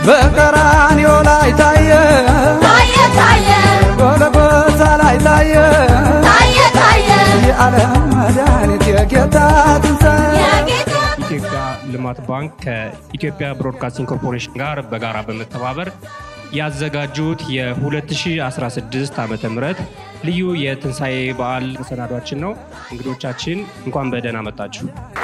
በቀራንዮ ላይ ታየ ታየ ታየ ጎልጎታ ላይ ታየ ታየ ታየ የዓለም መድኃኒት የጌታ ትንሣኤ የጌታ ኢትዮጵያ ልማት ባንክ ከኢትዮጵያ ብሮድካስቲንግ ኮርፖሬሽን ጋር በጋራ በመተባበር ያዘጋጁት የ2016 ዓ ም ልዩ የትንሣኤ በዓል መሰናዷችን ነው። እንግዶቻችን እንኳን በደህና መጣችሁ።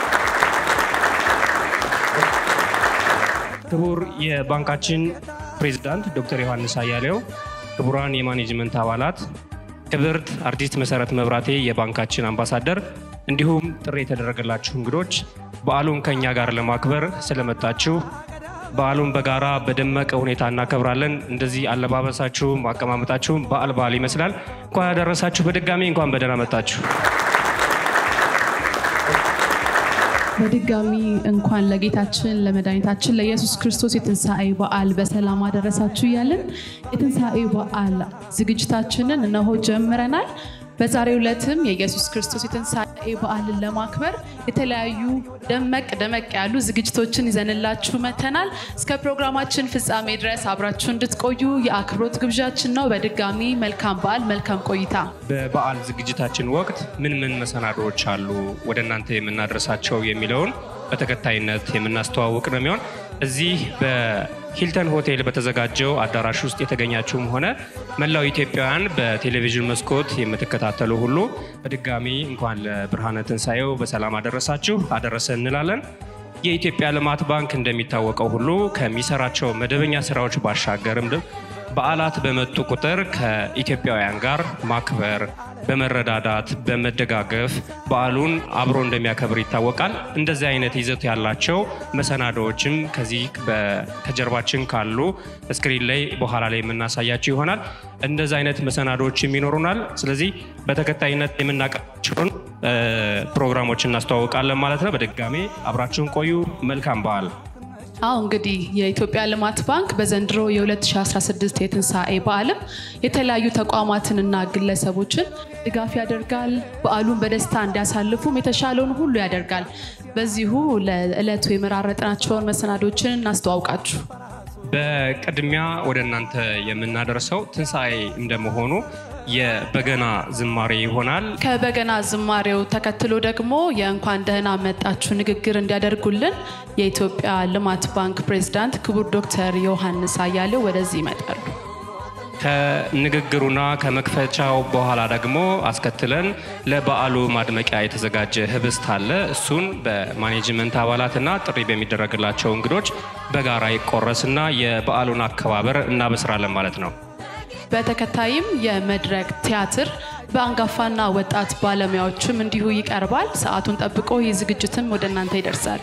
ክቡር የባንካችን ፕሬዝዳንት ዶክተር ዮሐንስ አያሌው፣ ክቡራን የማኔጅመንት አባላት፣ ክብርት አርቲስት መሰረት መብራቴ የባንካችን አምባሳደር፣ እንዲሁም ጥሪ የተደረገላችሁ እንግዶች በዓሉን ከእኛ ጋር ለማክበር ስለመጣችሁ በዓሉን በጋራ በደመቀ ሁኔታ እናከብራለን። እንደዚህ አለባበሳችሁም አቀማመጣችሁም በዓል በዓል ይመስላል። እንኳን ያደረሳችሁ። በድጋሚ እንኳን በደህና መጣችሁ። በድጋሚ እንኳን ለጌታችን ለመድኃኒታችን ለኢየሱስ ክርስቶስ የትንሣኤ በዓል በሰላም አደረሳችሁ እያልን የትንሣኤ በዓል ዝግጅታችንን እነሆ ጀምረናል። በዛሬው ዕለትም የኢየሱስ ክርስቶስ የትንሣኤ በዓልን ለማክበር የተለያዩ ደመቅ ደመቅ ያሉ ዝግጅቶችን ይዘንላችሁ መተናል። እስከ ፕሮግራማችን ፍጻሜ ድረስ አብራችሁ እንድትቆዩ የአክብሮት ግብዣችን ነው። በድጋሚ መልካም በዓል፣ መልካም ቆይታ። በበዓል ዝግጅታችን ወቅት ምን ምን መሰናዶዎች አሉ ወደ እናንተ የምናደርሳቸው የሚለውን በተከታይነት የምናስተዋውቅ ነው የሚሆን እዚህ በሂልተን ሆቴል በተዘጋጀው አዳራሽ ውስጥ የተገኛችሁም ሆነ መላው ኢትዮጵያውያን በቴሌቪዥን መስኮት የምትከታተሉ ሁሉ በድጋሚ እንኳን ለብርሃነ ትንሣኤው በሰላም አደረሳችሁ አደረሰ እንላለን። የኢትዮጵያ ልማት ባንክ እንደሚታወቀው ሁሉ ከሚሰራቸው መደበኛ ስራዎች ባሻገርም በዓላት በመጡ ቁጥር ከኢትዮጵያውያን ጋር ማክበር፣ በመረዳዳት በመደጋገፍ በዓሉን አብሮ እንደሚያከብር ይታወቃል። እንደዚህ አይነት ይዘት ያላቸው መሰናዶዎችም ከዚህ በ- ከጀርባችን ካሉ ስክሪን ላይ በኋላ ላይ የምናሳያቸው ይሆናል። እንደዚህ አይነት መሰናዶዎችም ይኖሩናል። ስለዚህ በተከታይነት የምናቀርባቸውን እ፣ ፕሮግራሞች እናስተዋውቃለን ማለት ነው። በድጋሜ አብራችሁን ቆዩ። መልካም በዓል። አሁ እንግዲህ የኢትዮጵያ ልማት ባንክ በዘንድሮ የ2016 የትንሣኤ በዓልም የተለያዩ ተቋማትንና ግለሰቦችን ድጋፍ ያደርጋል። በዓሉን በደስታ እንዲያሳልፉም የተሻለውን ሁሉ ያደርጋል። በዚሁ ለዕለቱ የመራረጥናቸውን መሰናዶችን እናስተዋውቃችሁ። በቅድሚያ ወደ እናንተ የምናደርሰው ትንሣኤ እንደመሆኑ የበገና ዝማሬ ይሆናል። ከበገና ዝማሬው ተከትሎ ደግሞ የእንኳን ደህና መጣችሁ ንግግር እንዲያደርጉልን የኢትዮጵያ ልማት ባንክ ፕሬዝዳንት ክቡር ዶክተር ዮሐንስ አያሌው ወደዚህ ይመጣሉ። ከንግግሩና ከመክፈቻው በኋላ ደግሞ አስከትለን ለበዓሉ ማድመቂያ የተዘጋጀ ህብስት አለ። እሱን በማኔጅመንት አባላትና ጥሪ በሚደረግላቸው እንግዶች በጋራ ይቆረስና የበዓሉን አከባበር እናበስራለን ማለት ነው። በተከታይም የመድረክ ቲያትር በአንጋፋና ወጣት ባለሙያዎችም እንዲሁ ይቀርባል። ሰዓቱን ጠብቆ ይህ ዝግጅትም ወደ እናንተ ይደርሳል።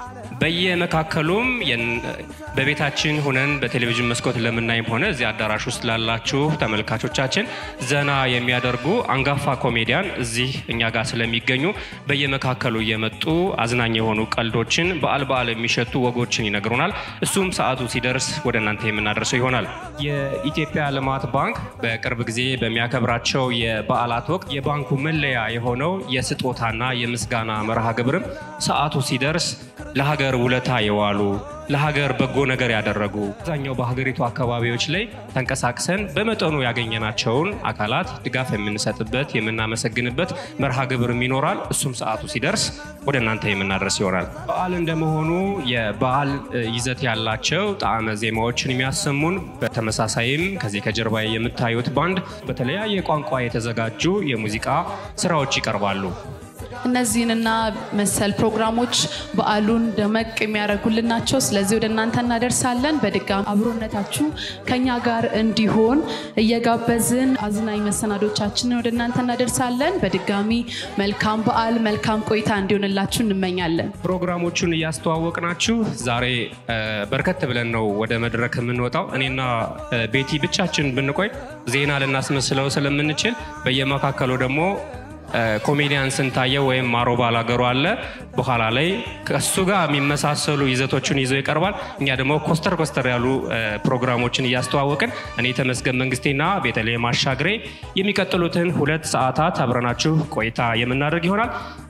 በየመካከሉም የን- በቤታችን ሁነን በቴሌቪዥን መስኮት ለምናይም ሆነ እዚህ አዳራሽ ውስጥ ላላችሁ ተመልካቾቻችን ዘና የሚያደርጉ አንጋፋ ኮሜዲያን እዚህ እኛ ጋር ስለሚገኙ በየመካከሉ እየመጡ አዝናኝ የሆኑ ቀልዶችን በዓል በዓል የሚሸቱ ወጎችን ይነግሩናል። እሱም ሰዓቱ ሲደርስ ወደ እናንተ የምናደርሰው ይሆናል። የኢትዮጵያ ልማት ባንክ በቅርብ ጊዜ በሚያከብራቸው የበዓላት ወቅት የባንኩ መለያ የሆነው የስጦታና የምስጋና መርሃ ግብርም ሰዓቱ ሲደርስ ለሀገር ውለታ የዋሉ ለሀገር በጎ ነገር ያደረጉ አብዛኛው በሀገሪቱ አካባቢዎች ላይ ተንቀሳቅሰን በመጠኑ ያገኘናቸውን አካላት ድጋፍ የምንሰጥበት የምናመሰግንበት መርሃ ግብርም ይኖራል። እሱም ሰዓቱ ሲደርስ ወደ እናንተ የምናደርስ ይሆናል። በዓል እንደመሆኑ የበዓል እ, ይዘት ያላቸው ጣዕመ ዜማዎችን የሚያሰሙን በተመሳሳይም ከዚህ ከጀርባ የምታዩት ባንድ በተለያየ ቋንቋ የተዘጋጁ የሙዚቃ ስራዎች ይቀርባሉ። እነዚህንና መሰል ፕሮግራሞች በዓሉን ደመቅ የሚያደርጉልን ናቸው። ስለዚህ ወደ እናንተ እናደርሳለን። በድጋሚ አብሮነታችሁ ከኛ ጋር እንዲሆን እየጋበዝን አዝናኝ መሰናዶቻችንን ወደ እናንተ እናደርሳለን። በድጋሚ መልካም በዓል፣ መልካም ቆይታ እንዲሆንላችሁ እንመኛለን። ፕሮግራሞቹን እያስተዋወቅናችሁ ዛሬ እ፣ በርከት ብለን ነው ወደ መድረክ የምንወጣው። እኔና እ፣ ቤቲ ብቻችን ብንቆይ ዜና ልናስመስለው ስለምንችል በየመካከሉ ደግሞ እ፣ ኮሜዲያን ስንታየው ወይም ማሮ ባላገሩ አለ። በኋላ ላይ ከእሱ ጋር የሚመሳሰሉ ይዘቶችን ይዞ ይቀርባል። እኛ ደግሞ ኮስተር ኮስተር ያሉ እ፣ ፕሮግራሞችን እያስተዋወቅን እኔ ተመስገን መንግስቴና ቤተልሔም አሻግሬ የሚቀጥሉትን ሁለት ሰዓታት አብረናችሁ ቆይታ የምናደርግ ይሆናል።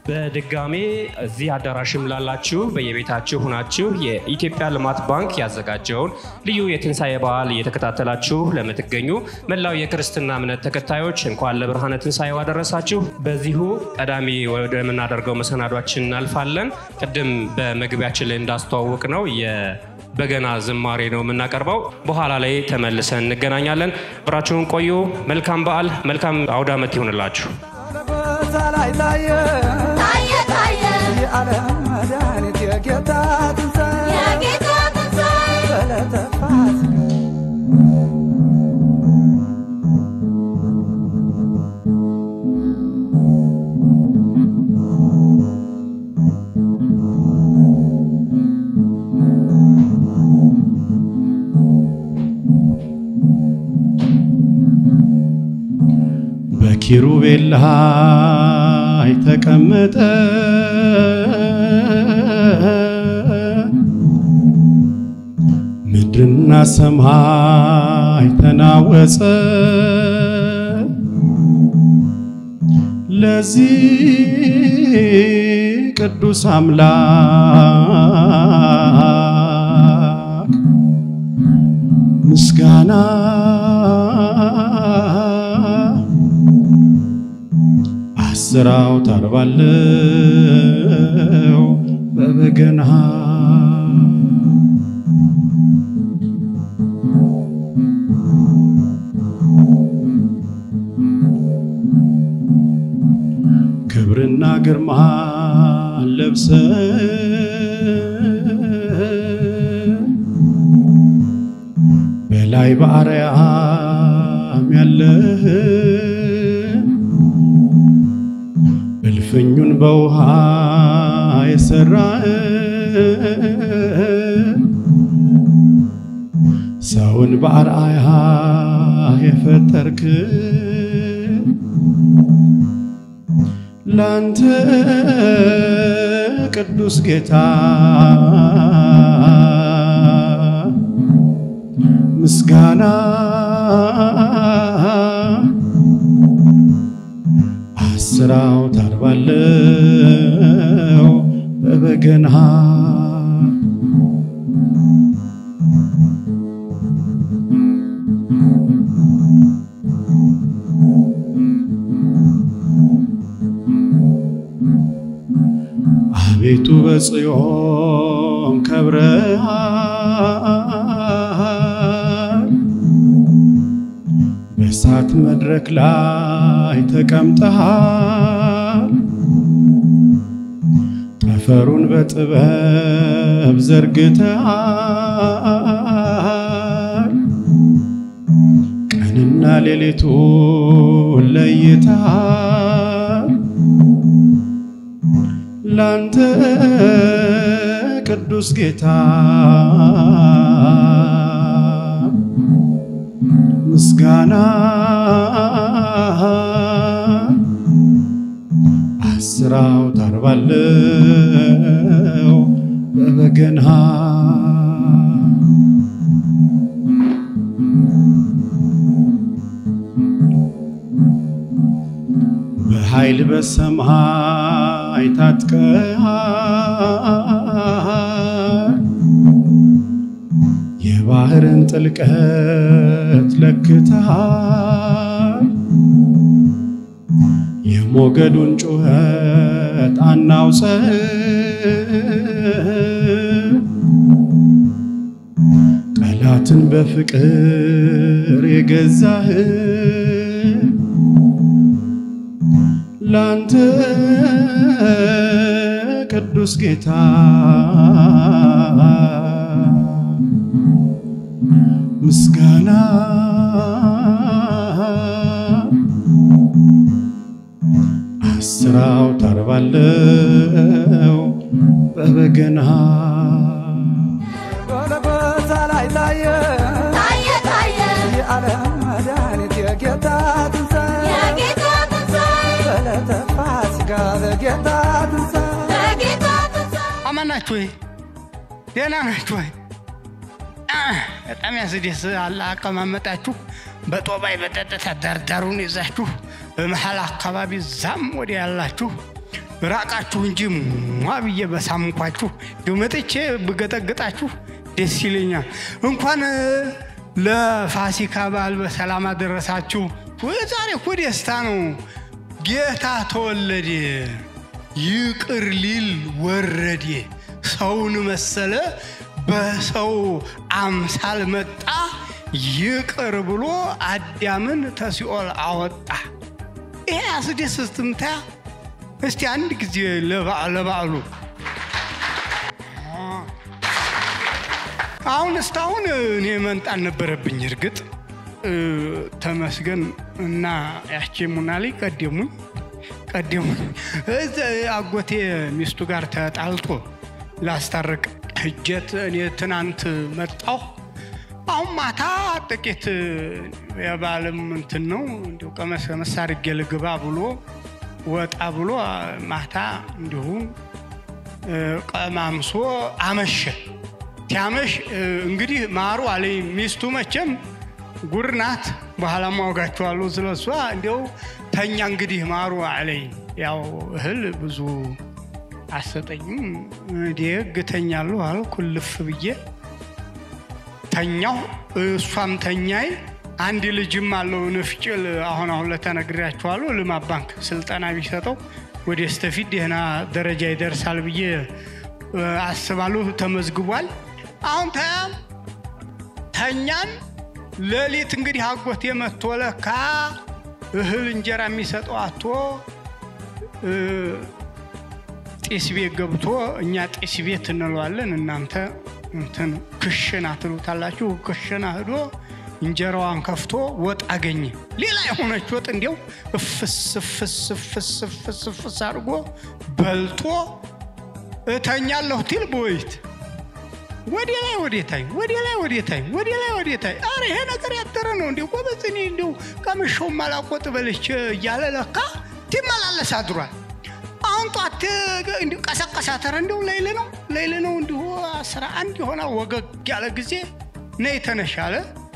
በድጋሜ እዚህ አዳራሽም ላላችሁ በየቤታችሁ ሁናችሁ የኢትዮጵያ ልማት ባንክ ያዘጋጀውን ልዩ የትንሣኤ በዓል እየተከታተላችሁ ለምትገኙ መላው የክርስትና እምነት ተከታዮች እንኳን ለብርሃነ ትንሣኤው አደረሳችሁ። በዚሁ ቀዳሚ ወደምናደርገው መሰናዷችን እናልፋለን። ቅድም በመግቢያችን ላይ እንዳስተዋወቅ ነው በገና ዝማሬ ነው የምናቀርበው። በኋላ ላይ ተመልሰን እንገናኛለን። ብራችሁን ቆዩ። መልካም በዓል፣ መልካም አውደ ዓመት ይሆንላችሁ። ጎልጎታ ላይ ታየ ታየ ታየ የዓለም መድኃኒት የጌታ ትንሣኤ የጌታ ትንሣኤ በዕለተ ፋሲካ በኪሩቤል ላይ ተቀመጠ ምድርና ሰማይ ተናወጸ ለዚህ ቅዱስ አምላክ ምስጋና አስር አውታር ባለው በበገና ክብርና ግርማ ለብሰ በላይ በአርያም ያለህ እልፍኙን በውሃ የሰራ ሰውን በአርአያ የፈጠርክ ላንተ ቅዱስ ጌታ ምስጋና አስር አውታር ባለው በበገና አቤቱ በጽዮን ከብረሃል በእሳት መድረክ ላይ ተቀምጠሃል ጠፈሩን በጥበብ ዘርግተሃል ቀንና ሌሊቱን ለይተሃል ላንተ ቅዱስ ጌታ ምስጋና አስር አውታር ባለው በበገና በኃይል በሰማይ ታጥቀሃል የባህርን ጥልቀት ለክተሃል የሞገዱን ጩኸት አናውፀህ ጠላትን በፍቅር የገዛህ ላንተ ቅዱስ ጌታ ምስጋና አስር አውታር ባለው በበገና ጎልጎታ ላይ ታየ ታየ ታየ የዓለም መድኃኒት የጌታ ትንሣኤ የጌታ ትንሣኤ በዕለተ ፋሲካ በጌታ ትንሣኤ የጌታ ትንሣኤ አማን ናችሁ ወይ? ደህና ናችሁ ወይ? አ፣ በጣም ያስደስ አለ አቀማመጣችሁ። በጦባይ በጠጥታ ዳርዳሩን ይዛችሁ በመሀል አካባቢ ዛም ወደ ያላችሁ ራቃችሁ እንጂ ሟ ብዬ በሳምንኳችሁ እንዲሁ መጥቼ ብገጠግጣችሁ ደስ ይለኛል። እንኳን እ፣ ለፋሲካ በዓል በሰላም አደረሳችሁ። ወይ ዛሬ እኮ ደስታ ነው። ጌታ ተወለደ፣ ይቅር ሊል ወረደ፣ ሰውን መሰለ፣ በሰው አምሳል መጣ፣ ይቅር ብሎ አዳምን ተሲኦል አወጣ። ይሄ አስደስትም ታያ እስቲ አንድ ጊዜ ለበዓ- ለበዓሉ አሁን እስካሁን እኔ መንጣን ነበረብኝ። እርግጥ እ፣ ተመስገን እና ያቺ ሙናሊ ቀደሙኝ ቀደሙኝ። እዛ አጎቴ ሚስቱ ጋር ተጣልቶ ላስታርቅ እጀት እኔ ትናንት መጣሁ። አሁን ማታ ጥቂት የባልም እንትን ነው እንዲሁ ቀመስ ቀመስ አድርጌ ልግባ ብሎ ወጣ ብሎ ማታ እንዲሁ እ፣ ቀማምሶ አመሸ። ሲያመሽ እ፣ እንግዲህ ማሩ አለኝ ሚስቱ መቼም ጉር ናት። በኋላ ማወጋችኋለሁ ስለሷ። እንዲያው ተኛ እንግዲህ ማሩ አለኝ። ያው እህል ብዙ አሰጠኝም ደግ ተኛለሁ አልኩ ልፍ ብዬ ተኛሁ። እሷም ተኛይ። አንድ ልጅም አለው ንፍጭል አሁን አሁን ለተነግሬያችኋለሁ። ልማት ባንክ ስልጠና ቢሰጠው ወደ ስተፊት ደህና ደረጃ ይደርሳል ብዬ እ፣ አስባለሁ። ተመዝግቧል። አሁን ተያ ተኛን። ሌሊት እንግዲህ አጎቴ መጥቶ ለካ እህል እንጀራ የሚሰጠው አቶ እ፣ ጢስ ቤት ገብቶ እኛ ጢስ ቤት እንለዋለን እናንተ እንትን ክሽና ትሉታላችሁ። ክሽና ሂዶ እንጀራዋን ከፍቶ ወጥ አገኘ። ሌላ የሆነች ወጥ እንዲያው እፍስ እፍስ እፍስ እፍስ እፍስ አድርጎ በልቶ እተኛለሁ ትል በወይት ወደ ላይ ወዴታይ ወደ ላይ ወዴታይ ወደ ላይ ወዴታይ። አረ ይሄ ነገር ያደረ ነው እንዲ ጎበዝ። እኔ እንዲሁ ቀምሾው ማላቆጥ በልቼ እያለ ለካ ትመላለስ አድሯል። አሁን ጧት እንዲሁ ቀሰቀሳተረ እንዲሁ ሌይል ነው ሌይል ነው እንዲሁ አስራ አንድ የሆነ ወገግ ያለ ጊዜ ነይ ተነሻለ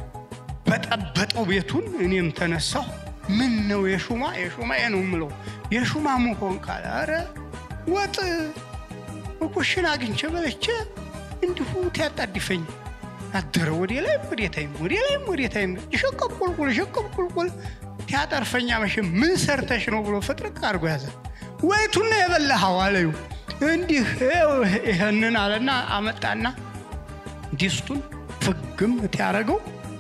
በጠበጠው ቤቱን። እኔም ተነሳሁ። ምን ነው የሹማ የሹማ ነው የምለው የሹማ መሆን ካለ አረ ወጥ ኩሽን አግኝቼ በለቼ እንዲሁ ትያጣድፈኝ አደረ። ወደ ላይ ወዴታይም ወደ ላይም ወዴታይም ይሸቀብ ቁልቁል ይሸቀብ ቁልቁል ትያጠርፈኛ መቼ ምን ሰርተሽ ነው ብሎ ፍጥርቅ አድርጎ ያዘ። ወይቱን ነው የበላኸው አለዩ። እንዲህ ይኸው ይህንን አለና አመጣና ዲስቱን ፍግም ትያረገው።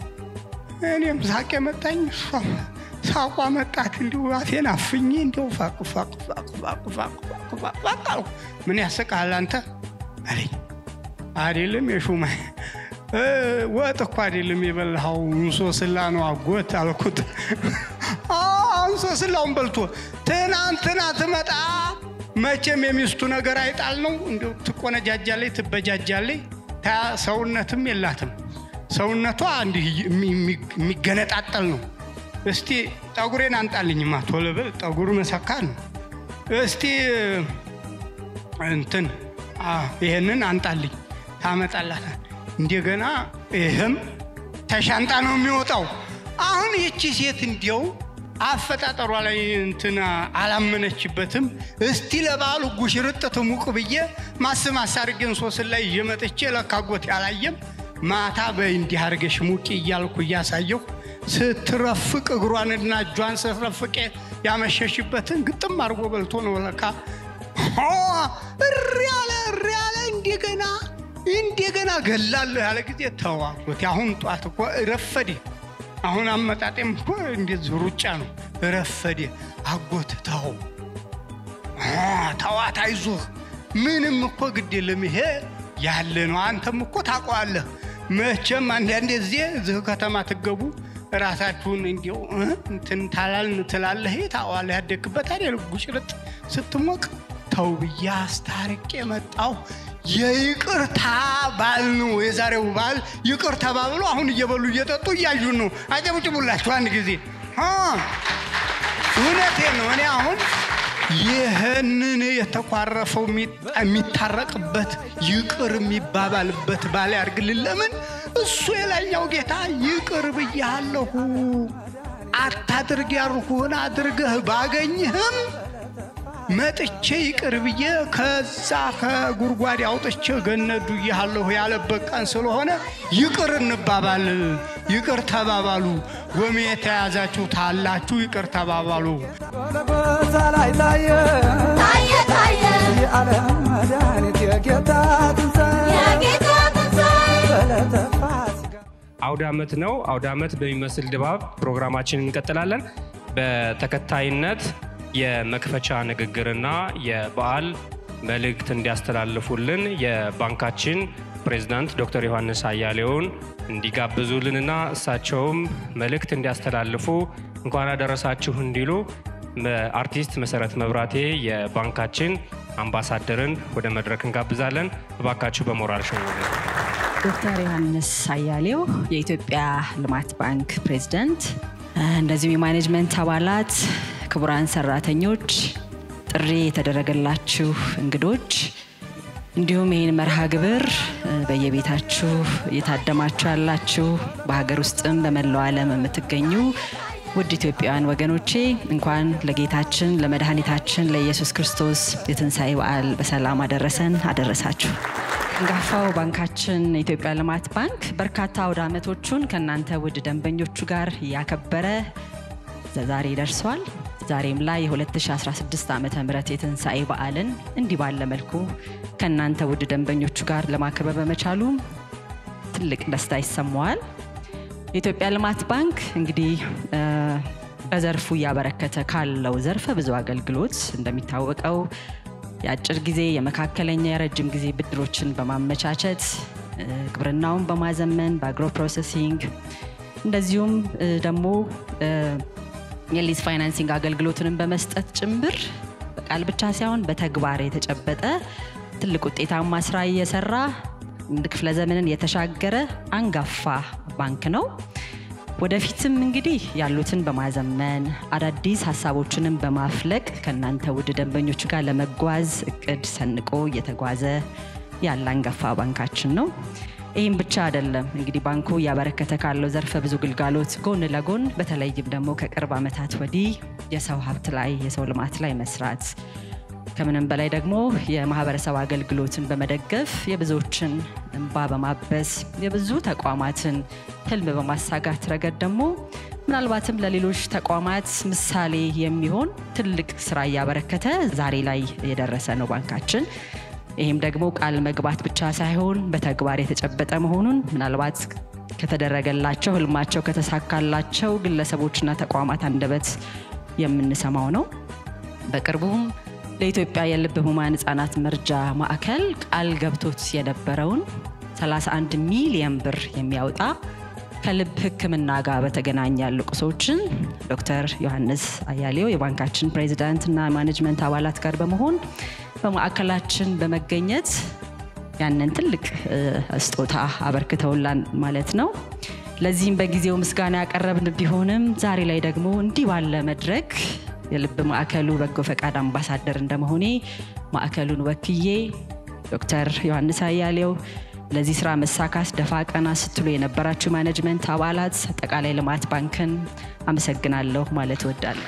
እኔም ሳቄ መጣኝ፣ እሷም ሳቋ መጣት። እንዲሁ አፌን አፍኜ እንዲሁ ፋቅ ፋቅ ፋቅ ፋቅ ፋቅ ፋቅ ፋቅ ፋቅ አልኩ። ምን ያስቃል አንተ አለኝ። አይደለም የሹማ እ፣ ወጥ እኮ አይደለም የበላኸው እንሶስላ ነው አጎት አልኩት። አዎ፣ እንሶስላውን በልቶ ትናንትና ትመጣ መቼም የሚስቱ ነገር አይጣል ነው። እንዲሁ ትቆነጃጃለች፣ ትበጃጃለች። ታ ሰውነትም የላትም። ሰውነቷ እንዲህ የሚ- የሚ- የሚገነጣጠል ነው። እስቲ ጠጉሬን አንጣልኝማ ቶሎ ብል ጠጉር መሰካት ነው። እስቲ እንትን አ፣ ይሄንን አንጣልኝ ታመጣላታል። እንደገና ይህም ተሻንጣ ነው የሚወጣው። አሁን ይቺ ሴት እንዲያው አፈጣጠሯ ላይ እንትን አላመነችበትም። እስቲ ለበዓሉ ጉሽርጥ ትሙቅ ብዬ ማስማስ አድርጌን ሶስት ላይ እየመጥቼ ለካጎት ያላየም ማታ በይ እንዲህ አድርገሽ ሙቂ እያልኩ እያሳየሁ ስትረፍቅ እግሯንና እጇን ስትረፍቅ ያመሸሽበትን ግጥም አድርጎ በልቶ ነው ለካ ሆ፣ እሪ ያለ እሪ ያለ እንደገና እንደገና ገላለሁ ያለ ጊዜ ተዋጉት። አሁን ጧት እኮ ረፈዴ። አሁን አመጣጤም እኮ እንደዚህ ሩጫ ነው። ረፈዴ አጎት ተው አ፣ ተዋት፣ አይዞህ ምንም እኮ ግድ የለም ይሄ ያለ ነው። አንተም እኮ ታውቀዋለህ። መቼም አንዳንዴ ጊዜ እዚህ ከተማ ትገቡ ራሳችሁን እንዲው እ፣ እንትን ታላልን ትላለህ። ታዋለህ ያደግበት አይደል ጉጭርጥ ስትሞቅ ተው ብዬ አስታርቄ መጣሁ። የይቅርታ በዓል ነው የዛሬው በዓል። ይቅር ተባብሎ አሁን እየበሉ እየጠጡ እያዩን ነው። አጨብጭቡላችሁ አንድ ጊዜ አ፣ እውነቴን ነው። እኔ አሁን ይህንን የተኳረፈው የሚጣ- የሚታረቅበት ይቅር የሚባባልበት ባል ያርግልን። ለምን እሱ የላይኛው ጌታ ይቅር ብያለሁ አታድርግ ያልኩህን አድርገህ ባገኝህም መጥቼ ይቅር ብዬ ከዛ ከጉድጓድ አውጥቼ ገነዱ እያለሁ ያለበት ቀን ስለሆነ ይቅር እንባባል፣ ይቅር ተባባሉ። ጎሜ የተያዛችሁ ታላችሁ ይቅር ተባባሉ። ጎልጎታ ላይ ታየ ታየ ታየ የዓለም መድኃኒት የጌታ ትንሣኤ የጌታ ትንሣኤ በዕለተ ፋሲካ አውደ ዓመት ነው። አውደ ዓመት በሚመስል ድባብ ፕሮግራማችንን እንቀጥላለን። በተከታይነት የመክፈቻ ንግግርና የበዓል መልእክት እንዲያስተላልፉልን የባንካችን ፕሬዝዳንት ዶክተር ዮሐንስ አያሌውን እንዲጋብዙልንና እሳቸውም መልእክት እንዲያስተላልፉ እንኳን አደረሳችሁ እንዲሉ መ- አርቲስት መሰረት መብራቴ የባንካችን አምባሳደርን ወደ መድረክ እንጋብዛለን። እባካችሁ በሞራል ሸኙልን። ዶክተር ዮሐንስ አያሌው የኢትዮጵያ ልማት ባንክ ፕሬዝዳንት፣ እንደዚሁም የማኔጅመንት አባላት፣ ክቡራን ሰራተኞች፣ ጥሪ የተደረገላችሁ እንግዶች እንዲሁም ይህን መርሃ ግብር እ፣ በየቤታችሁ እየታደማችሁ ያላችሁ በሀገር ውስጥም በመላው ዓለም የምትገኙ ውድ ኢትዮጵያውያን ወገኖቼ እንኳን ለጌታችን ለመድኃኒታችን ለኢየሱስ ክርስቶስ የትንሣኤ በዓል በሰላም አደረሰን አደረሳችሁ። አንጋፋው ባንካችን የኢትዮጵያ ልማት ባንክ በርካታ አውደ ዓመቶቹን ከእናንተ ውድ ደንበኞቹ ጋር እያከበረ ዛሬ ደርሷል። ዛሬም ላይ የ2016 ዓ ም የትንሣኤ በዓልን እንዲህ ባለ መልኩ ከእናንተ ውድ ደንበኞቹ ጋር ለማክበር በመቻሉ ትልቅ ደስታ ይሰማዋል። የኢትዮጵያ ልማት ባንክ እንግዲህ እ፣ በዘርፉ እያበረከተ ካለው ዘርፈ ብዙ አገልግሎት እንደሚታወቀው የአጭር ጊዜ የመካከለኛ የረጅም ጊዜ ብድሮችን በማመቻቸት እ፣ ግብርናውን በማዘመን በአግሮ ፕሮሰሲንግ እንደዚሁም እ፣ ደግሞ እ፣ የሊዝ ፋይናንሲንግ አገልግሎትንም በመስጠት ጭምር በቃል ብቻ ሳይሆን በተግባር የተጨበጠ ትልቅ ውጤታማ ስራ እየሰራ አንድ ክፍለ ዘመንን የተሻገረ አንጋፋ ባንክ ነው። ወደፊትም እንግዲህ ያሉትን በማዘመን አዳዲስ ሀሳቦችንም በማፍለቅ ከእናንተ ውድ ደንበኞች ጋር ለመጓዝ እቅድ ሰንቆ እየተጓዘ ያለ አንጋፋ ባንካችን ነው። ይህም ብቻ አይደለም እንግዲህ ባንኩ እያበረከተ ካለው ዘርፈ ብዙ ግልጋሎት ጎን ለጎን በተለይም ደግሞ ከቅርብ ዓመታት ወዲህ የሰው ሀብት ላይ የሰው ልማት ላይ መስራት ከምንም በላይ ደግሞ የማህበረሰብ አገልግሎትን በመደገፍ የብዙዎችን እንባ በማበስ የብዙ ተቋማትን ህልም በማሳጋት ረገድ ደግሞ ምናልባትም ለሌሎች ተቋማት ምሳሌ የሚሆን ትልቅ ስራ እያበረከተ ዛሬ ላይ የደረሰ ነው ባንካችን። ይህም ደግሞ ቃል መግባት ብቻ ሳይሆን በተግባር የተጨበጠ መሆኑን ምናልባት ከተደረገላቸው ህልማቸው ከተሳካላቸው ግለሰቦችና ተቋማት አንደበት የምንሰማው ነው። በቅርቡም ለኢትዮጵያ የልብ ህሙማን ህጻናት መርጃ ማዕከል ቃል ገብቶት የነበረውን 31 ሚሊየን ብር የሚያወጣ ከልብ ሕክምና ጋር በተገናኘ ያሉ ቁሶችን ዶክተር ዮሐንስ አያሌው የባንካችን ፕሬዚዳንትና ማኔጅመንት አባላት ጋር በመሆን በማዕከላችን በመገኘት ያንን ትልቅ እ፣ ስጦታ አበርክተውላን ማለት ነው። ለዚህም በጊዜው ምስጋና ያቀረብን ቢሆንም ዛሬ ላይ ደግሞ እንዲህ ባለ መድረክ የልብ ማዕከሉ በጎ ፈቃድ አምባሳደር እንደመሆኔ ማዕከሉን ወክዬ ዶክተር ዮሐንስ አያሌው ለዚህ ስራ መሳካት ደፋ ቀና ስትሉ የነበራችሁ ማኔጅመንት አባላት፣ አጠቃላይ ልማት ባንክን አመሰግናለሁ ማለት እወዳለሁ።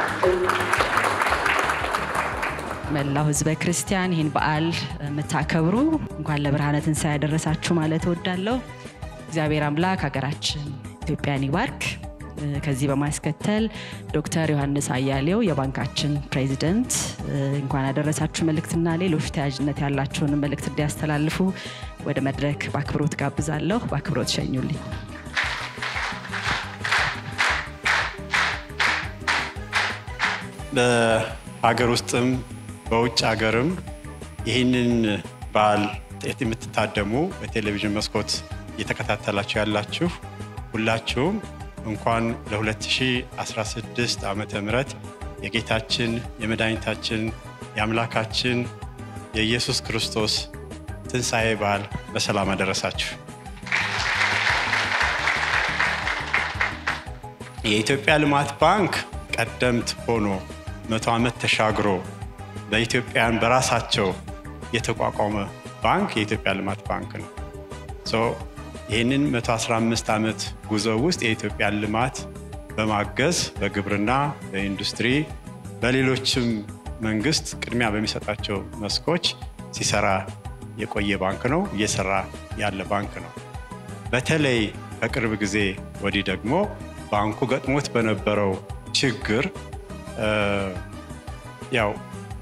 መላው ህዝበ ክርስቲያን ይህን በዓል የምታከብሩ እንኳን ለብርሃነ ትንሣኤ ያደረሳችሁ ማለት እወዳለሁ። እግዚአብሔር አምላክ ሀገራችን ኢትዮጵያን ይባርክ። ከዚህ በማስከተል ዶክተር ዮሐንስ አያሌው የባንካችን ፕሬዚደንት እንኳን ያደረሳችሁ መልእክትና ሌሎች ተያያዥነት ያላቸውን መልእክት እንዲያስተላልፉ ወደ መድረክ በአክብሮት ጋብዛለሁ። በአክብሮት ሸኙልኝ። በሀገር ውስጥም በውጭ ሀገርም ይህንን በዓል የምትታደሙ በቴሌቪዥን መስኮት እየተከታተላችሁ ያላችሁ ሁላችሁም እንኳን ለ2016 ዓመተ ምህረት የጌታችን የመድኃኒታችን የአምላካችን የኢየሱስ ክርስቶስ ትንሣኤ በዓል በሰላም አደረሳችሁ። የኢትዮጵያ ልማት ባንክ ቀደምት ሆኖ መቶ ዓመት ተሻግሮ በኢትዮጵያን በራሳቸው የተቋቋመ ባንክ የኢትዮጵያ ልማት ባንክ ነው። ሶ ይህንን 115 ዓመት ጉዞ ውስጥ የኢትዮጵያን ልማት በማገዝ በግብርና፣ በኢንዱስትሪ፣ በሌሎችም መንግስት ቅድሚያ በሚሰጣቸው መስኮች ሲሰራ የቆየ ባንክ ነው፣ እየሰራ ያለ ባንክ ነው። በተለይ ከቅርብ ጊዜ ወዲህ ደግሞ ባንኩ ገጥሞት በነበረው ችግር ያው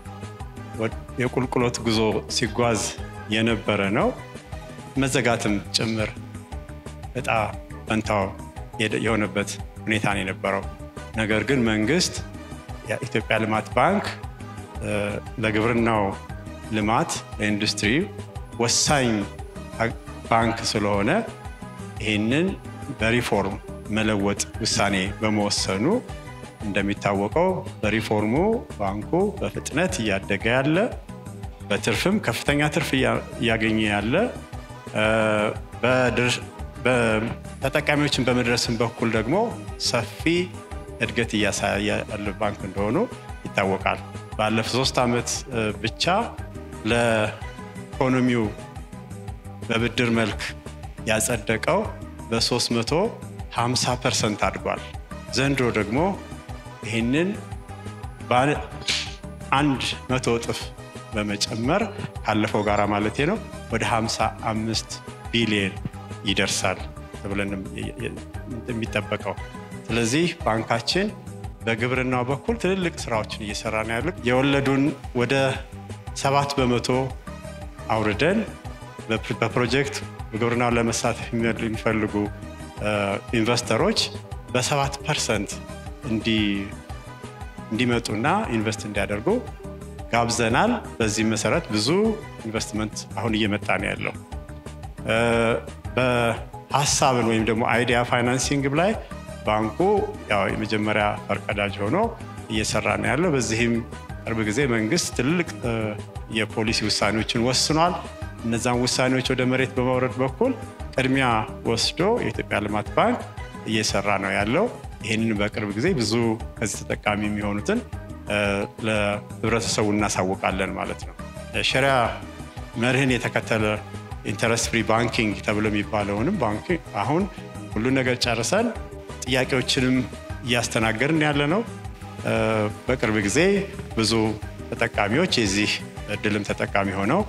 የቁልቁሎት ጉዞ ሲጓዝ የነበረ ነው። መዘጋትም ጭምር እጣ ፈንታው የሆነበት ሁኔታ ነው የነበረው። ነገር ግን መንግስት የኢትዮጵያ ልማት ባንክ ለግብርናው ልማት ለኢንዱስትሪ ወሳኝ ባንክ ስለሆነ ይህንን በሪፎርም መለወጥ ውሳኔ በመወሰኑ እንደሚታወቀው በሪፎርሙ ባንኩ በፍጥነት እያደገ ያለ በትርፍም ከፍተኛ ትርፍ እያገኘ ያለ ተጠቃሚዎችን በመድረስም በኩል ደግሞ ሰፊ እድገት እያሳየ ያለ ባንክ እንደሆኑ ይታወቃል። ባለፉት ሶስት ዓመት ብቻ ለኢኮኖሚው በብድር መልክ ያጸደቀው በ350 ፐርሰንት አድጓል። ዘንድሮ ደግሞ ይህንን አንድ መቶ እጥፍ በመጨመር ካለፈው ጋር ማለት ነው ወደ 55 ቢሊየን ይደርሳል ተብለን የሚጠበቀው። ስለዚህ ባንካችን በግብርናው በኩል ትልልቅ ስራዎችን እየሰራ ነው ያሉ የወለዱን ወደ ሰባት በመቶ አውርደን በፕሮጀክት በግብርናው ለመሳተፍ የሚፈልጉ ኢንቨስተሮች በሰባት ፐርሰንት እንዲመጡና ኢንቨስት እንዲያደርጉ ጋብዘናል። በዚህም መሰረት ብዙ ኢንቨስትመንት አሁን እየመጣ ነው ያለው። በሀሳብን ወይም ደግሞ አይዲያ ፋይናንሲንግ ላይ ባንኩ ያው የመጀመሪያ ፈርቀዳጅ ሆኖ እየሰራ ነው ያለው። በዚህም ቅርብ ጊዜ መንግስት ትልልቅ የፖሊሲ ውሳኔዎችን ወስኗል። እነዛን ውሳኔዎች ወደ መሬት በማውረድ በኩል ቅድሚያ ወስዶ የኢትዮጵያ ልማት ባንክ እየሰራ ነው ያለው። ይህንን በቅርብ ጊዜ ብዙ ከዚህ ተጠቃሚ የሚሆኑትን ለህብረተሰቡ እናሳውቃለን ማለት ነው። ሸሪያ መርህን የተከተለ ኢንተረስት ፍሪ ባንኪንግ ተብሎ የሚባለውንም ባንክ አሁን ሁሉ ነገር ጨርሰን ጥያቄዎችንም እያስተናገድን ያለ ነው። በቅርብ ጊዜ ብዙ ተጠቃሚዎች የዚህ እድልም ተጠቃሚ ሆነው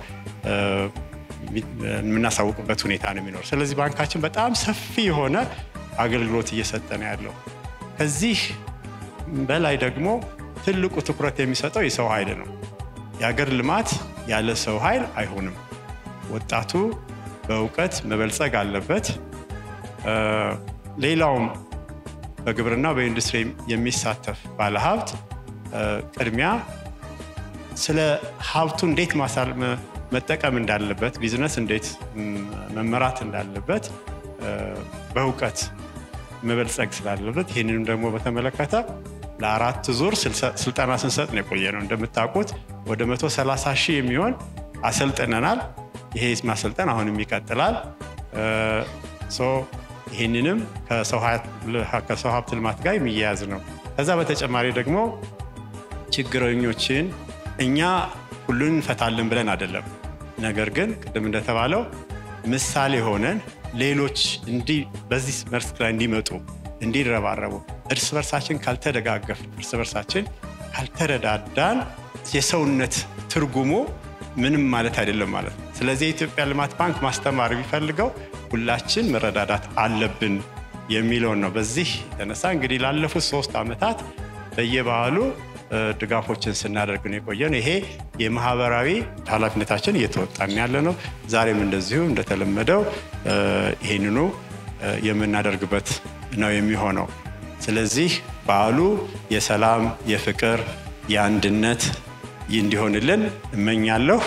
የምናሳውቅበት ሁኔታ ነው የሚኖር። ስለዚህ ባንካችን በጣም ሰፊ የሆነ አገልግሎት እየሰጠ ነው ያለው። ከዚህ በላይ ደግሞ ትልቁ ትኩረት የሚሰጠው የሰው ኃይል ነው። የሀገር ልማት ያለ ሰው ኃይል አይሆንም። ወጣቱ በእውቀት መበልጸግ አለበት። ሌላውም በግብርና በኢንዱስትሪ የሚሳተፍ ባለሀብት ቅድሚያ ስለ ሀብቱ እንዴት መጠቀም እንዳለበት፣ ቢዝነስ እንዴት መመራት እንዳለበት በእውቀት መበልጸግ ስላለበት ይህንንም ደግሞ በተመለከተ ለአራት ዙር ስልጠና ስንሰጥ ነው የቆየ ነው። እንደምታውቁት ወደ 130 ሺህ የሚሆን አሰልጥነናል። ይሄ ማሰልጠን አሁንም ይቀጥላል። ይህንንም ከሰው ሀብት ልማት ጋር የሚያያዝ ነው። ከዛ በተጨማሪ ደግሞ ችግረኞችን እኛ ሁሉን እንፈታለን ብለን አይደለም። ነገር ግን ቅድም እንደተባለው ምሳሌ ሆነን ሌሎች እንዲህ በዚህ መስክ ላይ እንዲመጡ እንዲረባረቡ እርስ በርሳችን ካልተደጋገፍ እርስ በርሳችን ካልተረዳዳን የሰውነት ትርጉሙ ምንም ማለት አይደለም ማለት ነው። ስለዚህ የኢትዮጵያ ልማት ባንክ ማስተማር የሚፈልገው ሁላችን መረዳዳት አለብን የሚለውን ነው። በዚህ የተነሳ እንግዲህ ላለፉት ሶስት ዓመታት በየበዓሉ ድጋፎችን ስናደርግ ነው የቆየን። ይሄ የማህበራዊ ኃላፊነታችን እየተወጣን ያለ ነው። ዛሬም እንደዚሁ እንደተለመደው ይህንኑ የምናደርግበት ነው የሚሆነው። ስለዚህ በዓሉ የሰላም፣ የፍቅር፣ የአንድነት እንዲሆንልን እመኛለሁ።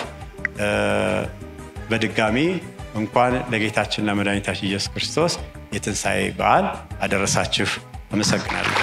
በድጋሚ እንኳን ለጌታችን ለመድኃኒታችን ኢየሱስ ክርስቶስ የትንሣኤ በዓል አደረሳችሁ። አመሰግናለሁ።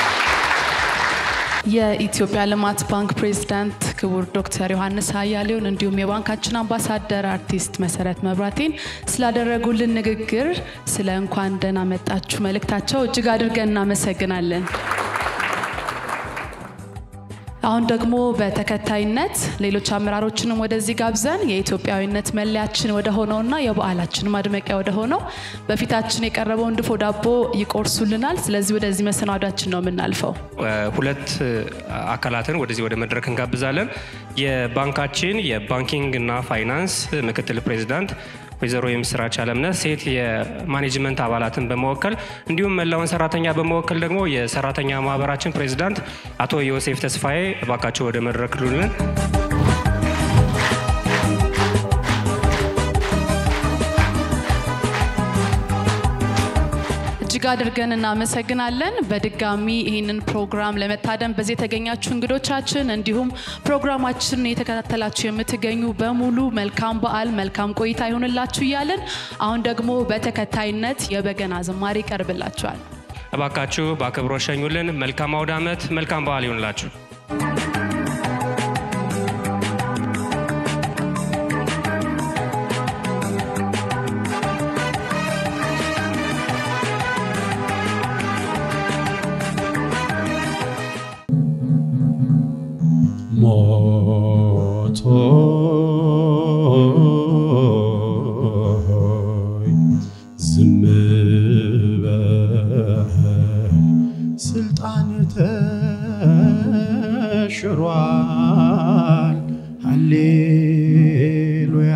የኢትዮጵያ ልማት ባንክ ፕሬዝዳንት ክቡር ዶክተር ዮሐንስ አያሌውን እንዲሁም የባንካችን አምባሳደር አርቲስት መሰረት መብራቴን ስላደረጉልን ንግግር ስለ እንኳን ደህና መጣችሁ መልእክታቸው እጅግ አድርገን እናመሰግናለን። አሁን ደግሞ በተከታይነት ሌሎች አመራሮችንም ወደዚህ ጋብዘን የኢትዮጵያዊነት መለያችን ወደ ሆነውና የበዓላችን ማድመቂያ ወደ ሆነው በፊታችን የቀረበውን ድፎ ዳቦ ይቆርሱልናል። ስለዚህ ወደዚህ መሰናዷችን ነው የምናልፈው። ሁለት አካላትን ወደዚህ ወደ መድረክ እንጋብዛለን። የባንካችን የባንኪንግ እና ፋይናንስ ምክትል ፕሬዚዳንት ወይዘሮ የምስራች አለምነህ ሴት የማኔጅመንት አባላትን በመወከል እንዲሁም መላውን ሰራተኛ በመወከል ደግሞ የሰራተኛ ማህበራችን ፕሬዚዳንት አቶ ዮሴፍ ተስፋዬ እባካቸው ወደ መድረክ ሉልን። እጅግ አድርገን እናመሰግናለን። በድጋሚ ይህንን ፕሮግራም ለመታደም በዚህ የተገኛችሁ እንግዶቻችን፣ እንዲሁም ፕሮግራማችንን የተከታተላችሁ የምትገኙ በሙሉ መልካም በዓል፣ መልካም ቆይታ ይሆንላችሁ እያለን አሁን ደግሞ በተከታይነት የበገና ዝማሬ ይቀርብላችኋል። እባካችሁ በአክብሮት ሸኙልን። መልካም አውደ ዓመት፣ መልካም በዓል ይሆንላችሁ። ሞቶይ ዝም በል ስልጣን ተሽሯል። ሃሌሉያ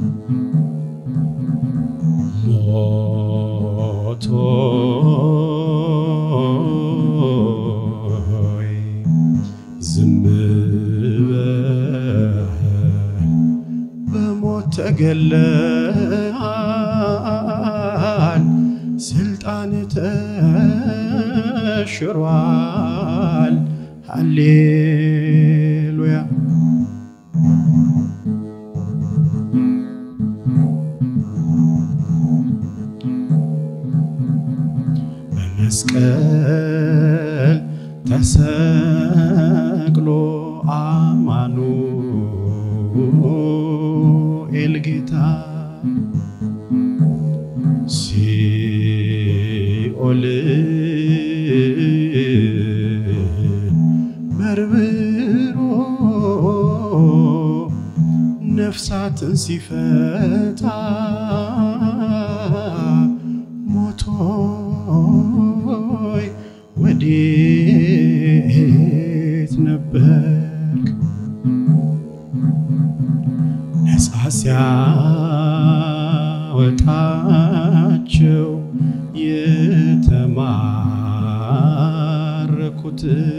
ሞቶይ ዝም በል በሞት ተገለሃል፣ ስልጣን ተሽሯል። ሃሌሉያ በመስቀል ተሰቅሎ አማኑኤል ጌታ ሲኦል በርብሮ ነፍሳትን ሲፈታ ሞቶይ ወዴት ነበርክ? ነፃ ሲያወጣቸው የተማረኩት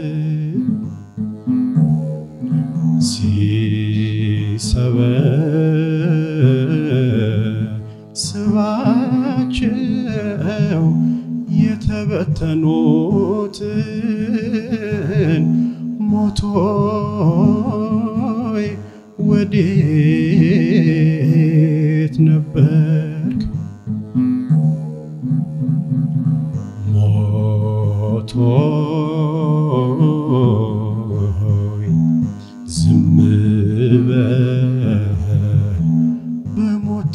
ሲሰበስባቸው የተበተኑትን ሞቶይ ወዴት ነበርክ? ሞቶይ ዝም በል በሞት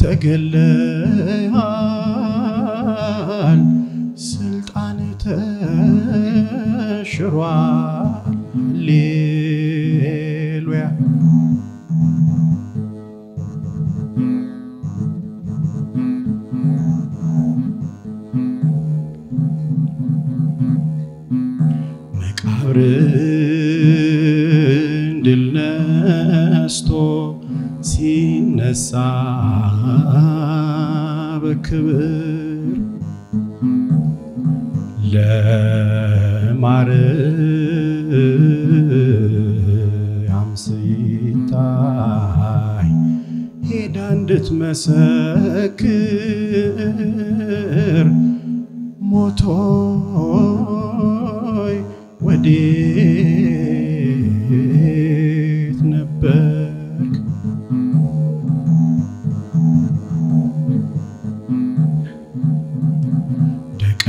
ተገለሃል፣ ስልጣን ተሽሯል። ሃሌሉያ መቃብርን ድል ነስቶ ሲነሳ በክብር ለማርያም ሲታይ ሄዳ እንድትመሰክር ሞቶይ ወዴት ነበርክ? ደቀ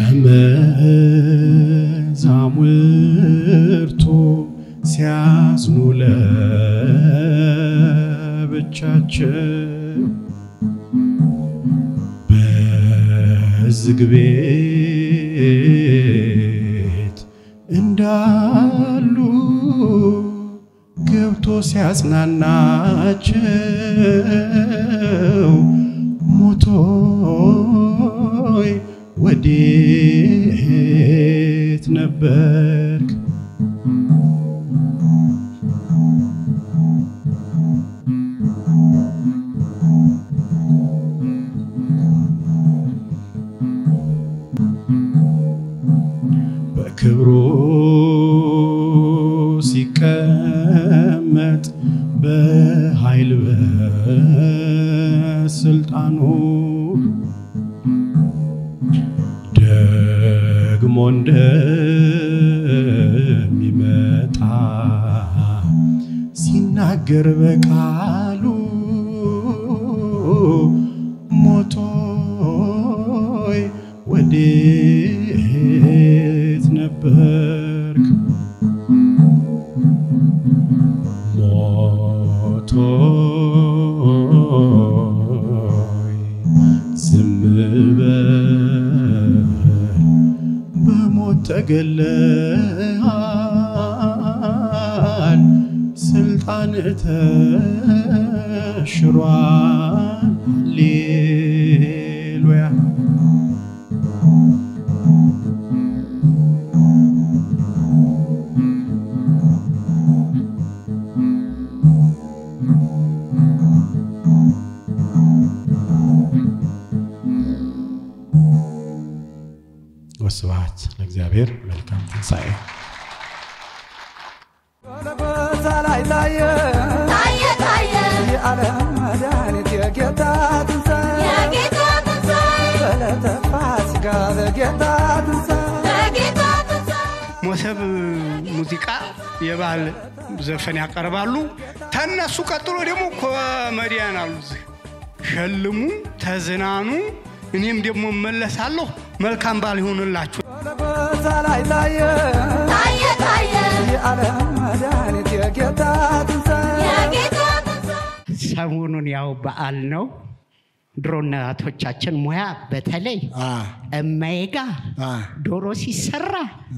መዛሙርቱ ሲያዝኑ ለብቻቸው በዝግ ቤት እንዳሉ ሲያጽናናቸው ሞቶይ ወዴት ነበርክ? በክብሩ ሲቀመጥ በኃይል በስልጣኑ ደግሞ እንደሚመጣ ሲናገር በቃሉ ሞቶይ ወዴት ነበርክ? ሞቶይ ዝም በል በሞት ተገለሃል፣ ስልጣን ተሽሯል። ሃሌሉያ ወስብሐት ለእግዚአብሔር። መልካም ትንሣኤ። ጎልጎታ ላይ ታየ ታየ ታየ የዓለም መድኃኒት የጌታ ትንሣኤ የጌታ ትንሣኤ በዕለተ ፋሲካ በጌታ ትንሣኤ የጌታ ትንሣኤ ሞሰብ ሙዚቃ የባህል ዘፈን ያቀርባሉ። ተነሱ ቀጥሎ ደግሞ ኮመዲያን አሉ። እዚህ ሸልሙ፣ ተዝናኑ፣ እኔም ደግሞ እመለሳለሁ። መልካም በዓል ይሆንላችሁ። ጎልጎታ ላይ ታየ ታየ ታየ የዓለም መድኃኒት የጌታ ትንሣኤ የጌታ ትንሣኤ ሰሞኑን ያው በዓል ነው። ድሮ እናቶቻችን ሙያ በተለይ እማዬ ጋ ዶሮ ሲሰራ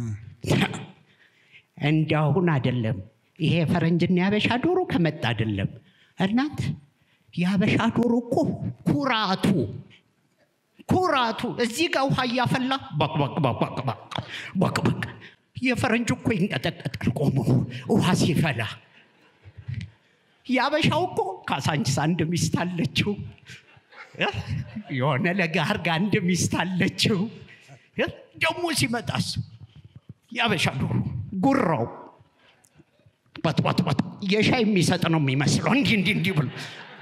እንዳሁን አይደለም። ይሄ ፈረንጅና ያበሻ ዶሮ ከመጣ አይደለም። እናት ያበሻ ዶሮ እኮ ኩራቱ ኩራቱ እዚህ ጋር ውሃ እያፈላ በቅ በቅ በቅ በቅ በቅ በቅ በቅ የፈረንጅ እኮ ይንቀጠቀጣል ቆሞ ውሃ ሲፈላ። ያበሻው እኮ ካሳንቺስ አንድ ሚስት አለችው እ? የሆነ ለጋር ጋር አንድ ሚስት አለችው እ? ደግሞ ሲመጣስ ያበሻ ዶሮ ጉራው በጥበጥበጥ የሻይ የሚሰጥ ነው የሚመስለው እንዲህ እንዲህ እንዲህ ብሎ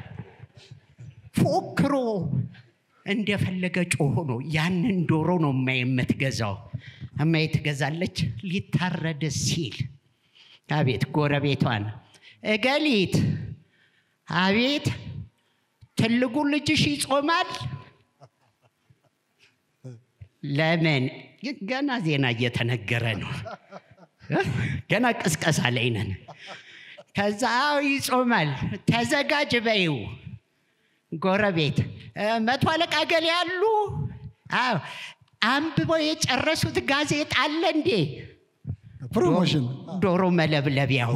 ፎክሮ እንደፈለገ ጮሆ ነው ያንን ዶሮ ነው እማዬ የምትገዛው እማዬ ትገዛለች ሊታረድ ሲል አቤት ጎረቤቷን እገሊት አቤት ትልቁ ልጅሽ ይጾማል ለምን ገና ዜና እየተነገረ ነው እ? ገና ቅስቀሳ ላይ ነን ከዛ አዎ ይጾማል ተዘጋጅ በይው ጎረቤት እ፣ መቶ አለቃ ገሌ ያሉ አዎ አንብበው የጨረሱት ጋዜጣ አለ እንዴ ፕሮሞሽን ዶሮ መለብለቢያው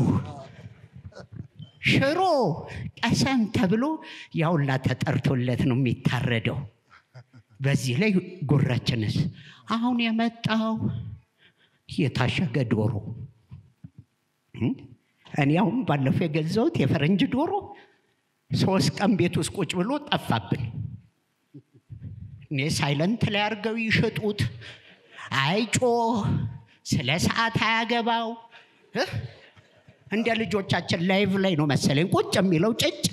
ሽሮ ቀሰም ተብሎ ያውላ ተጠርቶለት ነው የሚታረደው። በዚህ ላይ ጉራችንስ አሁን የመጣው የታሸገ ዶሮ እም? እኔ አሁን ባለፈው የገዛሁት የፈረንጅ ዶሮ ሶስት ቀን ቤት ውስጥ ቁጭ ብሎ ጠፋብን። እኔ ሳይለንት ላይ አድርገው ይሸጡት፣ አይጮህ፣ ስለ ሰዓት አያገባው እ? እንደ ልጆቻችን ላይቭ ላይ ነው መሰለኝ ቁጭ የሚለው ጭጭ።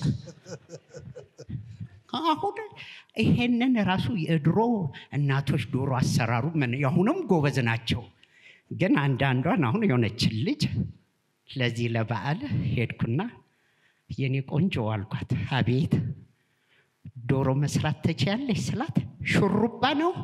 አሁን ይሄንን ራሱ የድሮ እናቶች ዶሮ አሰራሩ ምን የአሁኑም ጎበዝ ናቸው። ግን አንዳንዷን አሁን የሆነችን ልጅ ለዚህ ለበዓል ሄድኩና የኔ ቆንጆ አልኳት። አቤት ዶሮ መስራት ትችያለሽ ስላት ሹሩባ ነው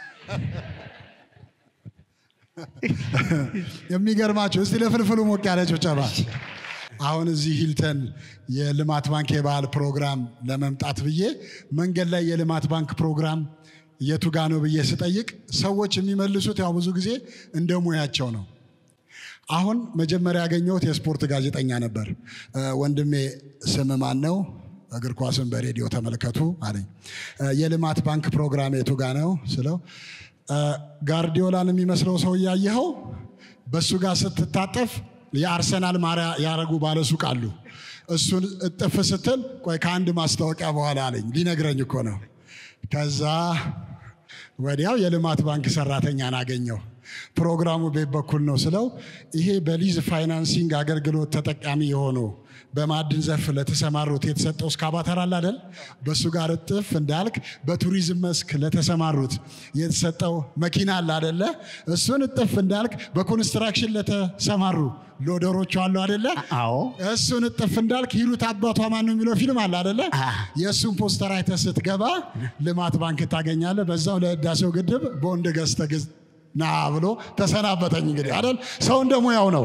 የሚገርማቸው እስቲ ለፍልፍሉ ሞቅ ያለ ጭብጨባ። አሁን እዚህ ሂልተን የልማት ባንክ የበዓል ፕሮግራም ለመምጣት ብዬ መንገድ ላይ የልማት ባንክ ፕሮግራም የቱ ጋ ነው ብዬ ስጠይቅ ሰዎች የሚመልሱት ያው ብዙ ጊዜ እንደ ሙያቸው ነው። አሁን መጀመሪያ ያገኘሁት የስፖርት ጋዜጠኛ ነበር። እ፣ ወንድሜ ስም ማን ነው? እግር ኳስን በሬዲዮ ተመልከቱ አለኝ። እ፣ የልማት ባንክ ፕሮግራም የቱ ጋ ነው ስለው እ፣ ጋርዲዮላን የሚመስለው ሰው እያየኸው በእሱ ጋር ስትታጠፍ የአርሰናል ማሪያ ያረጉ ባለሱቅ አሉ። እሱን እጥፍ ስትል ቆይ ከአንድ ማስታወቂያ በኋላ አለኝ። ሊነግረኝ እኮ ነው። ከዛ ወዲያው የልማት ባንክ ሰራተኛን አገኘው። ፕሮግራሙ ቤት በኩል ነው ስለው ይሄ በሊዝ ፋይናንሲንግ አገልግሎት ተጠቃሚ የሆኑ በማዕድን ዘርፍ ለተሰማሩት የተሰጠው እስካባተር አለ አይደል? በእሱ ጋር እጥፍ እንዳልክ በቱሪዝም መስክ ለተሰማሩት የተሰጠው መኪና አለ አይደለ? እሱን እጥፍ እንዳልክ በኮንስትራክሽን ለተሰማሩ ሎደሮቹ አሉ አይደለ? አዎ እሱን እጥፍ እንዳልክ ሂሩት አባቷ ማን ነው የሚለው ፊልም አለ አይደለ? የእሱን ፖስተር አይተህ ስትገባ ልማት ባንክ ታገኛለህ። በዛው ለህዳሴው ግድብ ቦንድ ገዝተህ ግዝ ና ብሎ ተሰናበተኝ። እንግዲህ አይደል ሰው እንደሙያው ነው።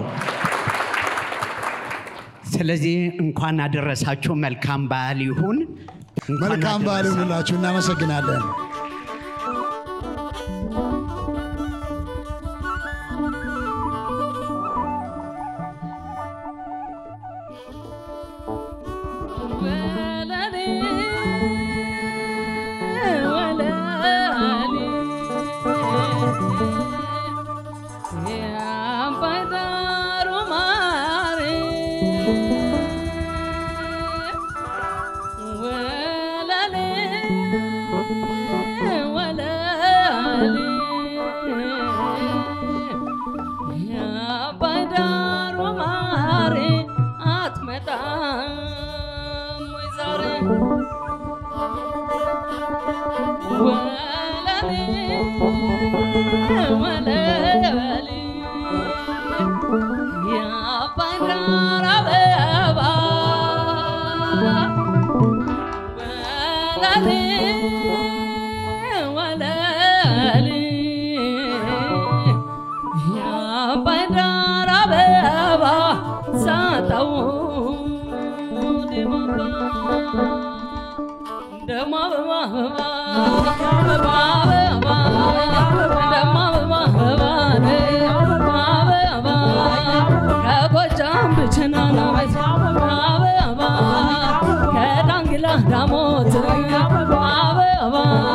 ስለዚህ እንኳን አደረሳችሁ። መልካም በዓል ይሁን። እንኳን መልካም በዓል አደረሳችሁ። ይሁንላችሁ። እናመሰግናለን። ዳሞት አበባ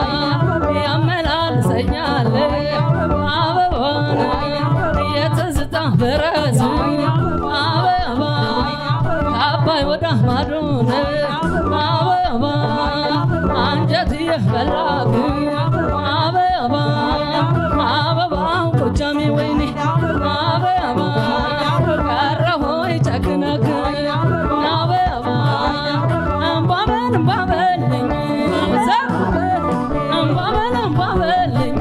ያመላልሰኛል አበባ የትዝታ ፈረስ አበባ ከአባይ ወደ ማዶ አበባ አንጀት የበላክ አበባ አበባ ጎጃሜ ወይኔ አበባ ቀረሆይ ጨክነክ አበባ እምባበል እምባበልኝ እምባበል እምባበልኝ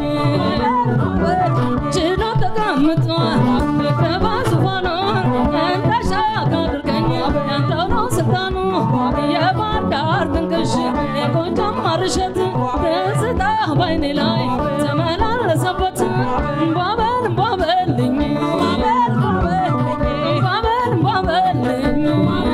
ችሎ ተቀምጧል በዙፋኑ እንዳሻግ አድርገኝ ያንተው ነው ስልጣኑ የባህር ዳር ጥንቅሽ የጎጃም ማርሸት ደስታ ባይኔ ላይ ተመላለሰበት እምባበል እምባበልኝ እምባበል እምባበልኝ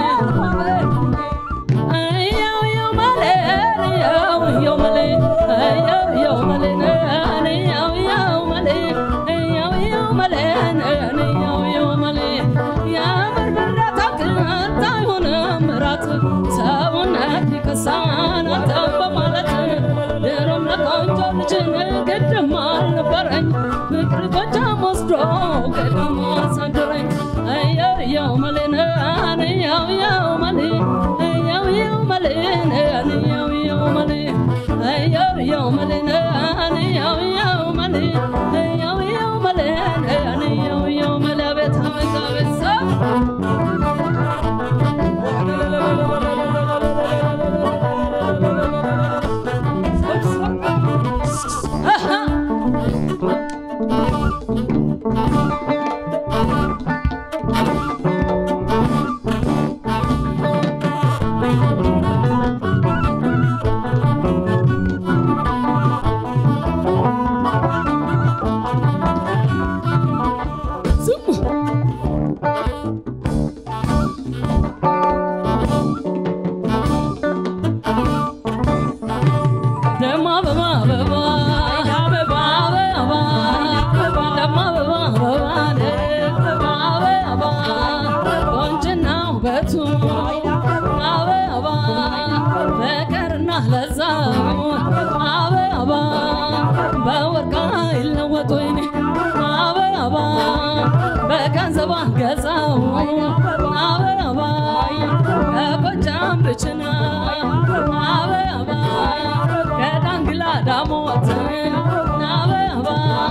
እየው እየው መሌን እየው እየው መሌን እየው እየው መሌን እየው እየው መሌን እየው እየው መሌን እየው እየው መሌን የምር ብረት አቅርታ አይሆንም እራት ሰውነት ይከሳን አንተን በማለት ድሮም ለቆንጆ ልጅ ግድም አልነበረኝ ፍቅር ጎጃም ወስዶ ግድም አሳደረኝ እየው እየው መሌን እየው እየው መሌን እየው እየው መሌን እየው እየው መሌን እየው እየው መሌን እየው እየው መሌን እየው እየው መሌን እየው እየው መሌ አቤት አቤት አቤት ሰው ደሞ አበባ አበባ አበባ አበባ ደሞ አበባ አበባ ተቀመጡ ወይኔ አበባ በገንዘብ ገዛው አበባ ከጎጃም ብችና አበባ ከዳንግላ ዳሞት አበባ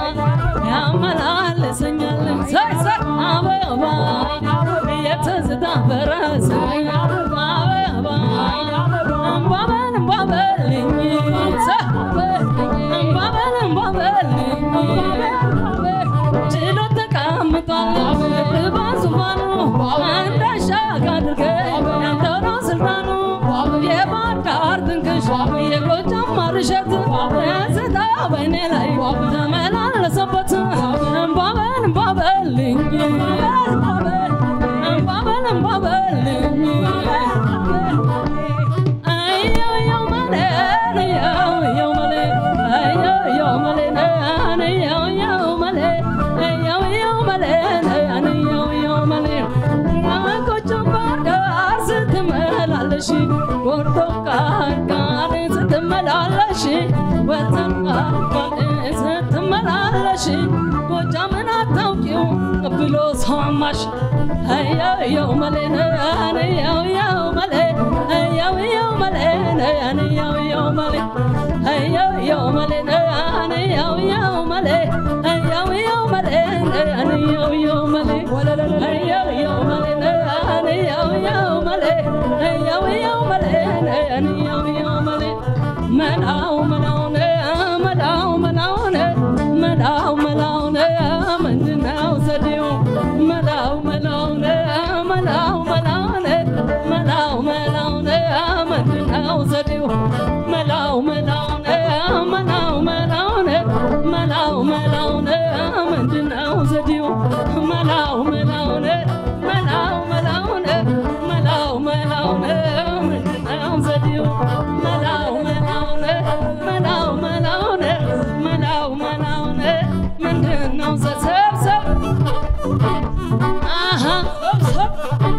ያመላለሰኛል ሳይ ሳይ አበባ የትዝታ ፈረስ አበባ እምባበል እምባበልኝ እምባበል እምባበልኝ ችሎ ተቀምጧል በዙፋኑ እንዳሻግ አድርገኝ እንደው ነው ስልጣኑ የባህር ዳር ትንቅሽ የጎጃም ማርሸት ትዝታ በእኔ ላይ ተመላለሰበት እምባበል እምባበልኝ እምባበል እምባበልኝ አየው መሌን አየው መሌ አየው መሌን አየው መሌ አየው መሌን አየው መሌ ጎጃም ባህር ዳር ስትመላለሽ ጎርቶ ቃርቃር ስትመላለሽ ወተን ቃርቃር ስትመላለሽ ጎጃምን አታውቂው ብሎ ሰማሽ አየው መሌን አየው መሌ አየው መሌ አየው መሌ አየው መሌ አየው መሌ አየው መሌ አየው መሌ አየው መሌ አየው መሌ አየው መሌ አየው መሌ መላው መላው መላው መላው መላው መላው ምንድነው ዘዴው መላው መላው መላው መላው መላው መላው ምንድነው ዘዴው መላው መላው መላው መላው መላው መላው ምንድነው ዘዴው መላው መላው መላው መላው መላው መላው ምንድነው ዘዴው መላው መላው መላው መላው መላው መላው ምንድነው ዘሰብሰብ አሃ ሰብሰብ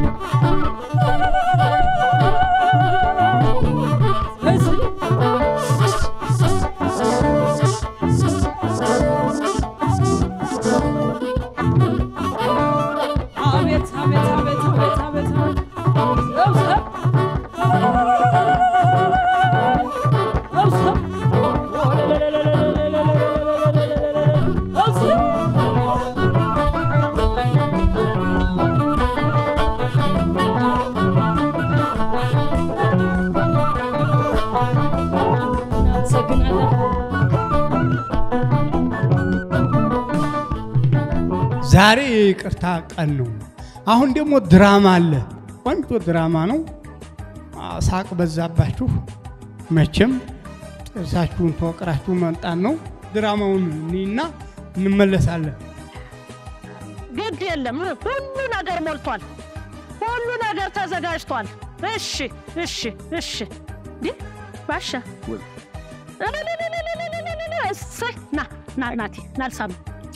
አቤት አቤት አቤት አቤት አቤት ሰብሰብ ሰብሰብ ዛሬ የይቅርታ ቀን ነው። አሁን ደግሞ ድራማ አለ። ቆንጆ ድራማ ነው። አ፣ ሳቅ በዛባችሁ መቼም ጥርሳችሁን ተወቅራችሁ መምጣት ነው። ድራማውን እኒና እንመለሳለን። ግድ የለም ሁሉ ነገር ሞልቷል። ሁሉ ነገር ተዘጋጅቷል። እሺ እሺ እሺ እንዲህ ባሻ እልልልልልልልልል፣ እሰይ ና ና ናቲ ናልሳም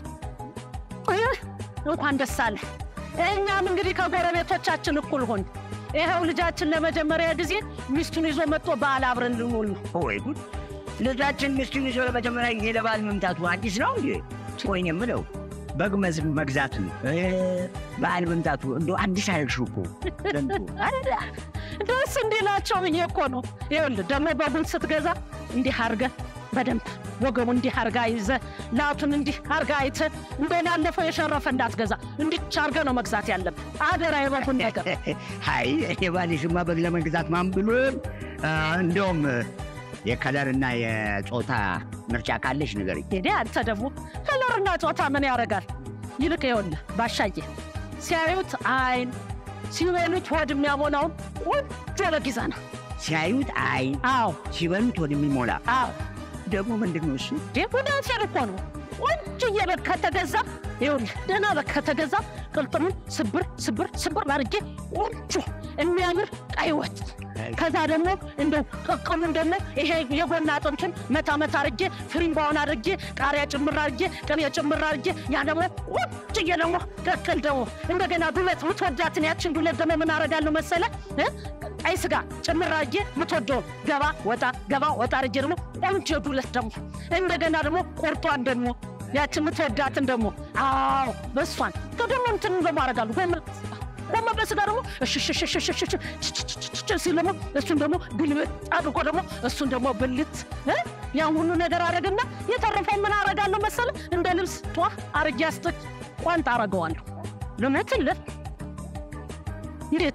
እንኳን ደስ አለ። እኛም እንግዲህ ከጎረቤቶቻችን እኩል ሆን ይኸው ልጃችን ለመጀመሪያ ጊዜ ሚስቱን ይዞ መጥቶ በዓል አብረን ልንውል ነው። ወይ ጉድ! ልጃችን ሚስቱን ይዞ ለመጀመሪያ ጊዜ ለበዓል መምጣቱ አዲስ ነው እንዴ? ወይን የምለው በግ መዝ- መግዛቱ እ፣ በዓል መምጣቱ እንደ አዲስ አያልሽው እኮ ዘንድሮ። አይደለ? ደስ እንዲላቸው ብዬ እኮ ነው። ይኸውልህ ደግሞ በጉን ስትገዛ እንዲህ አድርገህ በደንብ ወገቡ እንዲህ አድርጋ ይዘህ ላቱን እንዲህ አድርጋ አይተህ እንደሆነ ያለፈው የሸረፈ እንዳትገዛ እንዲች አድርገህ ነው መግዛት ያለብህ። አደራ የበጉን ነገር አይ የባልሽማ በግ ለመግዛት ማን ብሎን? እንደውም የከለርና የጾታ ምርጫ ካለሽ ንገሪኝ። ሄዴ አንተ ደግሞ ከለርና ጾታ ምን ያደርጋል? ይልቅ ይኸውልህ ባሻዬ ሲያዩት አይን ሲበሉት ሆድ የሚያሞላውን ቆንጆ በግ ይዘህ ና። ሲያዩት አይን፣ አዎ ሲበሉት ወደ የሚሞላ አዎ ደግሞ ምንድን ነው እሱ? ወዳንሴር እኮ ነው። ቆንጆዬ በግ ከተገዛ ይኸውልህ ደህና በግ ከተገዛ ቅልጥሙን ስብር ስብር ስብር አድርጌ ቆንጆ የሚያምር ቀይ ወጥ ከዛ ደግሞ እንደው ቅቅሉን ደግሞ ይሄ የጎና አጥንቱን መታ መታ አድርጌ ፍሪምባውን አድርጌ ቃሪያ ጭምር አድርጌ ቅቤ ጭምር አድርጌ ያ ደግሞ ቆንጆዬ ደግሞ ቅቅል ደግሞ እንደገና ዱለት ምትወዳትን ያችን ዱለት ደግሞ ምን አደርጋለሁ መሰለ እ? ቀይ ስጋ ጭምር አድርጌ ምትወደውን ገባ ወጣ ገባ ወጣ አድርጌ ደግሞ ቆንጆ ዱለት ደግሞ እንደገና ደግሞ ቁርጧን ደግሞ ያቺ የምትወዳትን ደግሞ አዎ በሷን ደግሞ እንትን ደግሞ አደርጋለሁ ጎመን ጎመን በስጋ ደግሞ እሽሽሽሽሽሽ ሲል ደግሞ እሱን ደግሞ ግልብጥ አድርጎ ደግሞ እሱን ደግሞ ብልት እ? ያን ሁሉ ነገር አደረግና የተረፈው ምን አደርጋለሁ መሰለህ እንደ ልብስ ጧ አርጌ አስጥቅ ቋንጣ አደርገዋለሁ ልመትልህ እንዴት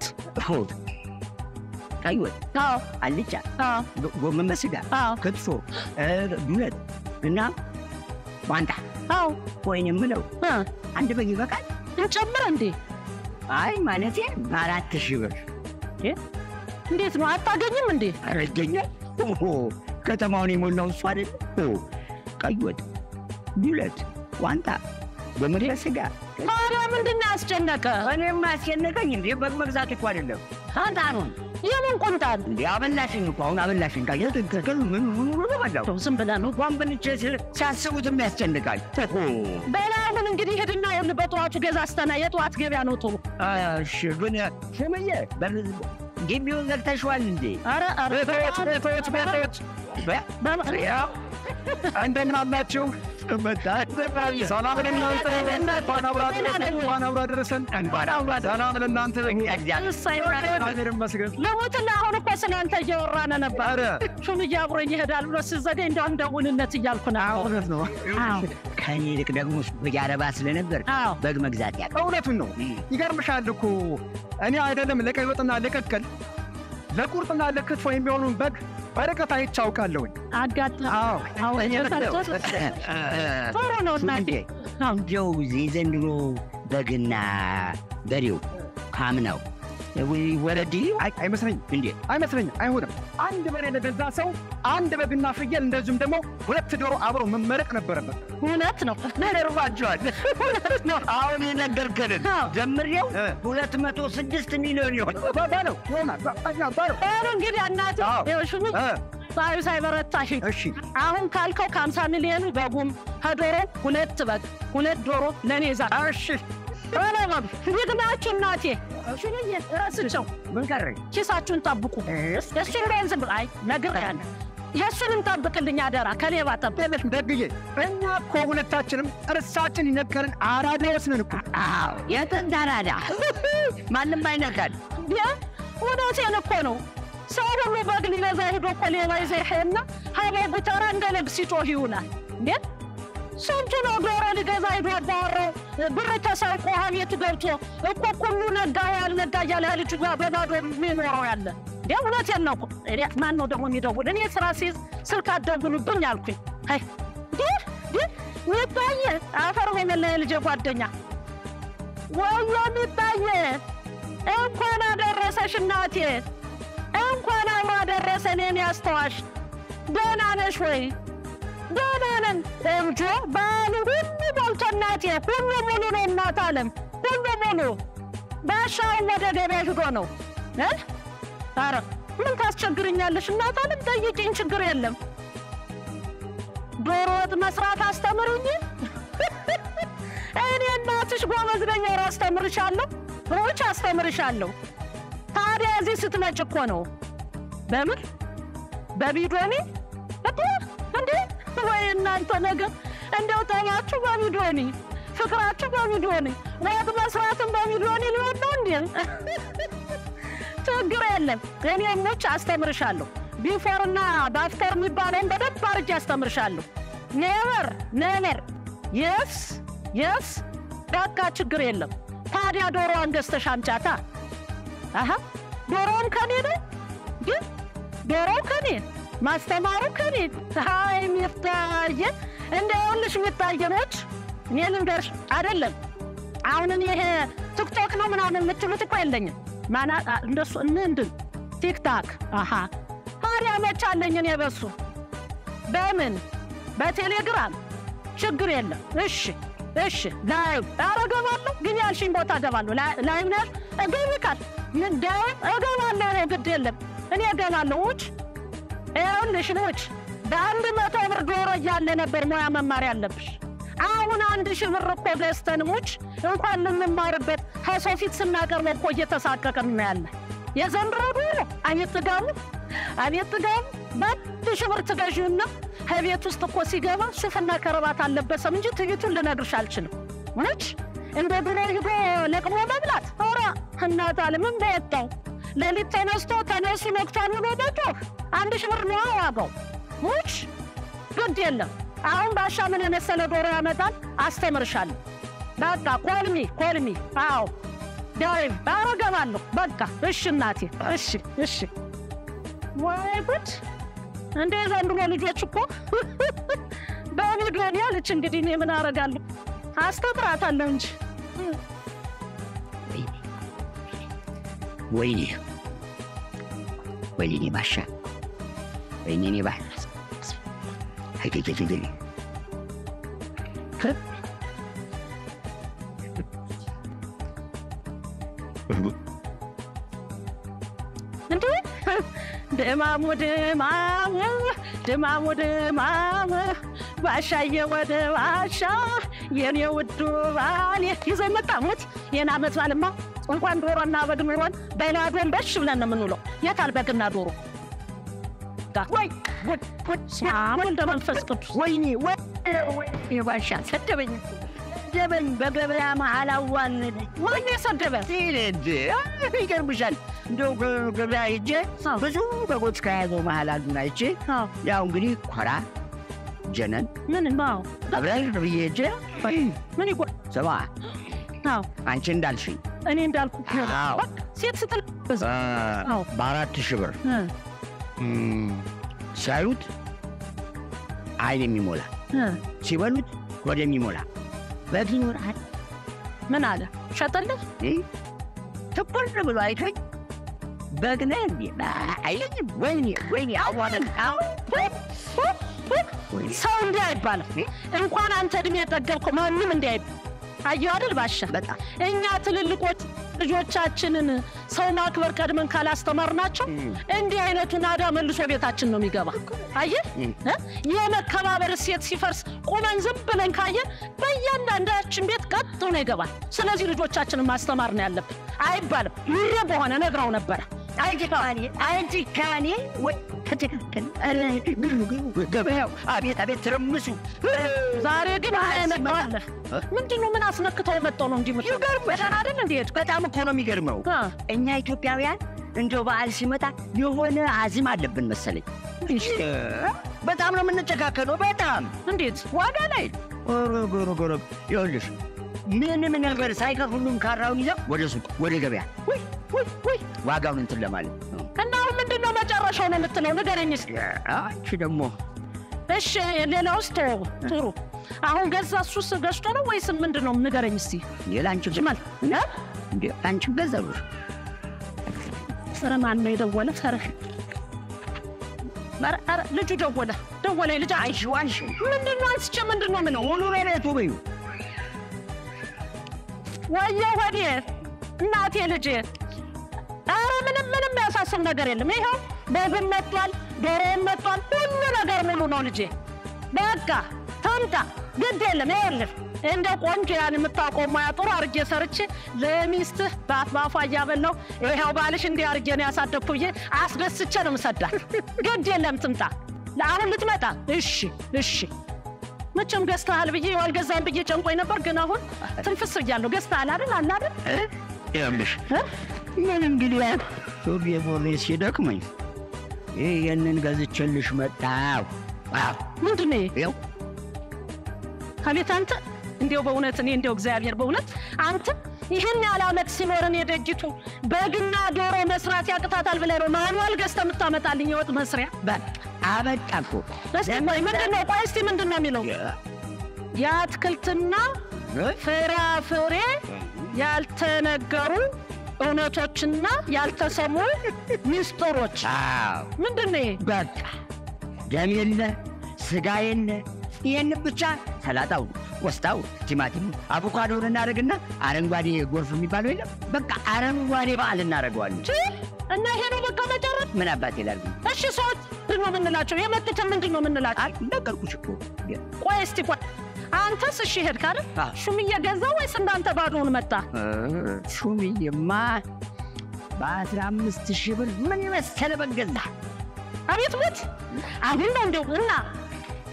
ቀይ ወጥ፣ አልጫ፣ ጎ- ጎመን በስጋ፣ ክትፎ፣ እ፣ ዱለት እና ቋንጣ። አዎ ወይን የምለው አንድ በግ ይበቃል? እንጨምር እንዴ? አይ ማለቴ በአራት ሺህ ብር እንዴት ነው አታገኝም እንዴ? ኧረ ይገኛል። ኦሆ፣ ከተማውን የሞላው እሱ አይደል? ኦ፣ ቀይ ወጥ፣ ዱለት፣ ቋንጣ፣ ጎመን በስጋ ታዲያ ምንድን ነው ያስጨነቀ? እኔም አስጨነቀኝ እንዴ በግ መግዛት እኮ አይደለም ቋንጣኑን የምን ቁምጣን እንዴ አበላሽኝ እኮ አሁን አበላሽኝ ቃ ትክክል ምን ምን ምን በላው ዝም ብለህ ነው እንኳን ብንቼ ሲያስቡትም ያስጨንቃል በላ አሁን እንግዲህ ሄድና ይሁን በጠዋቱ ገዛዝተና የጠዋት ገበያ ነው ጥሩ። እሺ ግን ስምዬ በር ግቢውን ዘግተሽዋል እንዴ ኧረ ኧረ ቤቶች ቤቶች ቤቶች ያው እንደምን አላችሁ? ሰላም ለእናንተ እንኳን አብሮ አደረሰን እንኳን አብሮ አደረሰን እንኳን አብሮ ሰላም ለእናንተ እግዚአብሔር ይመስገን ለሞትና አሁን እኮ ስለአንተ እያወራን ነበር። ሹምዬ አብሮኝ ይሄዳል ብሎ ሲዘገኝ እንደው እንደ ውንነት እያልኩ ነው። እውነት ነው። ከእኔ ይልቅ ደግሞ በግ አረባ ስለነበር በግ መግዛት ያ እውነቱን ነው። ይገርምሻል እኮ እኔ አይደለም ለቀይ ወጥና ለቅቅል ለቁርጥና ለክትፎ የሚሆኑን በግ በርቀት አይቼ አውቃለሁኝ። አጋጣሚ ጥሩ ነው እናቴ። እንደው የዘንድሮ በግና በሬው ካምናው ወረድ አይመስለኝም እንዴ አይመስለኝም። አይሆንም። አንድ በሬ ለገዛ ሰው አንድ በግና ፍየል እንደዚሁም ደግሞ ሁለት ዶሮ አብሮ መመረቅ ነበረበት። እውነት ነው። ነርባቸዋል አሁን የነገርከንን ጀምሬው ሁለት መቶ ስድስት ሚሊዮን ይሆን በለው ይሆናል በለው ሩ እንግዲህ እናት ሽሙ ሳዩ ሳይበረታሽ አሁን ካልከው ከሀምሳ ሚሊዮኑ በጉም ከዶሮ ሁለት በግ ሁለት ዶሮ ለእኔ ዛ እሺ እንዴት ናችሁ እናቴ? ሽንዬ ረስቸው ምን ቀረኝ? ኪሳችሁን ጠብቁ። እሱን ገንዝብ አይ ነግሬሃለሁ። የእሱንም ጠብቅልኝ አደራ ከሌባ ጠብቅ። ደግዬ እኛ እኮ ሁለታችንም እርሳችን ይነገርን አራዳ ወስነን እኮ የጥንት አራዳ ማንም አይነካል። እውነቴን እኮ ነው። ሰው ሁሉ በግ ሊገዛ ሄዶ እኮ ሌባ ይዘህ ይሄድና ሀበቡ ተራ እንደ ልብ ሲጮህ ይውላል። እንዴት ስንቱ ነው ዶሮ ሊገዛ ሄዶ አባወራው ብር ተሰርቆ ቤት ገብቶ እኮ ሁሉ ነጋ ያልነጋ እያለ ልጁ ጋር በባዶ የሚኖረው ያለ እንዴ እውነቴን ነው እኮ እኔ ማን ነው ደግሞ የሚደውል? እኔ ስራ ሲይዝ ስልክ አትደውሉብኝ አልኩኝ። አይ ይህ ይህ ሚታየ አፈር የመለ ልጄ ጓደኛ ወዮ ሚታየ እንኳን አደረሰሽ እናቴ፣ እንኳን አብሮ አደረሰን የኔ አስተዋሽ። ደህና ነሽ ወይ? ደህና ነን እንጆ ባሉ ሁሉ ሞልቶ እናቴ፣ ሁሉ ሙሉ ነው እናት አለም ሁሉ ሙሉ። ባሻውን ወደ ገበያ ሂዶ ነው እ ኧረ ምን ታስቸግርኛለሽ እናት አለም፣ ጠይቂኝ፣ ችግር የለም። ዶሮ ወጥ መስራት አስተምሩኝ። እኔ እናትሽ ጎበዝ ነኝ፣ ኧረ አስተምርሻለሁ፣ ሮች አስተምርሻለሁ። ታዲያ እዚህ ስትመጭ እኮ ነው በምን በቢዶኒ እንዴ እንዴ ወይ እናንተ ነገር እንደው ጠባችሁ በሚሊዮኒ ፍቅራችሁ በሚሊዮኒ ወጥ መስራትም በሚሊዮኒ ሊሆን ነው እንዴ? ችግር የለም እኔ ሞች አስተምርሻለሁ። ቢፎር እና በአፍተር የሚባለውን በደንብ አድርጌ አስተምርሻለሁ። ኔቨር ኔቨር የስ የስ በቃ ችግር የለም። ታዲያ ዶሮዋን ገዝተሽ አምጫታ። አሀ ዶሮውን ከኔ ነው ግን ዶሮው ከኔ ማስተማሩ ከኔ ሀይ ሚፍታየ እንደ ይኸውልሽ ሚታየኖች እኔ ልንገርሽ አይደለም አሁን እኔ ይሄ ቲክቶክ ነው ምናምን የምትሉት እኮ የለኝም ማና እንደሱ ምንድን ቲክታክ አሀ ታዲያ መች አለኝ እኔ በሱ በምን በቴሌግራም ችግር የለም እሺ እሺ ላይ ኧረ እገባለሁ ግን ያልሽኝ ቦታ እገባለሁ ላይ ነሽ እገብካል ምን ዳውን እገባለሁ እኔ ግድ የለም እኔ እገባለሁ ውጭ ይኸውልሽ ልጅ በአንድ መቶ ብር ዶሮ እያለ ነበር ሙያ መማር ያለብሽ። አሁን አንድ ሺህ ብር እኮ ገዝተን ሙች እንኳን ልንማርበት ከሰው ፊት ስናቀርበው እኮ እየተሳቀቅን ነው ያለ። የዘንድሮ ዶሮ አቤት ጥጋቡ፣ አቤት ጥጋቡ። በአንድ ሺህ ብር ትገዢውና ከቤት ውስጥ እኮ ሲገባ ሱፍና ከረባት አልለበሰም እንጂ ትዕይቱን ልነግርሽ አልችልም። ሙች እንደ ድሮ ሂዶ ለቅሞ መብላት ኧረ እናት አለምን በየጣው ሌሊት ተነስቶ ተነሱ መክቷን ብሎ መቶ አንድ ሺህ ብር ነው ዋጋው። ሙች ግድ የለም አሁን ባሻ ምን የመሰለ ዶሮ ያመጣል። አስተምርሻለሁ። በቃ ኮልሚ ኮልሚ። አዎ ዳይ አረገባለሁ። በቃ እሺ እናቴ፣ እሺ እሺ። ወይ ጉድ! እንደ ዘንድሮ ልጆች እኮ በሚሊዮን ያለች። እንግዲህ እኔ ምን አረጋለሁ? አስተምራታለሁ እንጂ ወይኔ ወይኔ ባሻ ወይኔ እኔ ባ አይገገገገ እንዴ ድማሙ ድማሙ ድማሙ ድማሙ ባሻዬ ወደ ባሻ የኔ ውዱ ባሌ ይዘኝ መጣ ሞት ይህን አመት ባልማ እንኳን ዶሮና በግ ኑሮን በናዶን በሽ ብለን ነው የምንውለው። የታል በግና ዶሮ? ወይ ወልደ መንፈስ ቅዱስ ወይኔ ወይኔ ባሻ ሰደበኝ ሰደበኝ በገበያ መሀል አዋለደኝ። ማን የሰደበ? ይገርምሻል እንደው ገበያ ሄጄ ብዙ በጎች ከያዘው መሀል አንዱን አይቼ ያው እንግዲህ ኮራ ጀነን ምን ነው አብረን ብዬ ሄጄ ምን ይጎ ስማ አንቺ እንዳልሽኝ እኔ እንዳልኩ አዎ። ሴት ስትል በአራት ሺህ ብር ሲያዩት አይን የሚሞላ ሲበሉት ሆድ የሚሞላ በግ ይኖርሃል። ምን አለ ሸጠልህ? ትኩር ብሎ አይቶኝ በግ ነህ እንዴ አይለኝም። ወይኔ ወይኔ አዋለን ሰው እንዲህ አይባልም። እንኳን አንተ እድሜ የጠገብከው ማንም እንዲህ አይባል። አየሁ አይደል ባሻ፣ እኛ ትልልቆች ልጆቻችንን ሰው ማክበር ቀድመን ካላስተማርናቸው እንዲህ አይነቱ ናዳ መልሶ ቤታችን ነው የሚገባ። አየህ እ? የመከባበር እሴት ሲፈርስ ቁመን ዝም ብለን ካየን በእያንዳንዳችን ቤት ቀጥ ብሎ ይገባል። ስለዚህ ልጆቻችንን ማስተማር ነው ያለብን። አይባልም ይሄ በሆነ ነግረው ነበረ። አንቺ ካኔ አንቺ ካኔ ወይ ተተካከል ኧረ ግሩ ገበያው አቤት አቤት ትርምሱ ዛሬ ግን መጣለ ምንድን ነው? ምን አስነክተው የመጣው ነው? እንዲህ ይገርምሻል አይደል? እንዴት በጣም እኮ ነው የሚገርመው። እኛ ኢትዮጵያውያን እንደው በዓል ሲመጣ የሆነ አዝም አለብን መሰለኝ። በጣም ነው የምንጨካከለው። በጣም እንዴት ዋጋ ላይ ጎሮ ጎሮ ይኸውልሽ ምንም ነገር ሳይቀር ሁሉም ካራውን ይዘው ወደ ሱቅ ወደ ገበያ ወይ ወይ ወይ ዋጋውን እንትን ለማለት እና አሁን ምንድን ነው መጨረሻው ነው የምትለው? ንገረኝ እስኪ። አንቺ ደግሞ እሺ ሌላ ውስጥ ተወው። ጥሩ አሁን ገዛ እሱስ ገዝቶ ነው ወይስ ምንድን ነው? ንገረኝ እስኪ። የላንቺ ጅማል እንዴ አንቺ ገዛሉሽ? ኧረ ማን ነው የደወለ? ኧረ ኧረ ኧረ ልጁ ደወለ ደወለ። ልጅ አይሽ ዋንሽ ምንድን ነው አንስቼ ምንድን ነው ምነው ሙሉ ቤቱ በዩ ወየ ወዴ እናቴ ልጄ ኧረ ምንም ምንም የሚያሳስብ ነገር የለም። ይኸው በግም መጥቷል፣ ዶሮም መጥቷል፣ ሁሉ ነገር ሙሉ ነው ልጄ። በቃ ተምጣ ግድ የለም። ይኸውልህ እንደ ቆንጆ ያን የምታውቀው ሙያ ጥሩ አርጌ ሰርቼ ለሚስትህ በአፍ በአፏ እያበላሁ ይኸው ባልሽ እንዲህ አርጌ ነው ያሳደግኩ ብዬ አስደስቼ ነው የምሰዳት። ግድ የለም ትምጣ። አሁን ልትመጣ? እሺ እሺ መቼም ገዝተሃል ብዬ አልገዛም ብዬ ጨንቆኝ ነበር፣ ግን አሁን ትንፍስ ብያለሁ። ገዝተሃል አይደል? አለ አይደል? ይኸውልሽ ምን እንግዲህ ሱሪ ቦሌ ሲደክመኝ ይህንን ገዝቼልሽ መጣሁ። ምንድን ነው ይኸው አቤት አንተ እንዲያው በእውነት እኔ እንዲያው እግዚአብሔር በእውነት አንተ ይህን ያህል ዓመት ሲኖረን የደጅቱ በግና ዶሮ መስራት ያቅታታል ብለህ ነው ማኑዋል ገዝተህ የምታመጣልኝ የወጥ መስሪያ? አበቃ እኮ እስቲ ቆይ ምንድን ነው? ቆይ እስቲ ምንድን ነው የሚለው? የአትክልትና ፍራፍሬ ያልተነገሩ እውነቶችና ያልተሰሙ ሚስጥሮች ምንድን ነው? በቃ ደም የለ ስጋ የለ ይህን ብቻ ሰላጣው፣ ቆስጣው፣ ቲማቲሙ፣ አቮካዶን እናደርግና አረንጓዴ ጎርፍ የሚባለው የለም በቃ አረንጓዴ በዓል እናደርገዋለን። እና ይሄ ነው በቃ መጨረስ። ምን አባቴ ላድርግ? እሺ ሰዎች ምንድን ነው የምንላቸው? የመጡትን ምንድን ነው የምንላቸው? ነገርኩሽ እኮ። ቆይ እስቲ ቆይ አንተስ እሺ ሄድክ አይደል? ሹምዬ ገዛ ወይስ እንዳንተ ባዶውን መጣ? ሹምዬማ በአስራ አምስት ሺህ ብር ምን የመሰለ በግ ገዛ። አቤት ሞት! አሁን ነው እንደው እና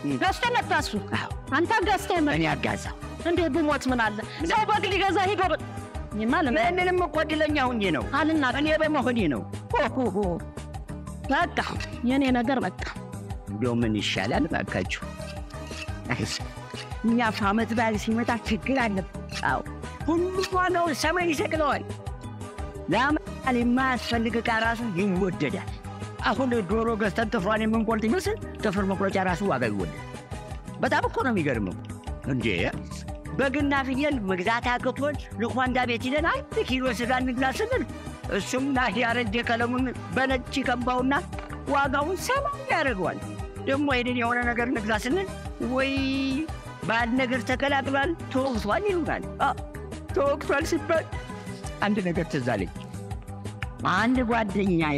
ገዝቶ መጣ እሱ። አንተ ገዝተህ መጣ። እኔ አጋዛው እንዴ ብሞት ምን አለ ሰው በግ ሊገዛ ሂዶ ብ- እኔማ ለም- ምንም እኮ እድለኛ ሁኜ ነው አልና እኔ በመሆኔ ነው። ሆሆሆ። በቃ የኔ ነገር በቃ እንዲያው ምን ይሻላል ባካችሁ? አይስ፣ እኛ ዓመት በዓል ሲመጣ ችግር አለብን። አዎ ሁሉ ዋናው ሰማይ ይሰቅለዋል። ለዓመት የማያስፈልግ ዕቃ ራሱ ይወደዳል። አሁን ዶሮ ገዝተን ጥፍሯን የምንቆርጥ ይመስል ጥፍር መቁረጫ ራሱ ዋጋ ይወደዳል። በጣም እኮ ነው የሚገርመው። እንዴ በግና ፍየል መግዛት አቅቶን ልኳንዳ ቤት ሂደን አንድ ኪሎ ስጋ እንግዛ ስንል እሱም ና ያረጀ ቀለሙን በነጭ ቀባውና ዋጋውን ሰማይ ያደርገዋል። ደግሞ ሄደን የሆነ ነገር እንግዛ ስንል ወይ ባል ነገር ተቀላቅሏል ተወቅቷል ይሉናል። አ፣ ተወቅቷል ሲባል አንድ ነገር ትዝ አለኝ። አንድ ጓደኛዬ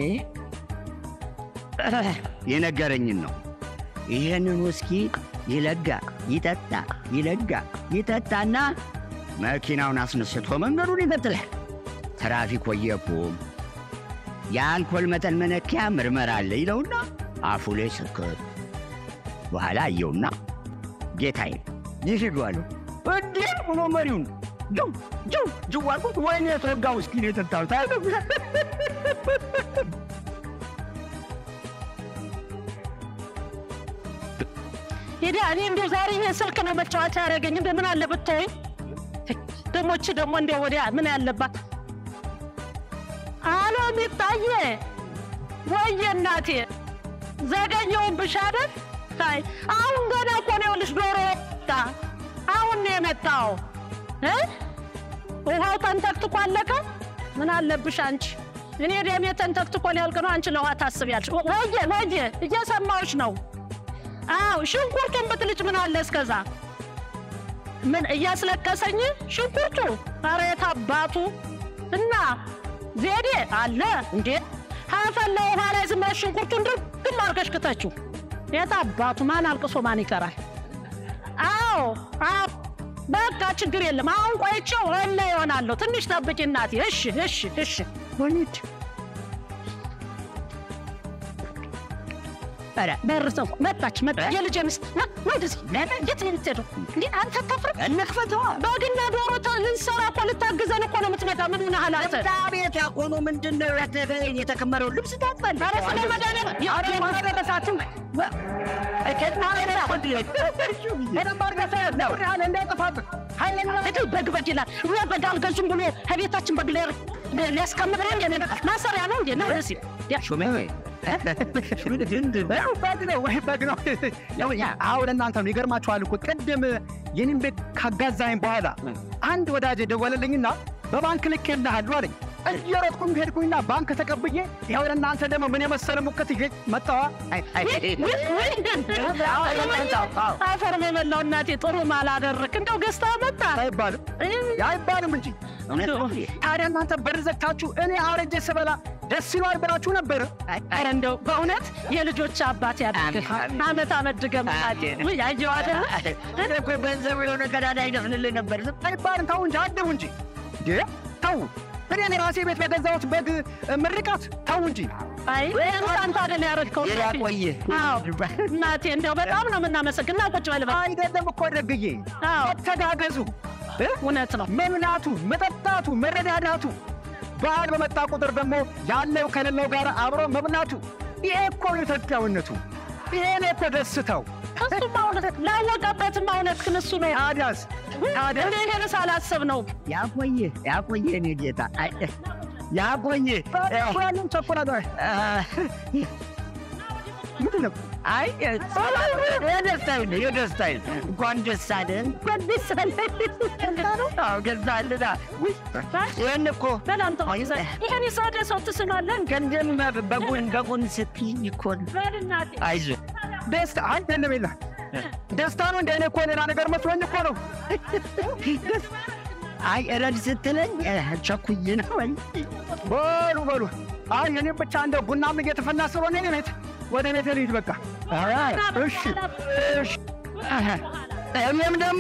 የነገረኝን ነው። ይህንን ውስኪ ይለጋ ይጠጣ ይለጋ ይጠጣና መኪናውን አስነስቶ መንገዱን ይቀጥላል። ትራፊክ ወየቁም የአልኮል መጠን መለኪያ ምርመራ አለ ይለውና አፉ ላይ ስክት በኋላ አየውና ጌታዬ ይሂዱ አለው። እንዴ ብሎ መሪውን ጅው ጅው ጅው አልኩት። ወይኔ የተወጋ ውስኪ ነው የጠጣሁት አለ። ሄዳ እኔ እንደው ዛሬ ይሄ ስልክ ነው መጫወቻ ያደረገኝ። እንደ ምን አለ ብትወይ ደሞች ደግሞ እንደ ወዲያ ምን ያለባት አሎ ሚጣዬ ወየ እናቴ ዘገኘሁብሽ አይደል? አይ አሁን ገና እኮ ነው ይኸውልሽ ዶሮ ወጣ። አሁን ነው የመጣው እ ውሃው ተንተክትኮ አለቀ። ምን አለብሽ አንቺ? እኔ ደሜ ተንተክትኮ ሊያልቅ ነው። አንቺ ለውሃ ታስቢያለሽ። ወየ ወየ እየሰማሁሽ ነው። አዎ ሽንኩርቱን ብትልጭ ምን አለ እስከዛ ምን እያስለቀሰኝ ሽንኩርቱ ኧረ የት አባቱ እና ዜዴ አለ እንዴ ሀፈላ ውሃ ላይ ዝም ብለሽ ሽንኩርቱን ድርግም አድርገሽ ክተችው የት አባቱ ማን አልቅሶ ማን ይቀራል አዎ አዎ በቃ ችግር የለም አሁን ቆይቼው እለ ይሆናለሁ ትንሽ ጠብቂ እናቴ እሺ እሺ እሺ ወሊድ ኧረ በር ሰው መጣች መጣች የልጄ ሚስት ና ና ወደዚህ የት ነው የምትሄደው እንዴ አንተ አታፍርም እንክፈተዋ በግና ዶሮ ተ- ልንሰራ እኮ ልታግዘን እኮ ነው የምትመጣ ምን ሆነሃል አንተ ቤት ያቆኑ ምንድን ነው የተከመረው ልብስ ታጥባል ኧረ ስለ መድኃኒዓለም ያ- የማደረሳችሁ በግ በግ ይላል ወይ በግ አልገዙም ብሎ ከቤታችን በግ ሊያ- ሊያስቀምጥ ነው እንዴ ማሰሪያ ነው እንዴ ነው ደስ ሹሜ በግ ነው ወይ በግ ነው። ያው ያ አሁን እናንተ ነው ይገርማችኋል እኮ ቅድም የኔን ቤት ካጋዛኝ በኋላ አንድ ወዳጅ ደወለልኝና በባንክ ልክ የለሃሉ አለኝ። እየሮጥኩም ሄድኩኝና ባንክ ተቀብዬ ያው እናንተ ደግሞ ምን የመሰለ ሙቀት ይዤ መጣዋ። አፈር በበላው እናቴ ጥሩ ማላደረክ እንደው ገዝታ መጣ አይባልም አይባልም እንጂ ታዲያ እናንተ በር ዘግታችሁ እኔ አውረጄ ስበላ ደስ ይሏል ብላችሁ ነበር። ኧረ እንደው በእውነት የልጆች አባት ያድርግህ። አመት አመት ድገም እናቴ። ውይ አየሁ አይደለ እኔ እኮ ገንዘብ የሆነ ቀዳዳ ይደፍንልህ ነበር። አይባልም ተው እንጂ አደቡ እንጂ እንዴ ተው። እኔ እኔ ራሴ ቤት በገዛሁት በግ ምርቃት ተው እንጂ አይ አንተ አይደል ያረድከው ያቆየ አዎ እናቴ እንደው በጣም ነው የምናመሰግን። ና ቁጭ በል በል። አይደለም እኮ ደግዬ ተጋገዙ። እውነት ነው መብላቱ፣ መጠጣቱ፣ መረዳዳቱ በዓል በመጣ ቁጥር ደግሞ ያለው ከሌለው ጋር አብሮ መብላቱ ይሄ እኮ ነው ኢትዮጵያዊነቱ። ይሄ ነው እኮ ደስታው። እሱማ እውነት ላወቀበትማ እውነት ግን እሱ ነው ታዲያስ ታዲያ እኔ ይሄን ሳላስብ ነው ያቆየ ያቆየ እኔ ጌታ አይ፣ ያቆየ ያንን ቸኮላታ ምንድን ነው? አይ የደስታዬ ነው የደስታዬ ነው። እንኳን ደስ አለ እንኳን ደስ አለ። አዎ ገዛልና ይህን እኮ በላንተ ይሄን የሰደ ሰው ትስማለን ገንዘብ በጎን በጎን ስትይኝ እኮ ነው። በልናቴ አይዞህ ደስታ አይደለም የለ ደስታ ነው እንደ እኔ እኮ ሌላ ነገር መስሎኝ እኮ ነው። አይ እረድ ስትለኝ ቸኩዬ ነው። በሉ በሉ አይ እኔ ብቻ እንደው ቡናም እየተፈላ ስለሆነ እኔ ቤት ወደ ቤት ልሂድ በቃ። እሺ እሺ እኔም ደግሞ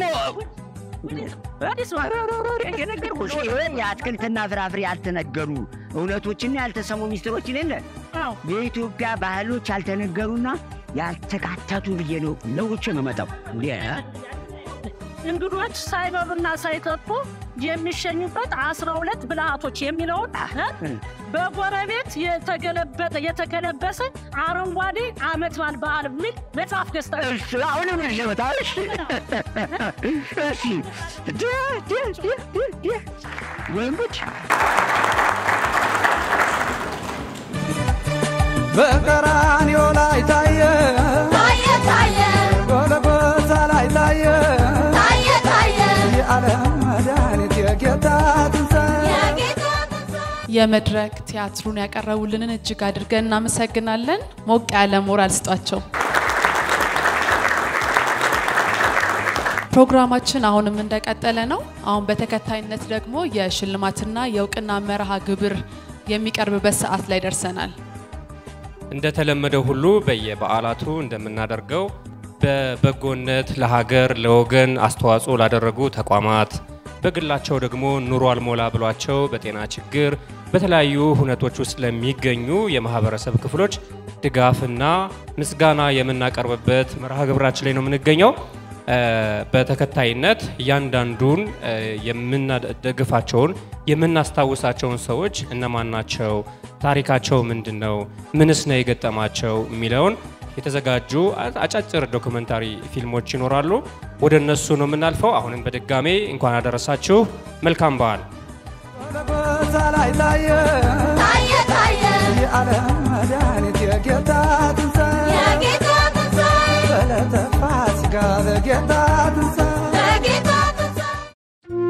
የነገርኩሽ የአትክልትና ፍራፍሬ ያልተነገሩ እውነቶችና ያልተሰሙ ሚስጥሮች የሌለ የኢትዮጵያ ባህሎች ያልተነገሩና ያልተካተቱ ብዬ ነው ለውጭ የምመጣው። እንዴ እንግዶች ሳይበሉና ሳይጠጡ የሚሸኙበት አስራ ሁለት ብልሃቶች የሚለውን እ? በጎረቤት የተገለበጠ የተገለበሰ አረንጓዴ አመት በዓል በዓል የሚል መጽሐፍ ገዝታ አሁንም ሸመታ እሺ ድ ድ ድ ድ ድ ወይም ጉድ በቀራንዮ ላይ ታየ ታየ ታየ ጎልጎታ ላይ ታየ ታየ ታየ የዓለም መድኃኒት የጌታ ትንሣኤ የመድረክ ቲያትሩን ያቀረቡልንን እጅግ አድርገን እናመሰግናለን። ሞቅ ያለ ሞራል ስጧቸው። ፕሮግራማችን አሁንም እንደቀጠለ ነው። አሁን በተከታይነት ደግሞ የሽልማትና የእውቅና መርሃ ግብር የሚቀርብበት ሰዓት ላይ ደርሰናል። እንደተለመደው ሁሉ በየበዓላቱ እንደምናደርገው በበጎነት ለሀገር ለወገን አስተዋጽኦ ላደረጉ ተቋማት በግላቸው ደግሞ ኑሮ አልሞላ ብሏቸው በጤና ችግር በተለያዩ ሁነቶች ውስጥ ለሚገኙ የማህበረሰብ ክፍሎች ድጋፍና ምስጋና የምናቀርብበት መርሃ ግብራችን ላይ ነው የምንገኘው። እ፣ በተከታይነት እያንዳንዱን እ፣ የምናደግፋቸውን የምናስታውሳቸውን ሰዎች እነማን ናቸው፣ ታሪካቸው ምንድን ነው፣ ምንስ ነው የገጠማቸው የሚለውን የተዘጋጁ አ- አጫጭር ዶክመንታሪ ፊልሞች ይኖራሉ። ወደ እነሱ ነው የምናልፈው። አሁንም በድጋሜ እንኳን አደረሳችሁ። መልካም በዓል። ጎልጎታ ላይ ታየ ታየ ታየ የዓለም መድኃኒት የጌታ ትንሣኤ የጌታ ትንሣኤ በዕለተ ፋሲካ በጌታ ትንሣኤ የጌታ ትንሣኤ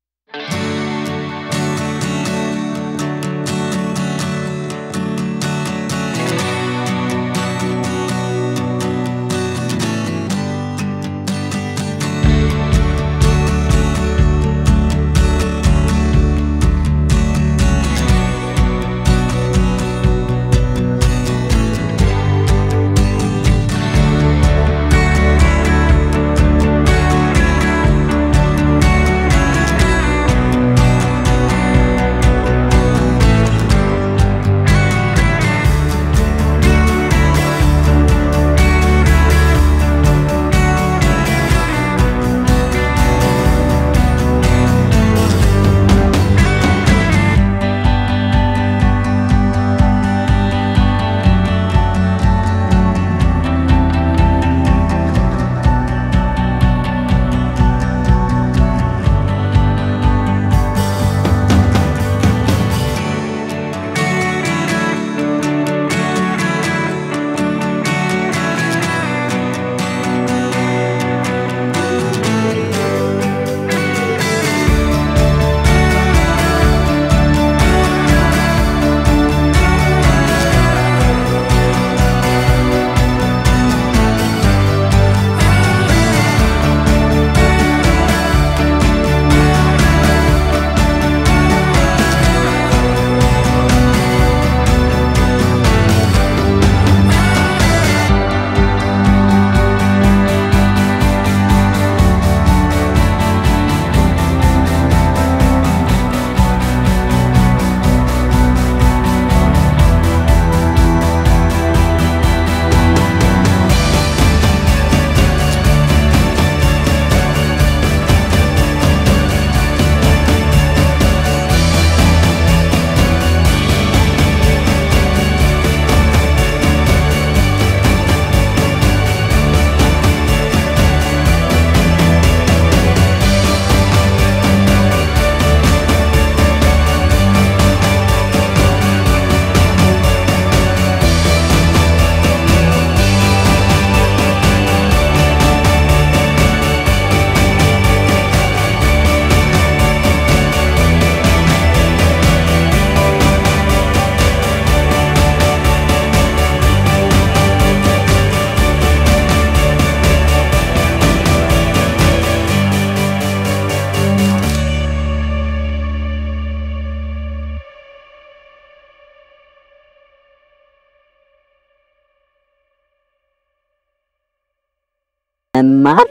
መማር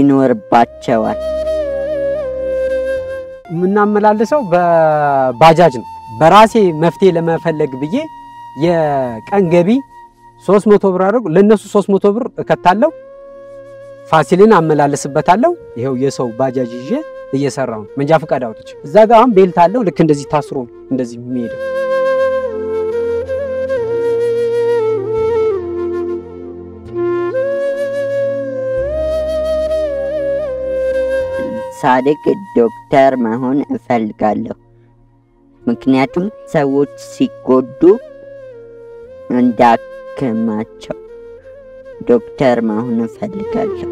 ይኖርባቸዋል። የምናመላልሰው በባጃጅ ነው። በራሴ መፍትሄ ለመፈለግ ብዬ የቀን ገቢ ሶስት መቶ ብር አድርጉ ለእነሱ ሶስት መቶ ብር እከታለሁ ፋሲልን አመላለስበታለሁ። ይኸው የሰው ባጃጅ ይዤ እየሰራው ነው። መንጃ ፈቃድ አውጥቼ እዛ ጋር አሁን ቤልት አለው። ልክ እንደዚህ ታስሮ ነው እንደዚህ የሚሄደው። ሳድግ ዶክተር መሆን እፈልጋለሁ። ምክንያቱም ሰዎች ሲጎዱ እንዳክማቸው ዶክተር መሆን እፈልጋለሁ።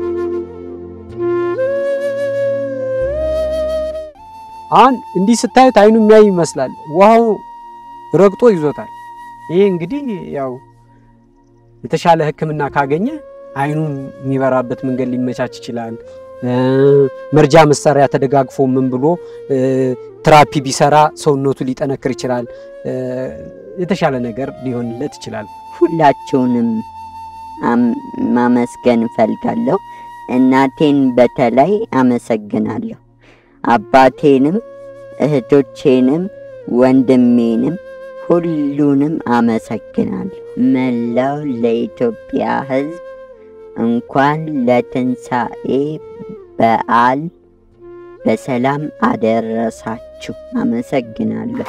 አሁን እንዲህ ስታዩት አይኑ የሚያይ ይመስላል። ውሃው ረግጦ ይዞታል። ይሄ እንግዲህ ያው የተሻለ ሕክምና ካገኘ አይኑ የሚበራበት መንገድ ሊመቻች ይችላል። መርጃ መሳሪያ ተደጋግፎ ምን ብሎ ትራፒ ቢሰራ ሰውነቱ ሊጠነክር ይችላል። የተሻለ ነገር ሊሆንለት ይችላል። ሁላችሁንም አም- ማመስገን እፈልጋለሁ። እናቴን በተለይ አመሰግናለሁ። አባቴንም፣ እህቶቼንም፣ ወንድሜንም ሁሉንም አመሰግናለሁ። መላው ለኢትዮጵያ ሕዝብ እንኳን ለትንሣኤ በዓል በሰላም አደረሳችሁ። አመሰግናለሁ።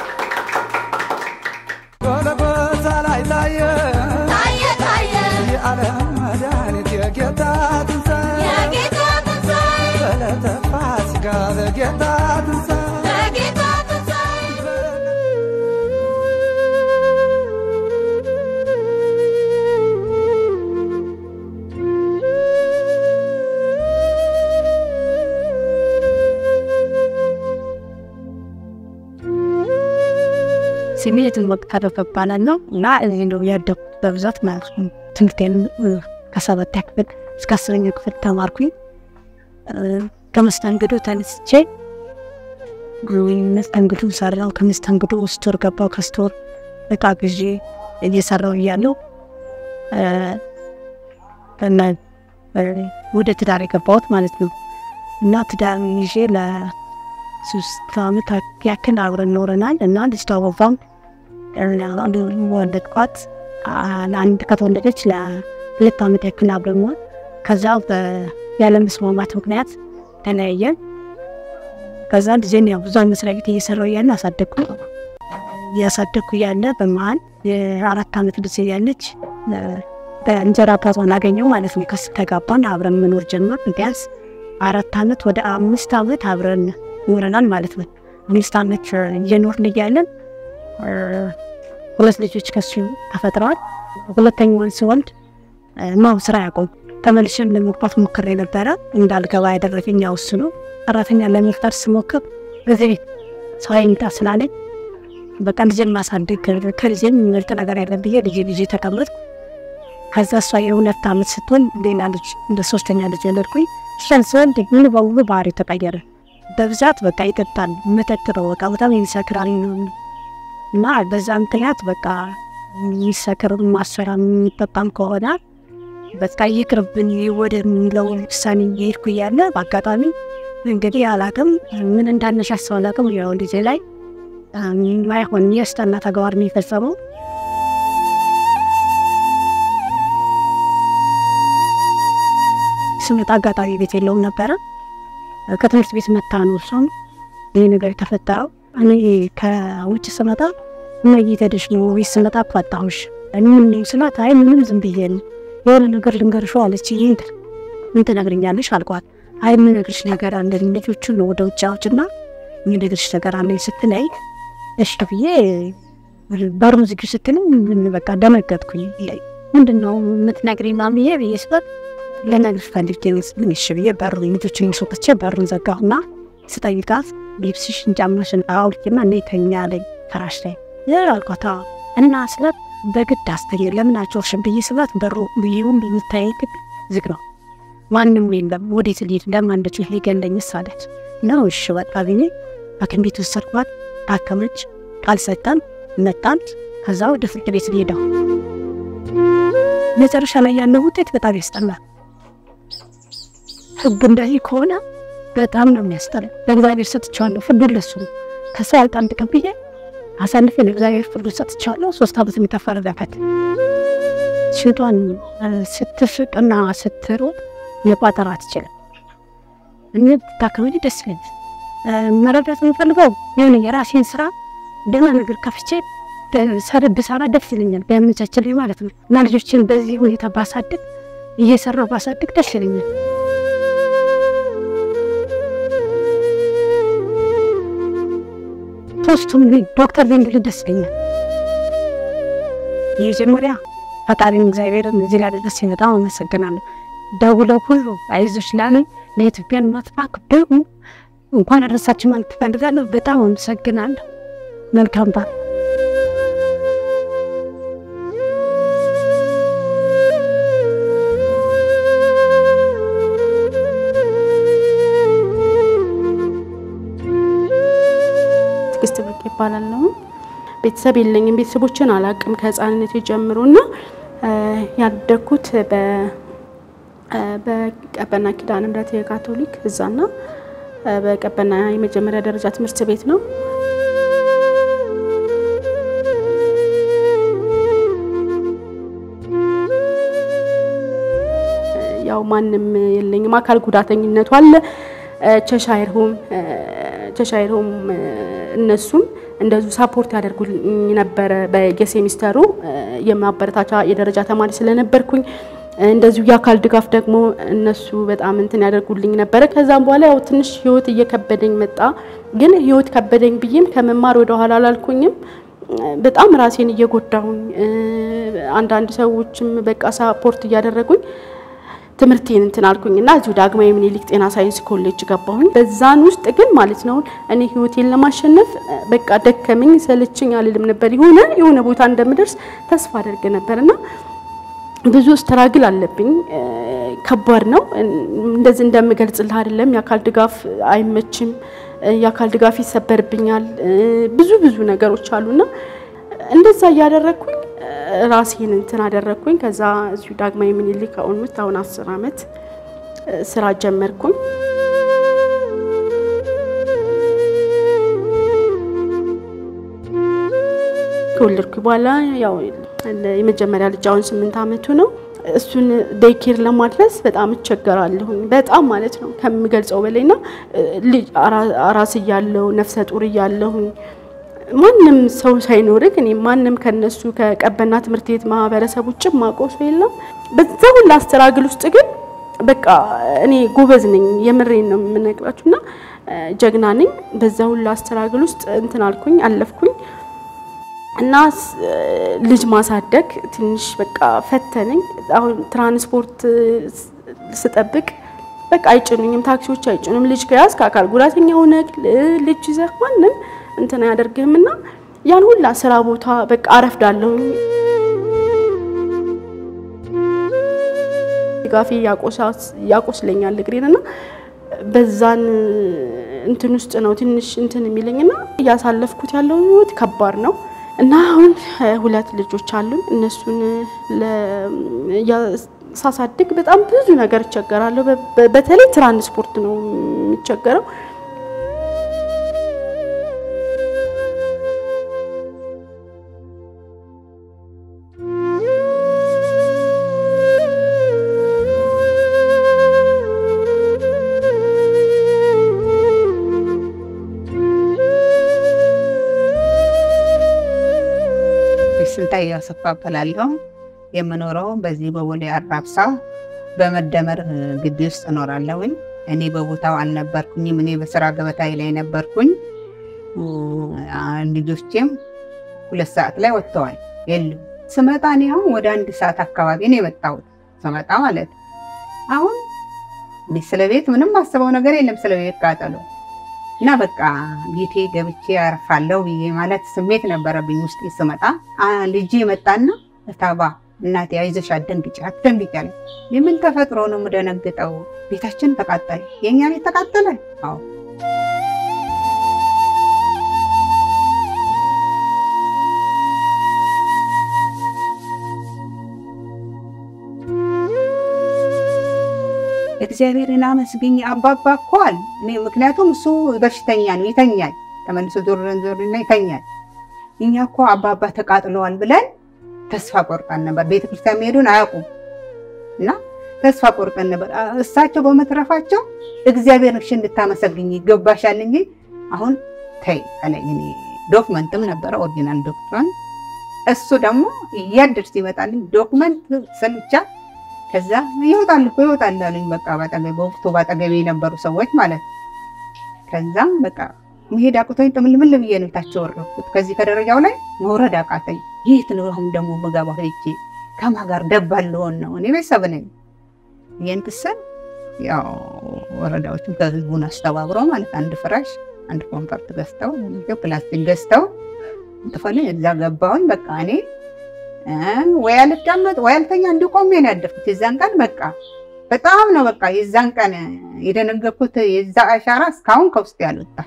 ጎልጎታ ላይ ታየ ታየ ታየ የዓለም መድኃኒት የጌታ ትንሣኤ የጌታ ትንሣኤ በዕለተ ፋሲካ በጌታ ትንሣኤ በጌታ ትንሣኤ ስሜ የትንወቅ ታደፈ እባላለሁ እና እዚህ ነው ያደኩት በብዛት ማለት ነው። ትምህርቴን እ፣ ከሰባተኛ ክፍል እስከ አስረኛ ክፍል ተማርኩኝ። እ፣ ከመስተንግዶ ተነስቼ እ፣ መስተንግዶ ሰራው። ከመስተንግዶ ስቶር ገባው። ከስቶር እቃ ግዢ እየሰራው እያለሁ እ፣ እና እ፣ ወደ ትዳር የገባሁት ማለት ነው እና ትዳር ይዤ ለሶስት ዓመት ያክል አብረን ኖረናል እና ልጅቷ ወፋም ወለድኳት። አንድ ከተወለደች ለሁለት ዓመት ያክል አብረን ኖር ከዛ በ- ያለ መስማማት ምክንያት ተለያየን። ከዛ ልጄን ያው ብዙ መስሪያ ቤት እየሰራው እያለ አሳደግኩ። እያሳደግኩ እያለ በመሀል የአራት ዓመት ልጅ እያለች እ፣ በእንጀራ አባቷን አገኘው ማለት ነው። ከስ ተጋባን፣ አብረን መኖር ጀመር። ቢያንስ አራት ዓመት ወደ አምስት ዓመት አብረን ኖረናል ማለት ነው። አምስት ዓመት እ፣ እየኖርን እያለን እ፣ ሁለት ልጆች ከሱ ተፈጥረዋል። ሁለተኛውን ስወልድ እ፣ ማው ስራ ያቆም ተመልሼም ለመግባት ሞክሬ ነበረ። እንዳልገባ ያደረገኝ ያው እሱ ነው። ሰራተኛ ለመፍጠር ስሞክር በዚህ ሰው አይምጣ ስላለኝ በቃ ልጄን ማሳደግ ከልጄም ምርጥ ነገር ያለ ብዬ ልጄ ልጄ ተቀመጥኩ። ከዛ እሷ የሁለት ዓመት ስትሆን ሌላ ልጅ እንደ ሶስተኛ ልጅ ወለድኩኝ። እሷን ስወልድ ሙሉ በሙሉ ባህሪ ተቀየረ። በብዛት በቃ ይጠጣል፣ መጠጥ ነው በቃ በጣም የሚሰክራል እና በዛ ምክንያት በቃ የሚሰክር ማሰራ የሚጠጣም ከሆነ በቃ ይቅርብን ወደሚለው ውሳኔ እየሄድኩ እያለ በአጋጣሚ እንግዲህ አላቅም ምን እንዳነሳሳው አላቅም። ያው ልጄ ላይ ማይሆን የስጠና ተግባር ነው የፈጸመው። ስመጣ አጋጣሚ ቤት የለውም ነበረ። ከትምህርት ቤት መታ ነው እሷም ይህ ነገር የተፈጠረው። እኔ ከውጭ ስመጣ እነይ ተደሽ ነው ቤት ስመጣ አፋጣሁሽ ምን ስላት፣ አይ ምንም ዝም ብዬ ነው የሆነ ነገር ልንገርሽ አለች። ይህ ምን ትነግርኛለሽ አልኳት። አይ የምነግርሽ ነገር አለ ልጆቹን ነው ወደ ውጭ አውጭና የምነግርሽ ነገር አለኝ ስትለኝ እሺ ብዬ በሩን ዝጊ ስትለኝ ምን በቃ ደነገጥኩኝ። ምንድን ነው የምትነግሪኝ ምናምን ብዬ ብዬ ስላት ልነግርሽ ፈልጌ ነው ስትለኝ እሺ ብዬ በሩ ልጆችን ሶጥቼ በሩን ዘጋሁና ስጠይቃት ልብስሽን ጫማሽን አውልቂና እኔ ተኛ አለኝ ፍራሽ ላይ ይህ አልኳት። አዎ እና ስላት በግድ አስተኛ ለምን አልጮሽም ብዬ ስላት በሩ ብዬውን የምታየኝ ግን ዝግ ነው ማንም የለም። ወዴት ልሄድ ለማንደች ሊገለኝስ አለች። ነው እሺ በቃ ብዬ ሐኪም ቤት ወሰድኳት። ታከመች። ቃል ሰጠን መጣን። ከዛ ወደ ፍርድ ቤት ሄደው መጨረሻ ላይ ያለው ውጤት በጣም ያስጠላል። ህግ እንደዚህ ከሆነ በጣም ነው የሚያስጠላ። ለእግዚአብሔር ሰጥቼዋለሁ፣ ፍርዱን ለሱ ነው። ከሳ ያልጣን ጥቅም ብዬ አሳልፌ ለእግዚአብሔር ፍርዱን ሰጥቼዋለሁ። ሶስት ዓመት የሚተፈረደበት ሽቷን ስትፍቅና ስትሮጥ መቋጠር አትችልም። እኔ ብታከብሪ ደስ ይለኛል። መረዳት የምፈልገው የሆነ የራሴን ስራ ደህና ነገር ከፍቼ ሰር ብሰራ ደስ ይለኛል፣ ቢያመቻችልኝ ማለት ነው። እና ልጆችን በዚህ ሁኔታ ባሳድግ እየሰራው ባሳድግ ደስ ይለኛል። ሶስቱም ዶክተር ቢንግል ደስ ይለኛል። የመጀመሪያ ፈጣሪን እግዚአብሔርን እዚህ ላደረሰ በጣም አመሰግናለሁ። ደውለው ሁሉ አይዞሽ ላለኝ ለኢትዮጵያ ልማት ባንክ ደግሞ እንኳን አደረሳችሁ ማለት ትፈልጋለሁ። በጣም አመሰግናለሁ። መልካም በዓል። ትዕግስት ብርቅ ይባላለሁ። ቤተሰብ የለኝም። ቤተሰቦችን አላቅም ከህፃንነት ጀምሮ እና ያደግኩት በቀበና ኪዳነ ምሕረት የካቶሊክ እዛና በቀበና የመጀመሪያ ደረጃ ትምህርት ቤት ነው። ያው ማንም የለኝም። አካል ጉዳተኝነቱ አለ። ቸሻይር ሆም ቸሻይር ሆም እነሱም እንደዚሁ ሳፖርት ያደርጉልኝ ነበረ። በየሴሚስተሩ የማበረታቻ የደረጃ ተማሪ ስለነበርኩኝ እንደዚሁ የአካል ድጋፍ ደግሞ እነሱ በጣም እንትን ያደርጉልኝ ነበረ። ከዛም በኋላ ያው ትንሽ ህይወት እየከበደኝ መጣ። ግን ህይወት ከበደኝ ብዬም ከመማር ወደ ኋላ አላልኩኝም። በጣም ራሴን እየጎዳሁኝ አንዳንድ ሰዎችም በቃ ሳፖርት እያደረጉኝ ትምህርቴን እንትን አልኩኝ እና እዚሁ ዳግማዊ ምኒልክ ጤና ሳይንስ ኮሌጅ ገባሁኝ። በዛን ውስጥ ግን ማለት ነው እኔ ህይወቴን ለማሸነፍ በቃ ደከመኝ ሰለችኝ አልልም ነበር። የሆነ የሆነ ቦታ እንደምደርስ ተስፋ አደርግ ነበር እና ብዙ ስትራግል አለብኝ። ከባድ ነው። እንደዚህ እንደምገልጽልህ አይደለም። የአካል ድጋፍ አይመችም። የአካል ድጋፍ ይሰበርብኛል። ብዙ ብዙ ነገሮች አሉና እንደዛ እያደረግኩኝ ራሴን እንትን አደረግኩኝ። ከዛ እዚሁ ዳግማዊ ምኒልክ አሁን አሁን አስር አመት ስራ ጀመርኩኝ። ከወለድኩ በኋላ ያው የመጀመሪያ ልጅ አሁን ስምንት አመቱ ነው። እሱን ዴይኬር ለማድረስ በጣም እቸገራለሁኝ። በጣም ማለት ነው ከምገልጸው በላይና አራስ እያለሁ ነፍሰ ጡር እያለሁኝ ማንም ሰው ሳይኖርክ እኔ ማንም ከነሱ ከቀበና ትምህርት ቤት ማህበረሰብ ውጭ ማውቀው ሰው የለም። በዛ ሁላ አስተራግል ውስጥ ግን በቃ እኔ ጎበዝ ነኝ፣ የምሬን ነው የምነግራችሁ እና ጀግና ነኝ። በዛ ሁላ አስተራግል ውስጥ እንትን አልኩኝ፣ አለፍኩኝ እና ልጅ ማሳደግ ትንሽ በቃ ፈተነኝ። አሁን ትራንስፖርት ስጠብቅ በቃ አይጭኑኝም፣ ታክሲዎች አይጭኑም። ልጅ ከያዝ ከአካል ጉዳተኛ ሆነ ልጅ ይዘህ ማንም እንትን አያደርግህም እና ያን ሁላ ስራ ቦታ በቃ አረፍዳለሁኝ። ድጋፌ ያቆስለኛል እግሬን እና በዛን እንትን ውስጥ ነው ትንሽ እንትን የሚለኝና እያሳለፍኩት ያለው ህይወት ከባድ ነው እና አሁን ሁለት ልጆች አሉን። እነሱን ሳሳድግ በጣም ብዙ ነገር እቸገራለሁ። በተለይ ትራንስፖርት ነው የሚቸገረው። ስልጣይ አሰፋ እባላለሁ። የምኖረው በዚህ በቦሌ አራብሳ በመደመር ግቢ ውስጥ እኖራለሁኝ። እኔ በቦታው አልነበርኩኝም። እኔ በስራ ገበታዬ ላይ ነበርኩኝ። ልጆቼም ሁለት ሰዓት ላይ ወጥተዋል የሉም። ስመጣ እኔ አሁን ወደ አንድ ሰዓት አካባቢ ነው የመጣሁት። ስመጣ ማለት አሁን ስለ ቤት ምንም አስበው ነገር የለም ስለ ቤት ቃጠሎ እና በቃ ቤቴ ገብቼ ያርፋለሁ ብዬ ማለት ስሜት ነበረብኝ ውስጤ ስመጣ። ልጄ መጣና እታባ እናቴ አይዞሽ አትደንግጪ አትደንግጪ አለ። የምን ተፈጥሮ ነው የምደነግጠው? ቤታችን ተቃጠለ። የእኛ ቤት ተቃጠለ? አዎ። እግዚአብሔርን አመስግኝ አባባ እኮ አለ። እኔ ምክንያቱም እሱ በሽተኛ ነው ይተኛል፣ ተመልሶ ዞር ዞርና ይተኛል። እኛ እኮ አባባ ተቃጥለዋል ብለን ተስፋ ቆርጠን ነበር። ቤተክርስቲያን መሄዱን አያውቁም እና ተስፋ ቆርጠን ነበር። አ- እሳቸው በመትረፋቸው እግዚአብሔር እሺ እንድታመሰግኝ ይገባሻል እንጂ አሁን ተይ አለኝ። እኔ ዶክመንትም ነበረ ኦሪጂናል ዶክመንት። እሱ ደግሞ እያደር ሲመጣልኝ ዶክመንት ሰልቻ ከዛ ይወጣል እኮ ይወጣል አሉኝ። በቃ ባጠገቤ በወቅቱ ባጠገቤ የነበሩ ሰዎች ማለት ነው። ከዛም በቃ መሄድ አቅቶኝ ጥምልምል ብዬ ነው ታች ወረድኩት። ከዚህ ከደረጃው ላይ መውረድ አቃተኝ። የት ነው አሁን ደግሞ ምገባው? ሄጄ ከማን ጋር ደባል ልሆን ነው? እኔ ቤተሰብ ነኝ። ይህን ክስል ያው ወረዳዎቹም ከህዝቡን አስተባብረው ማለት አንድ ፍራሽ አንድ ኮንፈርት ገዝተው ፕላስቲክ ገዝተው ጥፈል እዛ ገባሁኝ። በቃ እኔ እ ወይ አልቀመጥ ወይ አልተኛ እንዲቆሜ ነው ያደርኩት። የዛን ቀን በቃ በጣም ነው በቃ የዛን ቀን የደነገኩት የዛ አሻራ እስካሁን ከውስጥ ያልወጣ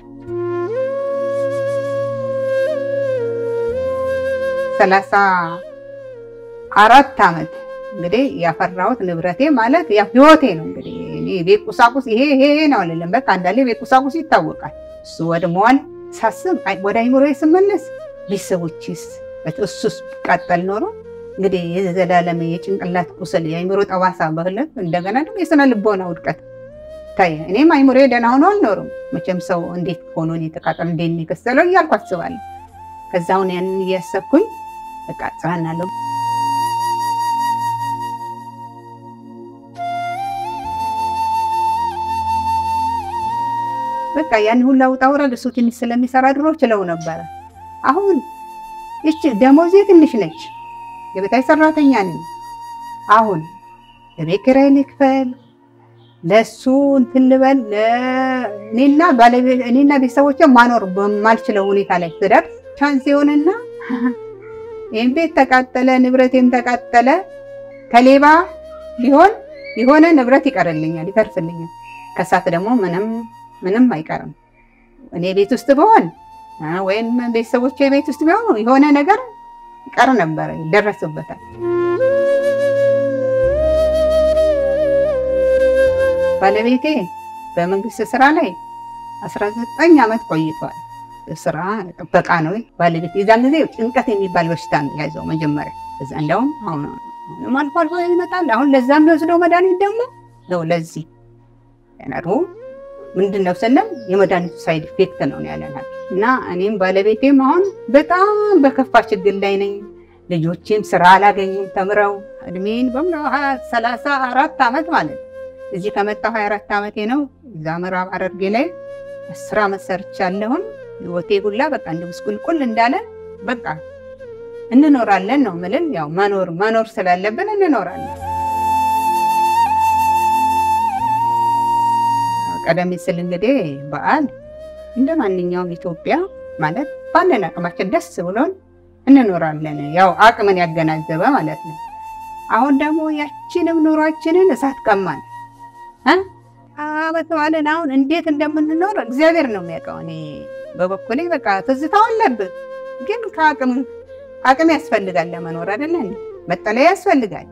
ሰላሳ አራት ዓመት እንግዲህ ያፈራሁት ንብረቴ ማለት ያው ህይወቴ ነው። እንግዲህ እኔ ቤት ቁሳቁስ ይሄ ይሄ ይሄ ነው አልልም። በቃ እንዳለ ቤት ቁሳቁስ ይታወቃል። እሱ ወድመዋል ሳስብ አይ- ወደ አይምሮዬ ስመለስ ቤተሰቦችስ እሱስ ቀጠል ኖሮ እንግዲህ የዘላለም የጭንቅላት ቁስል የአይምሮ ጠባሳ በህለት እንደገና ደግሞ የስነ ልቦና ውድቀት ታየ። እኔም አይምሮ ደህና ሆኖ አልኖርም። መቼም ሰው እንዴት ሆኖ እኔ ተቃጠል እንዴት ነው የከሰለው እያልኩ አስባለሁ። ከዛ አሁን ያንን እያሰብኩኝ በቃ ጽናናለሁ። በቃ ያን ሁላ ውጣ ውረድ እሱ ትንሽ ስለሚሰራ ድሮ ችለው ነበረ። አሁን ይች ደሞዜ ትንሽ ነች። የቤታይ ሰራተኛ ነኝ። አሁን ለቤት ኪራይ ልክፈል፣ ለሱ እንትን ልበል፣ እኔና ባለቤት እኔና ቤተሰቦቼ ማኖር በማልችለው ሁኔታ ላይ ስደርስ ቻንስ ይሆንና ይህም ቤት ተቃጠለ፣ ንብረቴም ተቃጠለ። ከሌባ ቢሆን የሆነ ንብረት ይቀርልኛል፣ ይተርፍልኛል። ከሳት ደግሞ ምንም ምንም አይቀርም። እኔ ቤት ውስጥ ብሆን አ፣ ወይም ቤተሰቦቼ ቤት ውስጥ ቢሆኑ የሆነ ነገር ይቀር ነበረ፣ ይደረስበታል። ባለቤቴ በመንግስት ስራ ላይ 19 ዓመት ቆይቷል። ስራ ጥበቃ ነው ባለቤት። የዛን ጊዜ ጭንቀት የሚባል በሽታ ነው ያዘው መጀመሪያ። እዛ እንደውም አሁን አሁንም አልፎ አልፎ ይመጣል። አሁን ለዛ የሚወስደው መድኃኒት ደግሞ ነው ለዚህ ነርቡ ምንድን ነው ስለም የመድኃኒቱ ሳይድ ኢፌክት ነው ያለናል። እና እኔም ባለቤቴም አሁን በጣም በከፋ ችግር ላይ ነኝ። ልጆቼም ስራ አላገኙም ተምረው እድሜን በሙሉ ሰላሳ አራት ዓመት ማለት ነው። እዚህ ከመጣሁ ሀያ አራት ዓመቴ ነው። እዛ ምዕራብ ሐረርጌ ላይ አስር ዓመት ሰርቻለሁን። ህይወቴ ሁላ በቃ እንደ ምስቁልቁል እንዳለ በቃ እንኖራለን ነው ምልን። ያው መኖር መኖር ስላለብን እንኖራለን። ቀደም ሲል እንግዲህ በዓል እንደ ማንኛውም ኢትዮጵያ ማለት ባለን አቅማችን ደስ ብሎን እንኖራለን። ያው አቅምን ያገናዘበ ማለት ነው። አሁን ደግሞ ያችንም ኑሯችንን እሳት ቀማን እ አመት በዓልን አሁን እንዴት እንደምንኖር እግዚአብሔር ነው የሚያውቀው። እኔ በበኩሌ በቃ ትዝታው አለብን፣ ግን ከአቅም አቅም ያስፈልጋል ለመኖር አይደለ እንዴ? መጠለያ ያስፈልጋል።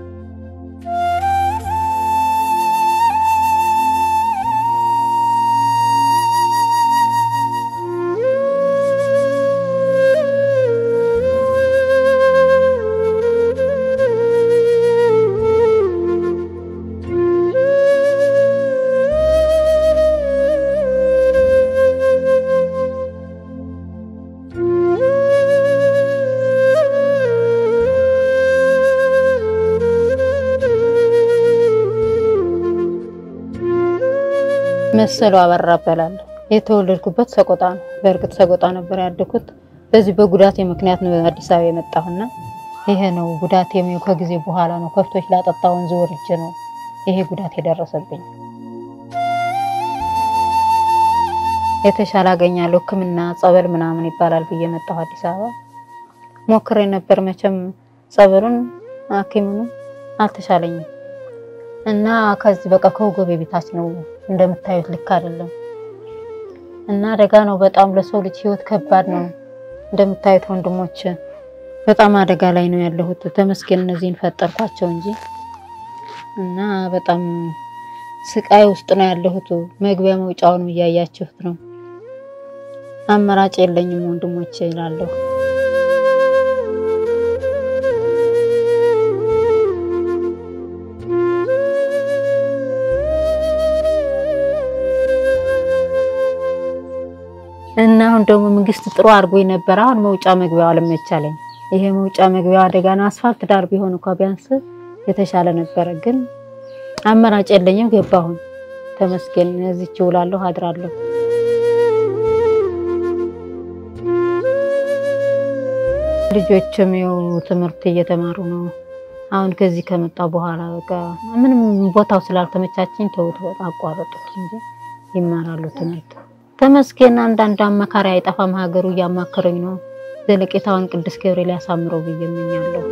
መሰሉ አበራ እባላለሁ። የተወለድኩበት ሰቆጣ ነው። በእርግጥ ሰቆጣ ነበር ያደኩት። በዚህ በጉዳቴ ምክንያት ነው አዲስ አበባ የመጣሁና ይሄ ነው ጉዳቴ። ከጊዜ በኋላ ነው ከብቶች ላጠጣ ወንዝ ወርጄ ነው ይሄ ጉዳት የደረሰብኝ። የተሻለ አገኛለሁ ሕክምና ጸበል ምናምን ይባላል ብዬ መጣሁ አዲስ አበባ ሞክሬ ነበር። መቼም ጸበሉን ሐኪሙን አልተሻለኝም እና ከዚህ በቃ ከወገቤ ቤታች ነው እንደምታዩት ልክ አይደለም እና አደጋ ነው በጣም ለሰው ልጅ ህይወት ከባድ ነው። እንደምታዩት ወንድሞች በጣም አደጋ ላይ ነው ያለሁት። ተመስገን እነዚህን ፈጠርኳቸው እንጂ እና በጣም ስቃይ ውስጥ ነው ያለሁት። መግቢያ መውጫውን እያያችሁት ነው። አማራጭ የለኝም ወንድሞቼ እላለሁ። እና አሁን ደግሞ መንግስት ጥሩ አድርጎ ነበር። አሁን መውጫ መግቢያው አልመቻለኝ። ይሄ መውጫ መግቢያው አደጋ ነው። አስፋልት ዳር ቢሆን እንኳ ቢያንስ የተሻለ ነበረ፣ ግን አማራጭ የለኝም። ገባሁን ተመስገን። እዚች እውላለሁ አድራለሁ። ልጆችም ይኸው ትምህርት እየተማሩ ነው። አሁን ከዚህ ከመጣሁ በኋላ በቃ ምንም ቦታው ስላልተመቻችኝ ተውት፣ አቋረጡት እንጂ ይማራሉ ትምህርት። ተመስገን። አንዳንድ አማካሪ አይጠፋም። ሀገሩ እያማከረኝ ነው። ዘለቄታውን ቅዱስ ገብርኤል ያሳምረው ብዬ እመኛለሁ።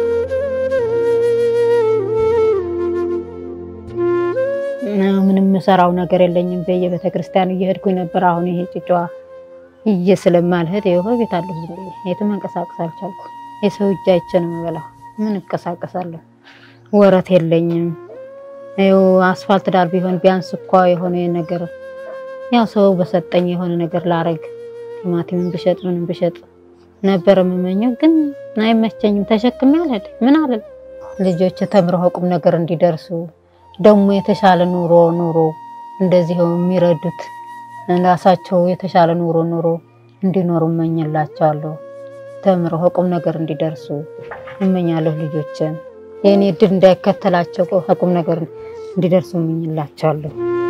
ምንም የምሰራው ነገር የለኝም። በየቤተ ክርስቲያኑ እየሄድኩኝ ነበር። አሁን ይሄ ጭጫዋ እየ ስለማልሄድ ይኸው ቤት አለሁ። ዝም ብዬ የትም መንቀሳቀስ አልቻልኩም። የሰው እጅ አይቼ ነው የምበላው። ምን እንቀሳቀሳለሁ? ወረት የለኝም። ይኸው አስፋልት ዳር ቢሆን ቢያንስ እኳ የሆነ ነገር ያው ሰው በሰጠኝ የሆነ ነገር ላረግ ቲማቲምን ብሸጥ ምንም ብሸጥ ነበር የምመኘው፣ ግን አይመቸኝም። ተሸክሜ አልሄድ ምን አለ ልጆች ተምረው ቁም ነገር እንዲደርሱ ደግሞ የተሻለ ኑሮ ኑሮ እንደዚህ የሚረዱት ራሳቸው የተሻለ ኑሮ ኑሮ እንዲኖሩ እመኝላቸዋለሁ። ተምረው ቁም ነገር እንዲደርሱ እመኛለሁ። ልጆችን የእኔ እድል እንዳይከተላቸው ቁም ነገር እንዲደርሱ እመኝላቸዋለሁ።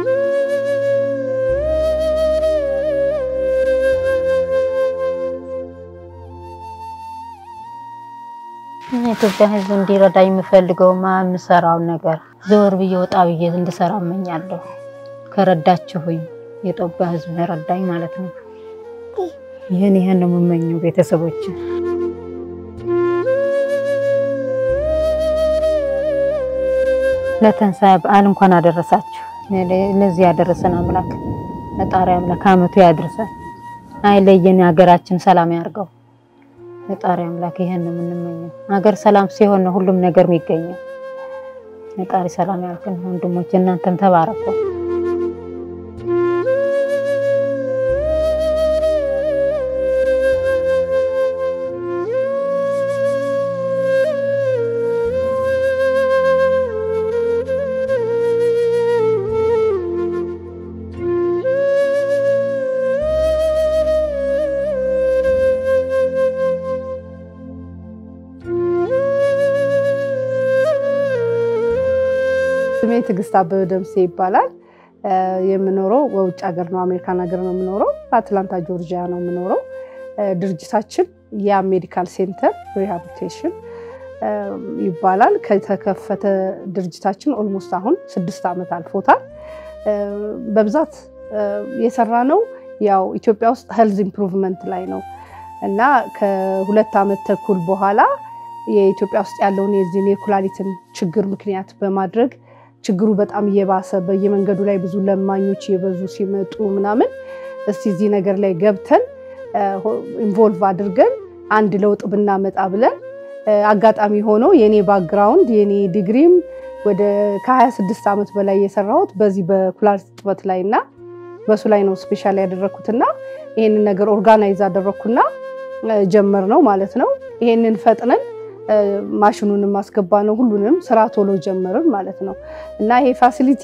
የኢትዮጵያ ሕዝብ እንዲረዳኝ የምፈልገው የምሰራውን ነገር ዘወር ብዬ ወጣ ብዬ እንድሰራ እመኛለሁ። ከረዳችሁኝ የኢትዮጵያ ሕዝብ ረዳኝ ማለት ነው። ይህን ይህን ነው የምመኘው ቤተሰቦች ለትንሣኤ በዓል እንኳን አደረሳችሁ። ለዚህ ያደረሰን አምላክ ፈጣሪ አምላክ አመቱ ያድርሰን፣ አይለየን፣ ሀገራችን ሰላም ያርገው። ፈጣሪ አምላክ ይሄን ነው የምንመኘው። ሀገር ሰላም ሲሆን ነው ሁሉም ነገር የሚገኘው። ፈጣሪ ሰላም ያርገን። ወንድሞች እናንተም ተባረኩ። ስሜ ትዕግስት አበበ ደምሴ ይባላል። የምኖረው በውጭ ሀገር ነው፣ አሜሪካን ሀገር ነው የምኖረው። በአትላንታ ጆርጂያ ነው የምኖረው። ድርጅታችን ያ ሜዲካል ሴንተር ሪሃቢሊቴሽን ይባላል። ከተከፈተ ድርጅታችን ኦልሞስት አሁን ስድስት ዓመት አልፎታል። በብዛት የሰራ ነው ያው ኢትዮጵያ ውስጥ ሄልዝ ኢምፕሩቭመንት ላይ ነው እና ከሁለት ዓመት ተኩል በኋላ የኢትዮጵያ ውስጥ ያለውን የዚህን የኩላሊትን ችግር ምክንያት በማድረግ ችግሩ በጣም እየባሰ በየመንገዱ ላይ ብዙ ለማኞች እየበዙ ሲመጡ ምናምን እስቲ እዚህ ነገር ላይ ገብተን ኢንቮልቭ አድርገን አንድ ለውጥ ብናመጣ ብለን አጋጣሚ ሆኖ የኔ ባክግራውንድ የኔ ዲግሪም ወደ ከ26 ዓመት በላይ የሰራሁት በዚህ በኩላሊት እጥበት ላይ እና በሱ ላይ ነው ስፔሻል ያደረግኩትና ይሄንን ነገር ኦርጋናይዝ አደረግኩና ጀመር ነው ማለት ነው። ይሄንን ፈጥነን ማሽኑንም ማስገባ ነው ሁሉንም ስራ ቶሎ ጀመርን ማለት ነው እና ይሄ ፋሲሊቲ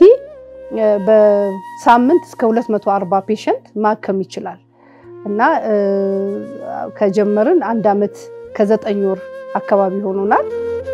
በሳምንት እስከ 240 ፔሸንት ማከም ይችላል እና ከጀመርን አንድ ዓመት ከዘጠኝ ወር አካባቢ ሆኖናል።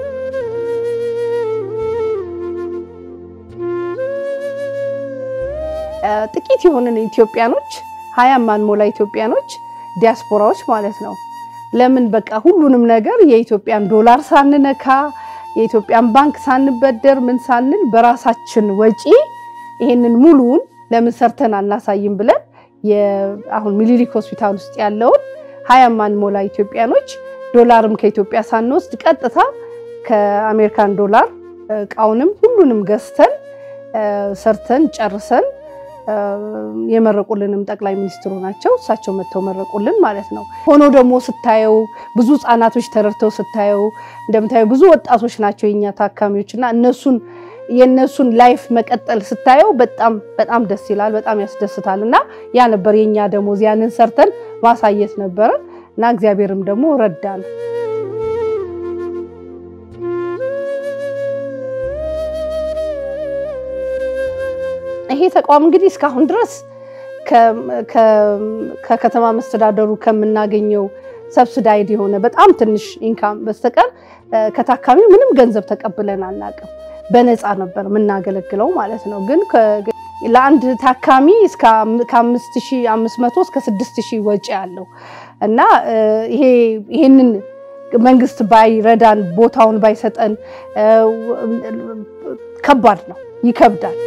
ጥቂት የሆንን ኢትዮጵያኖች ሀያ ማንሞላ ኢትዮጵያኖች ዲያስፖራዎች ማለት ነው ለምን በቃ ሁሉንም ነገር የኢትዮጵያን ዶላር ሳንነካ የኢትዮጵያን ባንክ ሳንበደር ምን ሳንል በራሳችን ወጪ ይሄንን ሙሉውን ለምን ሰርተን አናሳይም ብለን አሁን ሚኒሊክ ሆስፒታል ውስጥ ያለውን ሀያ ማንሞላ ኢትዮጵያኖች ዶላርም ከኢትዮጵያ ሳንወስድ ቀጥታ ከአሜሪካን ዶላር እቃውንም ሁሉንም ገዝተን ሰርተን ጨርሰን የመረቁልንም ጠቅላይ ሚኒስትሩ ናቸው። እሳቸው መጥተው መረቁልን ማለት ነው። ሆኖ ደግሞ ስታየው ብዙ ህጻናቶች ተረድተው ስታየው እንደምታየው ብዙ ወጣቶች ናቸው የኛ ታካሚዎች እና እነሱን የእነሱን ላይፍ መቀጠል ስታየው በጣም በጣም ደስ ይላል፣ በጣም ያስደስታል። እና ያ ነበር የኛ ደሞዝ፣ ያንን ሰርተን ማሳየት ነበረ እና እግዚአብሔርም ደግሞ ረዳን። ይሄ ተቋም እንግዲህ እስካሁን ድረስ ከ- ከ- ከከተማ መስተዳደሩ ከምናገኘው ሰብስዳይድ የሆነ በጣም ትንሽ ኢንካም በስተቀር እ፣ ከታካሚው ምንም ገንዘብ ተቀብለን አናውቅም። በነፃ ነበር የምናገለግለው ማለት ነው። ግን ከ- ለአንድ ታካሚ እስከ አም- ከአምስት ሺህ አምስት መቶ እስከ ስድስት ሺህ ወጪ አለው እና እ፣ ይሄ ይሄንን መንግስት ባይረዳን ቦታውን ባይሰጠን እ፣ ከባድ ነው፣ ይከብዳል።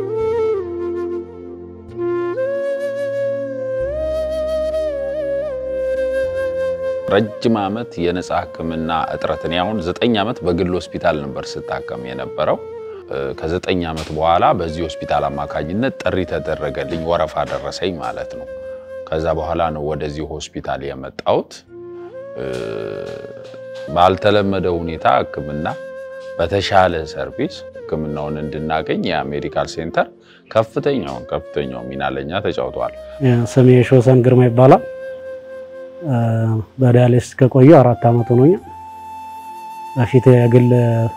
ረጅም ዓመት የነፃ ሕክምና እጥረት እኔ አሁን ዘጠኝ ዓመት በግል ሆስፒታል ነበር ስታከም የነበረው። እ፣ ከዘጠኝ ዓመት በኋላ በዚህ ሆስፒታል አማካኝነት ጥሪ ተደረገልኝ፣ ወረፋ ደረሰኝ ማለት ነው። ከዛ በኋላ ነው ወደዚህ ሆስፒታል የመጣሁት። እ፣ ባልተለመደ ሁኔታ ሕክምና በተሻለ ሰርቪስ ሕክምናውን እንድናገኝ የሜዲካል ሴንተር ከፍተኛውን ከፍተኛው ሚና ለኛ ተጫውተዋል። ስሜ ሾሰን ግርማ ይባላል። እ፣ በዳያሊሲስ ከቆየሁ አራት ዓመት ሆኖኛል። በፊት የግል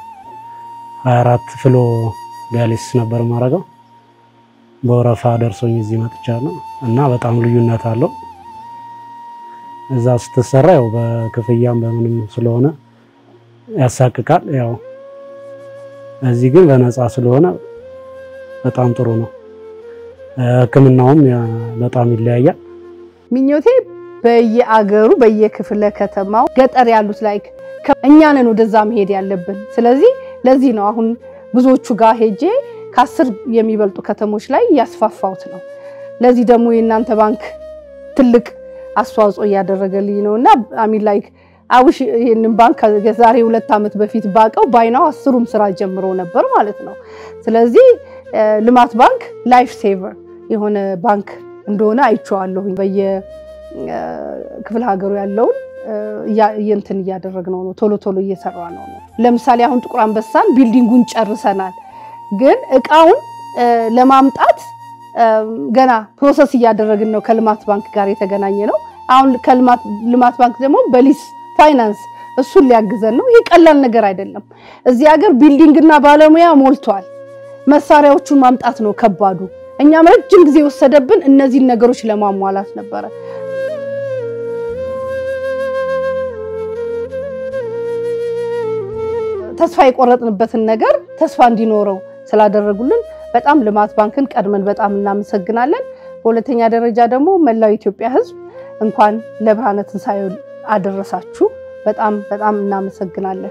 24 ፍሎ ዳያሊሲስ ነበር የማደርገው። በወረፋ ደርሶኝ እዚህ መጥቻለሁ እና በጣም ልዩነት አለው። እዛ ስትሰራ ያው በክፍያም በምንም ስለሆነ ያሳቅቃል። ያው እዚህ ግን በነፃ ስለሆነ በጣም ጥሩ ነው። እ፣ ሕክምናውም ያ- በጣም ይለያያል። ምኞቴ በየአገሩ በየክፍለ ከተማው ገጠር ያሉት ላይ እኛንን ወደዛ መሄድ ያለብን። ስለዚህ ለዚህ ነው አሁን ብዙዎቹ ጋር ሄጄ ከአስር የሚበልጡ ከተሞች ላይ እያስፋፋሁት ነው። ለዚህ ደግሞ የእናንተ ባንክ ትልቅ አስተዋጽኦ እያደረገልኝ ነው እና አሚን ላይክ አውሽ ይህንን ባንክ ከዛሬ ሁለት ዓመት በፊት ባቀው ባይናው አስሩም ስራ ጀምሮ ነበር ማለት ነው። ስለዚህ እ፣ ልማት ባንክ ላይፍ ሴቨር የሆነ ባንክ እንደሆነ አይቼዋለሁኝ። በየክፍለ ሀገሩ ያለውን እ፣ እያ- እንትን እያደረግነው ነው፣ ቶሎ ቶሎ እየሰራ ነው ነው። ለምሳሌ አሁን ጥቁር አንበሳን ቢልዲንጉን ጨርሰናል፣ ግን እቃውን እ፣ ለማምጣት እ፣ ገና ፕሮሰስ እያደረግን ነው። ከልማት ባንክ ጋር የተገናኘ ነው። አሁን ከልማት ልማት ባንክ ደግሞ በሊስ ፋይናንስ እሱን ሊያግዘን ነው። ይህ ቀላል ነገር አይደለም። እዚህ ሀገር ቢልዲንግና ባለሙያ ሞልቷል። መሳሪያዎቹን ማምጣት ነው ከባዱ። እኛም ረጅም ጊዜ የወሰደብን እነዚህን ነገሮች ለማሟላት ነበረ። ተስፋ የቆረጥንበትን ነገር ተስፋ እንዲኖረው ስላደረጉልን በጣም ልማት ባንክን ቀድመን በጣም እናመሰግናለን። በሁለተኛ ደረጃ ደግሞ መላው የኢትዮጵያ ሕዝብ እንኳን ለብርሃነ ትንሣኤው አደረሳችሁ። በጣም በጣም እናመሰግናለን።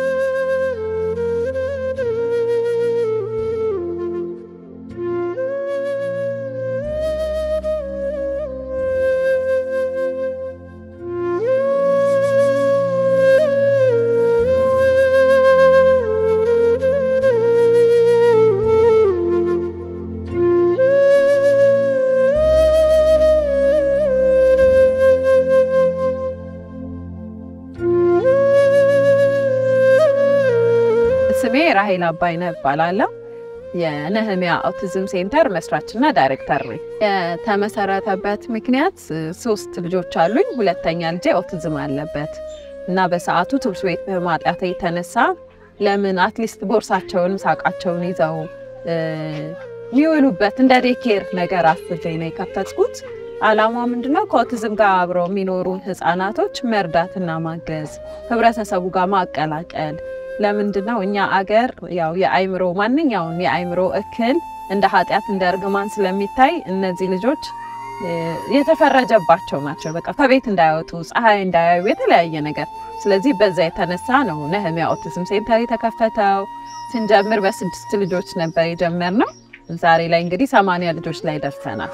ስሜ ራሄል አባይነህ እባላለሁ። የነህሚያ ኦቲዝም ሴንተር መስራችና ዳይሬክተር ነኝ። የተመሰረተበት ምክንያት እ፣ ሶስት ልጆች አሉኝ። ሁለተኛ ልጄ ኦቲዝም አለበት እና በሰዓቱ ትምህርት ቤት በማጣት የተነሳ ለምን አትሊስት ቦርሳቸውን ሳቃቸውን ይዘው እ፣ የሚውሉበት እንደ ዴኬር ነገር አስቤ ነው የከፈትኩት። አላማ ምንድነው? ከኦቲዝም ጋር አብረው የሚኖሩ ህፃናቶች መርዳትና ማገዝ፣ ህብረተሰቡ ጋር ማቀላቀል ለምንድነው እኛ አገር ያው የአይምሮ ማንኛውን የአይምሮ እክል እንደ ኃጢአት እንደ እርግማን ስለሚታይ እነዚህ ልጆች እ፣ የተፈረጀባቸው ናቸው። በቃ ከቤት እንዳይወጡ ፀሐይ እንዳያዩ የተለያየ ነገር። ስለዚህ በዛ የተነሳ ነው ነህሚያ ኦቲዝም ሴንተር የተከፈተው። ስንጀምር በስድስት ልጆች ነበር የጀመርነው። ዛሬ ላይ እንግዲህ ሰማንያ ልጆች ላይ ደርሰናል።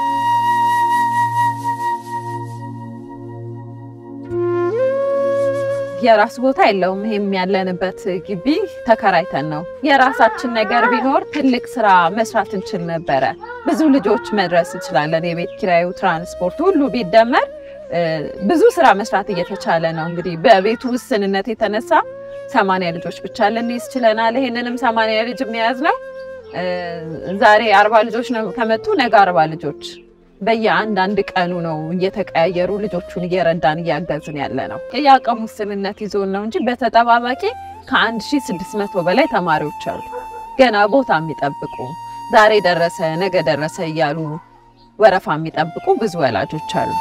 የራሱ ቦታ የለውም። ይሄም ያለንበት ግቢ ተከራይተን ነው። የራሳችን ነገር ቢኖር ትልቅ ስራ መስራት እንችል ነበረ። ብዙ ልጆች መድረስ እንችላለን። የቤት ኪራዩ፣ ትራንስፖርት ሁሉ ቢደመር እ፣ ብዙ ስራ መስራት እየተቻለ ነው። እንግዲህ በቤቱ ውስንነት የተነሳ ሰማንያ ልጆች ብቻ ልንይዝ ችለናል። ይሄንንም ሰማንያ ልጅ የሚያዝ ነው እ፣ ዛሬ አርባ ልጆች ነው ከመጡ ነገ አርባ ልጆች በየአንድ አንድ ቀኑ ነው እየተቀያየሩ ልጆቹን እየረዳን እያገዝን ያለ ነው። የአቅም ውስንነት ይዞን ነው እንጂ በተጠባባቂ ከአንድ ሺህ ስድስት መቶ በላይ ተማሪዎች አሉ ገና ቦታ የሚጠብቁ ዛሬ ደረሰ ነገ ደረሰ እያሉ ወረፋ የሚጠብቁ ብዙ ወላጆች አሉ።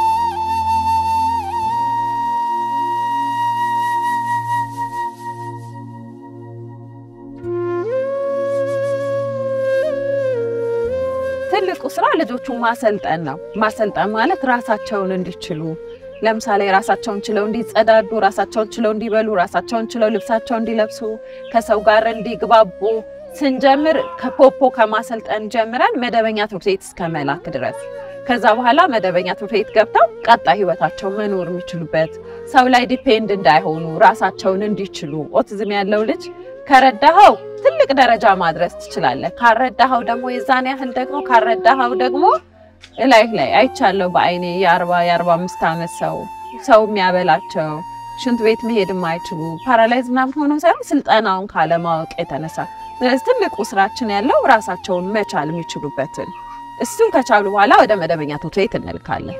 ትልቁ ስራ ልጆቹን ማሰልጠን ነው። ማሰልጠን ማለት ራሳቸውን እንዲችሉ ለምሳሌ ራሳቸውን ችለው እንዲጸዳዱ፣ ራሳቸውን ችለው እንዲበሉ፣ ራሳቸውን ችለው ልብሳቸውን እንዲለብሱ፣ ከሰው ጋር እንዲግባቡ ስንጀምር ከፖፖ ከማሰልጠን ጀምረን መደበኛ ትምህርት ቤት እስከ መላክ ድረስ ከዛ በኋላ መደበኛ ትምህርት ቤት ገብተው ቀጣይ ህይወታቸው መኖር የሚችሉበት ሰው ላይ ዲፔንድ እንዳይሆኑ ራሳቸውን እንዲችሉ ኦቲዝም ያለው ልጅ ከረዳኸው ትልቅ ደረጃ ማድረስ ትችላለህ። ካረዳኸው ደግሞ የዛን ያህል ደግሞ ካረዳኸው ደግሞ እላይህ ላይ አይቻለሁ በአይኔ የአርባ የአርባ አምስት ዓመት ሰው ሰው የሚያበላቸው ሽንት ቤት መሄድ የማይችሉ ፓራላይዝ ምናምን ሆነው ሳይሆን ስልጠናውን ካለማወቅ የተነሳ ስለዚህ ትልቁ ስራችን ያለው ራሳቸውን መቻል የሚችሉበትን እሱን ከቻሉ በኋላ ወደ መደበኛ ትምህርት ቤት እንልካለን።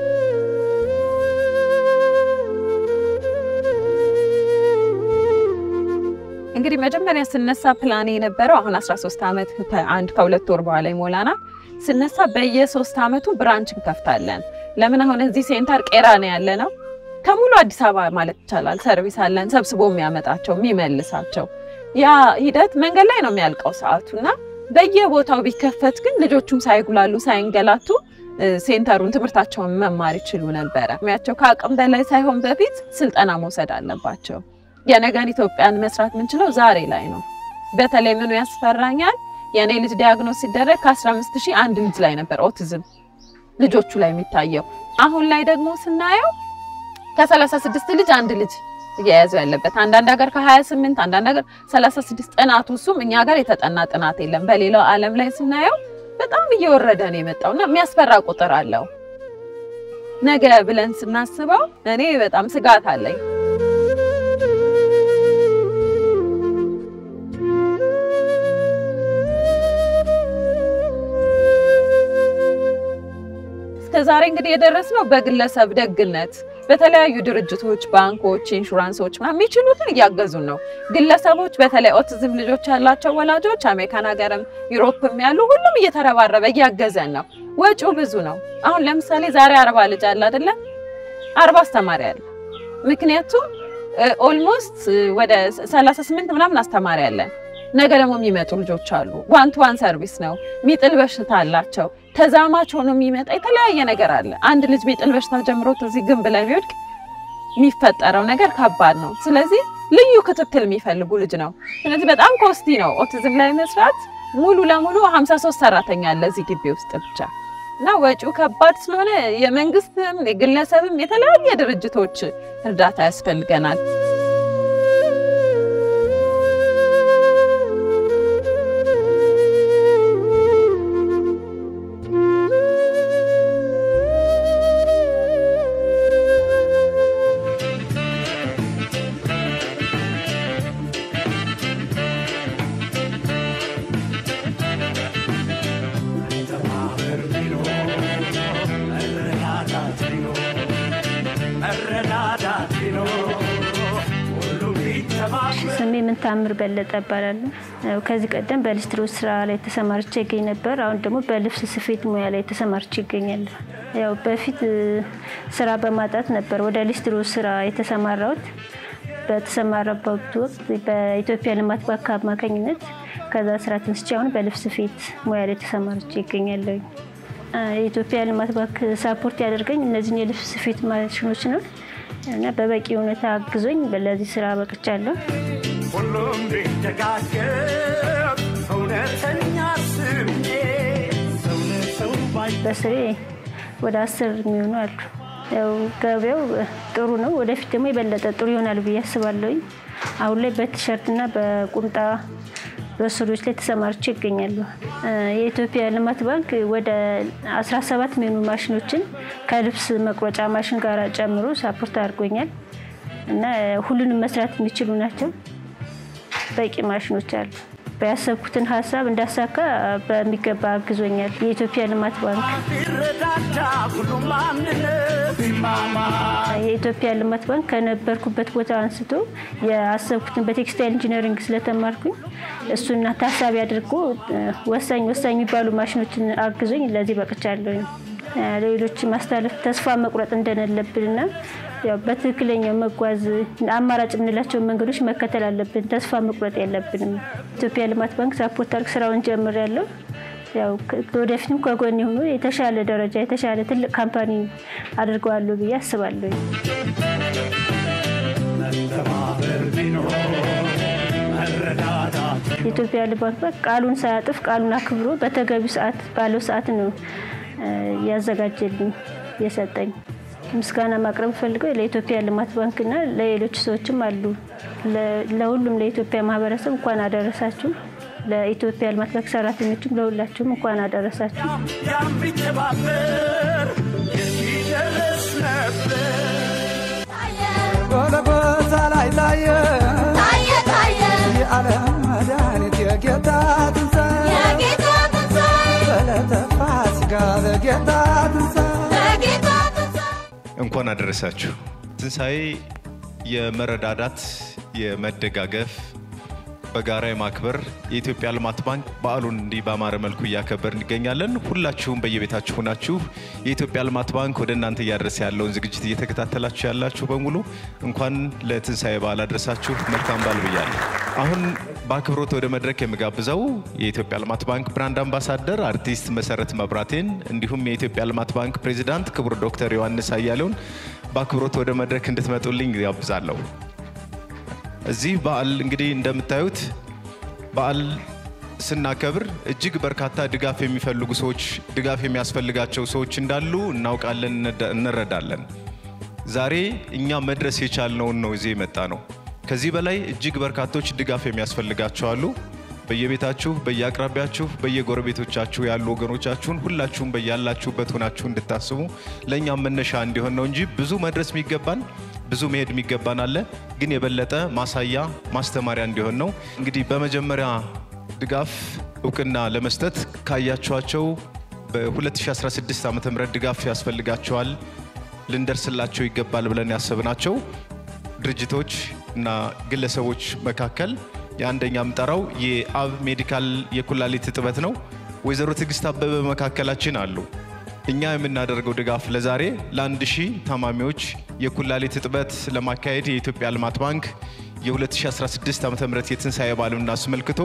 እንግዲህ መጀመሪያ ስነሳ ፕላኔ የነበረው አሁን 13 ዓመት ከአንድ ከሁለት ወር በኋላ ይሞላናል። ስነሳ በየሶስት ዓመቱ ብራንች እንከፍታለን። ለምን አሁን እዚህ ሴንተር ቄራ ነው ያለ ነው። ከሙሉ አዲስ አበባ ማለት ይቻላል ሰርቪስ አለን፣ ሰብስቦ የሚያመጣቸው የሚመልሳቸው። ያ ሂደት መንገድ ላይ ነው የሚያልቀው ሰዓቱ እና በየቦታው ቢከፈት ግን ልጆቹም ሳይጉላሉ ሳይንገላቱ ሴንተሩን ትምህርታቸውን መማር ይችሉ ነበረ። ሚያቸው ከአቅም በላይ ሳይሆን በፊት ስልጠና መውሰድ አለባቸው። የነገን ኢትዮጵያን መስራት የምንችለው ዛሬ ላይ ነው። በተለይ ምኑ ያስፈራኛል፣ የእኔ ልጅ ዲያግኖስ ሲደረግ ከ15 ሺህ አንድ ልጅ ላይ ነበር ኦቲዝም ልጆቹ ላይ የሚታየው። አሁን ላይ ደግሞ ስናየው ከ36 ልጅ አንድ ልጅ እየያዘው ያለበት አንዳንድ ሀገር ከ28 አንዳንድ ሀገር 36 ጥናቱ እሱም እኛ ሀገር የተጠና ጥናት የለም። በሌላው ዓለም ላይ ስናየው በጣም እየወረደ ነው የመጣው እና የሚያስፈራ ቁጥር አለው። ነገ ብለን ስናስበው እኔ በጣም ስጋት አለኝ። እስከዛሬ እንግዲህ የደረስነው በግለሰብ ደግነት በተለያዩ ድርጅቶች፣ ባንኮች፣ ኢንሹራንሶች ምናምን የሚችሉትን እያገዙን ነው። ግለሰቦች በተለይ ኦቲዝም ልጆች ያላቸው ወላጆች አሜሪካን ሀገርም ዩሮፕም ያሉ ሁሉም እየተረባረበ እያገዘን ነው። ወጪው ብዙ ነው። አሁን ለምሳሌ ዛሬ አርባ ልጅ አለ አይደለ? አርባ አስተማሪ አለ። ምክንያቱም ኦልሞስት ወደ 38 ምናምን አስተማሪ አለን። ነገ ደግሞ የሚመጡ ልጆች አሉ። ዋን ቱ ዋን ሰርቪስ ነው። ሚጥል በሽታ አላቸው። ተዛማች ሆኖ የሚመጣ የተለያየ ነገር አለ። አንድ ልጅ ሚጥል በሽታ ጀምሮት እዚህ ግንብ ላይ ቢወድቅ የሚፈጠረው ነገር ከባድ ነው። ስለዚህ ልዩ ክትትል የሚፈልጉ ልጅ ነው። ስለዚህ በጣም ኮስቲ ነው ኦቲዝም ላይ መስራት። ሙሉ ለሙሉ 53 ሰራተኛ አለ እዚህ ግቢ ውስጥ ብቻ እና ወጪው ከባድ ስለሆነ የመንግስትም የግለሰብም የተለያየ ድርጅቶች እርዳታ ያስፈልገናል። ስሜ ምንታምር በለጠ እባላለሁ። ያው ከዚህ ቀደም በሊስትሮ ስራ ላይ ተሰማርቼ ይገኝ ነበር። አሁን ደግሞ በልብስ ስፌት ሙያ ላይ ተሰማርቼ ይገኛለሁ። ያው በፊት እ፣ ስራ በማጣት ነበር ወደ ሊስትሮ ስራ የተሰማራሁት። በተሰማራበት ወቅት በኢትዮጵያ ልማት ባንክ አማካኝነት ከዛ ስራ ተነስቼ አሁን በልብስ ስፌት ሙያ ላይ ተሰማርቼ ይገኛለሁ። እ፣ የኢትዮጵያ ልማት ባንክ ሳፖርት ያደርገኝ እነዚህን የልብስ ስፌት ማሽኖች ነው እና በበቂ ሁኔታ አግዞኝ ለዚህ ስራ በቅቻለሁ። ሁሉም ቢደጋገፍ እውነተኛ ስሜ ሰው ለሰው ባይ በስሬ ወደ አስር የሚሆኑ አሉ። ያው ገበያው ጥሩ ነው። ወደፊት ደግሞ የበለጠ ጥሩ ይሆናል ብዬ አስባለሁኝ። አሁን ላይ በቲሸርትና በቁምጣ በሱሪዎች ላይ ተሰማርቼ ይገኛሉ። እ፣ የኢትዮጵያ ልማት ባንክ ወደ 17 የሚሆኑ ማሽኖችን ከልብስ መቁረጫ ማሽን ጋር ጨምሮ ሳፖርት አድርጎኛል እና ሁሉንም መስራት የሚችሉ ናቸው። በቂ ማሽኖች አሉ። ያሰብኩትን ሀሳብ እንዳሳካ በሚገባ አግዞኛል የኢትዮጵያ ልማት ባንክ። ቢረዳዳ ሁሉም በአንድነት ቢማማ የኢትዮጵያ ልማት ባንክ ከነበርኩበት ቦታ አንስቶ የአሰብኩትን በቴክስታይል ኢንጂነሪንግ ስለተማርኩኝ እሱና ታሳቢ አድርጎ እ፣ ወሳኝ ወሳኝ የሚባሉ ማሽኖችን አግዞኝ ለዚህ በቅቻለሁኝ። እ፣ ሌሎች ማስተላለፍ ተስፋ መቁረጥ እንደሌለብንና ያው በትክክለኛው መጓዝ አማራጭ የምንላቸውን መንገዶች መከተል አለብን። ተስፋ መቁረጥ የለብንም። ኢትዮጵያ ልማት ባንክ ሳፖርት አድርግ ስራውን ጀምሬያለሁ። ያው ከ- ወደፊትም ከጎን የሆኑ የተሻለ ደረጃ የተሻለ ትልቅ ካምፓኒ አድርገዋለሁ ብዬ አስባለሁ። መተባበር ቢኖር መረዳዳት የኢትዮጵያ ልማት ባንክ ቃሉን ሳያጥፍ ቃሉን አክብሮ በተገቢው ሰዓት ባለው ሰዓት ነው እ፣ ያዘጋጀልኝ የሰጠኝ። ምስጋና ማቅረብ ፈልገው ለኢትዮጵያ ልማት ባንክና ለሌሎች ሰዎችም አሉ። ለ- ለሁሉም ለኢትዮጵያ ማህበረሰብ እንኳን አደረሳችሁ። ለኢትዮጵያ ልማት ባንክ ሰራተኞችም ለሁላችሁም እንኳን አደረሳችሁ። ያም ቢተባበር የት ይደረስ ነበር ጎልጎታ ላይ ታየ ታየ ታየ የዓለም መድኃኒት የጌታ ትንሣኤ የጌታ ትንሣኤ በዕለተ ፋሲካ በጌታ ትንሣኤ በጌታ እንኳን አደረሳችሁ። ትንሣኤ የመረዳዳት የመደጋገፍ በጋራ የማክበር የኢትዮጵያ ልማት ባንክ በዓሉን እንዲህ በአማረ መልኩ እያከበር እንገኛለን። ሁላችሁም በየቤታችሁ ሆናችሁ የኢትዮጵያ ልማት ባንክ ወደ እናንተ እያደረሰ ያለውን ዝግጅት እየተከታተላችሁ ያላችሁ በሙሉ እንኳን ለትንሣኤ በዓል አድረሳችሁ። መልካም በዓል ብያለሁ። አሁን በአክብሮት ወደ መድረክ የምጋብዘው የኢትዮጵያ ልማት ባንክ ብራንድ አምባሳደር አርቲስት መሰረት መብራቴን እንዲሁም የኢትዮጵያ ልማት ባንክ ፕሬዚዳንት ክቡር ዶክተር ዮሐንስ አያሌውን በአክብሮት ወደ መድረክ እንድትመጡልኝ ጋብዛለሁ። እዚህ በዓል እንግዲህ እንደምታዩት በዓል ስናከብር እጅግ በርካታ ድጋፍ የሚፈልጉ ሰዎች፣ ድጋፍ የሚያስፈልጋቸው ሰዎች እንዳሉ እናውቃለን፣ እንደ- እንረዳለን። ዛሬ እኛ መድረስ የቻልነውን ነው እዚህ የመጣ ነው። ከዚህ በላይ እጅግ በርካቶች ድጋፍ የሚያስፈልጋቸው አሉ። በየቤታችሁ፣ በየአቅራቢያችሁ፣ በየጎረቤቶቻችሁ ያሉ ወገኖቻችሁን ሁላችሁም በያላችሁበት ሆናችሁ እንድታስቡ ለእኛም መነሻ እንዲሆን ነው እንጂ ብዙ መድረስ የሚገባን ብዙ መሄድ የሚገባን አለ። ግን የበለጠ ማሳያ ማስተማሪያ እንዲሆን ነው። እንግዲህ በመጀመሪያ ድጋፍ እውቅና ለመስጠት ካያችኋቸው በ2016 ዓ ም ድጋፍ ያስፈልጋቸዋል ልንደርስላቸው ይገባል ብለን ያሰብናቸው ድርጅቶች እና ግለሰቦች መካከል የአንደኛ የምጠራው የአብ ሜዲካል የኩላሊት እጥበት ነው። ወይዘሮ ትዕግስት አበበ መካከላችን አሉ። እኛ የምናደርገው ድጋፍ ለዛሬ ለአንድ ሺህ ታማሚዎች የኩላሊት እጥበት ለማካሄድ የኢትዮጵያ ልማት ባንክ የ2016 ዓ ም የትንሣኤ በዓልን አስመልክቶ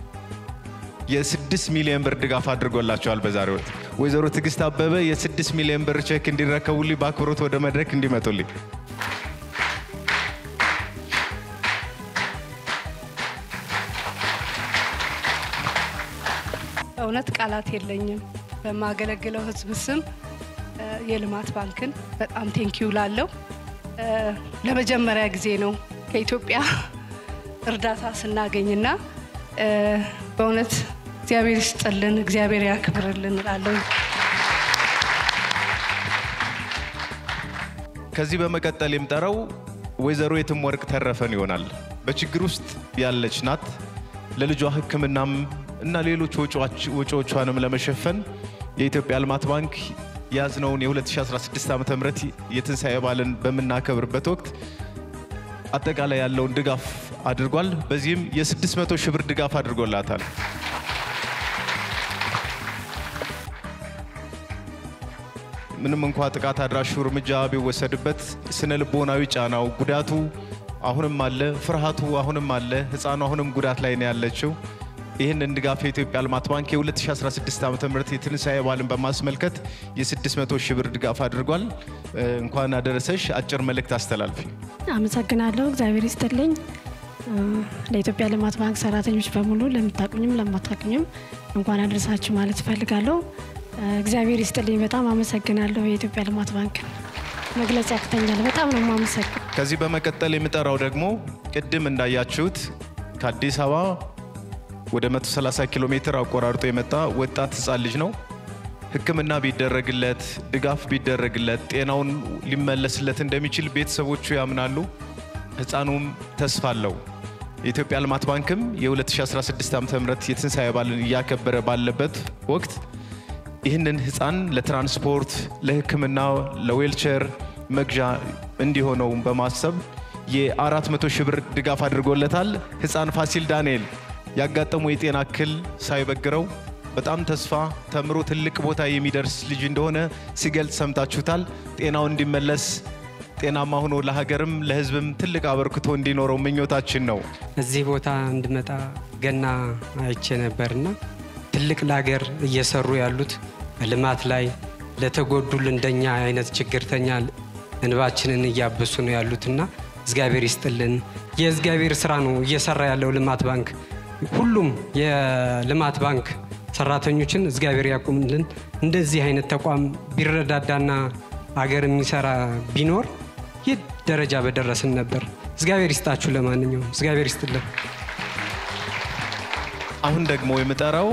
የ6 ሚሊዮን ብር ድጋፍ አድርጎላቸዋል። በዛሬው ዕለት ወይዘሮ ትዕግስት አበበ የ6 ሚሊዮን ብር ቼክ እንዲረከቡልኝ በአክብሮት ወደ መድረክ እንዲመጡልኝ እውነት ቃላት የለኝም። በማገለግለው ሕዝብ ስም እ፣ የልማት ባንክን በጣም ቴንኪዩ ላለው ለመጀመሪያ ጊዜ ነው ከኢትዮጵያ እርዳታ ስናገኝና እ፣ በእውነት እግዚአብሔር ይስጥልን፣ እግዚአብሔር ያክብርልን እላለሁ። ከዚህ በመቀጠል የምጠራው ወይዘሮ የትም ወርቅ ተረፈን ይሆናል። በችግር ውስጥ ያለች ናት። ለልጇ ሕክምናም እና ሌሎች ወጪዎች- ወጪዎቿንም ለመሸፈን የኢትዮጵያ ልማት ባንክ የያዝነውን የ2016 ዓ ም የትንሣኤ በዓልን በምናከብርበት ወቅት አጠቃላይ ያለውን ድጋፍ አድርጓል። በዚህም የ600 ሺህ ብር ድጋፍ አድርጎላታል። ምንም እንኳ ጥቃት አድራሹ እርምጃ ቢወሰድበት ስነ ልቦናዊ ጫናው ጉዳቱ አሁንም አለ፣ ፍርሃቱ አሁንም አለ። ህፃኑ አሁንም ጉዳት ላይ ነው ያለችው። ይህንን ድጋፍ የኢትዮጵያ ልማት ባንክ የ2016 ዓ ም የትንሣኤ በዓልን በማስመልከት የ600 ሺህ ብር ድጋፍ አድርጓል። እ፣ እንኳን አደረሰሽ። አጭር መልእክት አስተላልፊ። አመሰግናለሁ። እግዚአብሔር ይስጥልኝ። እ፣ ለኢትዮጵያ ልማት ባንክ ሰራተኞች በሙሉ ለምታቁኝም ለማታቁኝም እንኳን አደረሳችሁ ማለት እፈልጋለሁ። እ፣ እግዚአብሔር ይስጥልኝ። በጣም አመሰግናለሁ። የኢትዮጵያ ልማት ባንክ መግለጽ ያቅተኛል። በጣም ነው የማመሰግነው። ከዚህ በመቀጠል የምጠራው ደግሞ ቅድም እንዳያችሁት ከአዲስ አበባ ወደ 130 ኪሎ ሜትር አቆራርጦ የመጣ ወጣት ህፃን ልጅ ነው። ሕክምና ቢደረግለት ድጋፍ ቢደረግለት ጤናውን ሊመለስለት እንደሚችል ቤተሰቦቹ ያምናሉ። ህፃኑም ተስፋ አለው። የኢትዮጵያ ልማት ባንክም የ2016 ዓ ም የትንሣኤ በዓልን እያከበረ ባለበት ወቅት ይህንን ህፃን ለትራንስፖርት፣ ለሕክምና፣ ለዌልቸር መግዣ እንዲሆነውም በማሰብ የ400 ሺህ ብር ድጋፍ አድርጎለታል። ህፃን ፋሲል ዳንኤል ያጋጠመው የጤና እክል ሳይበግረው በጣም ተስፋ ተምሮ ትልቅ ቦታ የሚደርስ ልጅ እንደሆነ ሲገልጽ ሰምታችሁታል። ጤናው እንዲመለስ ጤናማ ሆኖ ለሀገርም ለህዝብም ትልቅ አበርክቶ እንዲኖረው ምኞታችን ነው። እዚህ ቦታ እንድመጣ ገና አይቼ ነበርና ትልቅ ለሀገር እየሰሩ ያሉት በልማት ላይ ለተጎዱ እንደኛ አይነት ችግርተኛ እንባችንን እያበሱ ነው ያሉትና እግዚአብሔር ይስጥልን። የእግዚአብሔር ስራ ነው እየሰራ ያለው ልማት ባንክ። ሁሉም የልማት ባንክ ሰራተኞችን እግዚአብሔር ያቁምልን። እንደዚህ አይነት ተቋም ቢረዳዳና አገር የሚሰራ ቢኖር ይህ ደረጃ በደረስን ነበር። እግዚአብሔር ይስጣችሁ። ለማንኛውም እግዚአብሔር ይስጥልን። አሁን ደግሞ የምጠራው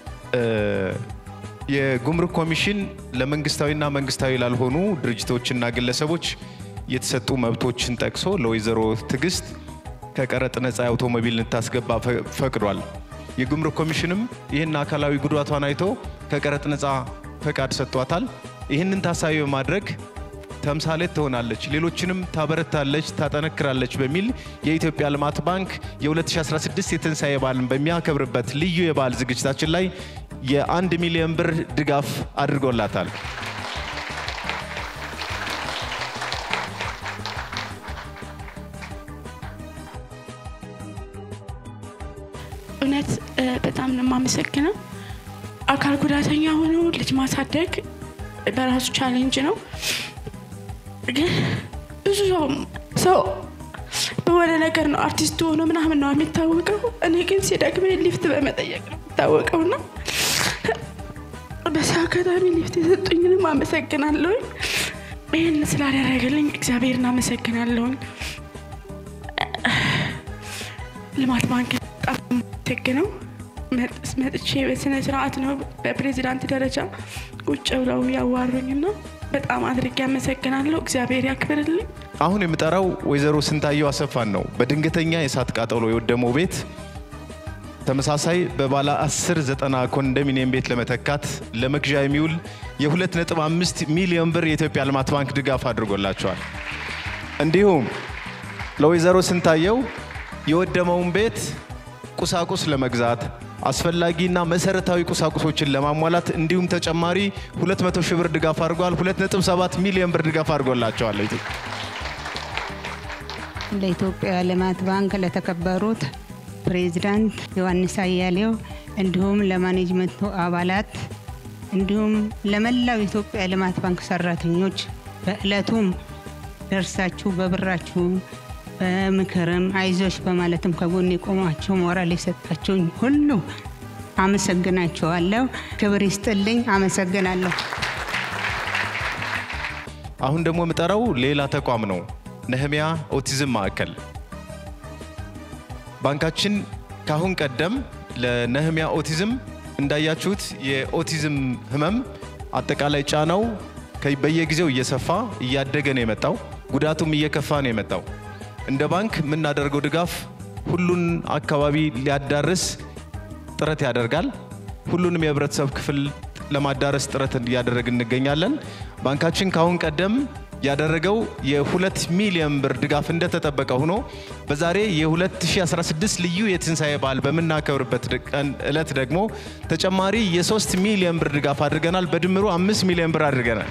የጉምሩክ ኮሚሽን ለመንግስታዊና መንግስታዊ ላልሆኑ ድርጅቶችና ግለሰቦች የተሰጡ መብቶችን ጠቅሶ ለወይዘሮ ትዕግስት ከቀረጥ ነፃ የአውቶሞቢል እንድታስገባ ፈቅዷል። የጉምሩክ ኮሚሽንም ይህን አካላዊ ጉዳቷን አይቶ ከቀረጥ ነፃ ፈቃድ ሰጥቷታል። ይህንን ታሳቢ በማድረግ ተምሳሌት ትሆናለች፣ ሌሎችንም ታበረታለች፣ ታጠነክራለች በሚል የኢትዮጵያ ልማት ባንክ የ2016 የትንሣኤ በዓልን በሚያከብርበት ልዩ የበዓል ዝግጅታችን ላይ የአንድ ሚሊዮን ብር ድጋፍ አድርጎላታል። እውነት በጣም ነው የማመሰግነው። አካል ጉዳተኛ ሆኖ ልጅ ማሳደግ በራሱ ቻሌንጅ ነው። ግን ብዙ ሰው ሰው በሆነ ነገር ነው አርቲስት ሆኖ ምናምን ነው የሚታወቀው። እኔ ግን ሲደክመኝ ሊፍት በመጠየቅ ነው የሚታወቀው እና በዛ አጋጣሚ ሊፍት የሰጡኝንም አመሰግናለሁኝ። ይህን ስላደረገልኝ እግዚአብሔርን አመሰግናለሁኝ። ልማት ባንክ በጣም አመሰግነው። መጥቼ በስነ ስርዓት ነው በፕሬዚዳንት ደረጃ ቁጭ ብለው ያዋሩኝና በጣም አድርጌ አመሰግናለሁ። እግዚአብሔር ያክብርልኝ። አሁን የምጠራው ወይዘሮ ስንታየው አሰፋን ነው። በድንገተኛ የእሳት ቃጠሎ የወደመው ቤት ተመሳሳይ በባለ 10 ዘጠና ኮንዶሚኒየም ቤት ለመተካት ለመግዣ የሚውል የ2.5 ሚሊዮን ብር የኢትዮጵያ ልማት ባንክ ድጋፍ አድርጎላቸዋል። እንዲሁም ለወይዘሮ ስንታየው የወደመውን ቤት ቁሳቁስ ለመግዛት አስፈላጊና መሰረታዊ ቁሳቁሶችን ለማሟላት እንዲሁም ተጨማሪ 200 ሺህ ብር ድጋፍ አድርጓል። 2.7 ሚሊዮን ብር ድጋፍ አድርጎላቸዋል። ለኢትዮጵያ ልማት ባንክ ለተከበሩት ፕሬዚዳንት ዮሐንስ አያሌው እንዲሁም ለማኔጅመንቱ አባላት እንዲሁም ለመላው የኢትዮጵያ ልማት ባንክ ሰራተኞች በእለቱም ደርሳችሁ በብራችሁ በምክርም አይዞች በማለትም ከጎን የቆማችሁ ሞራል የሰጣችሁኝ ሁሉ አመሰግናችኋለሁ። ክብር ይስጥልኝ። አመሰግናለሁ። አሁን ደግሞ የምጠራው ሌላ ተቋም ነው፣ ነህሚያ ኦቲዝም ማዕከል። ባንካችን ካሁን ቀደም ለነህሚያ ኦቲዝም እንዳያችሁት የኦቲዝም ህመም አጠቃላይ ጫናው በየጊዜው እየሰፋ እያደገ ነው የመጣው፣ ጉዳቱም እየከፋ ነው የመጣው። እንደ ባንክ የምናደርገው ድጋፍ ሁሉን አካባቢ ሊያዳርስ ጥረት ያደርጋል። ሁሉንም የህብረተሰብ ክፍል ለማዳረስ ጥረት እያደረግን እንገኛለን። ባንካችን ካሁን ቀደም ያደረገው የሁለት ሚሊዮን ብር ድጋፍ እንደተጠበቀ ሆኖ በዛሬ የ2016 ልዩ የትንሣኤ በዓል በምናከብርበት ቀን እለት ደግሞ ተጨማሪ የሶስት ሚሊዮን ብር ድጋፍ አድርገናል። በድምሩ አምስት ሚሊዮን ብር አድርገናል።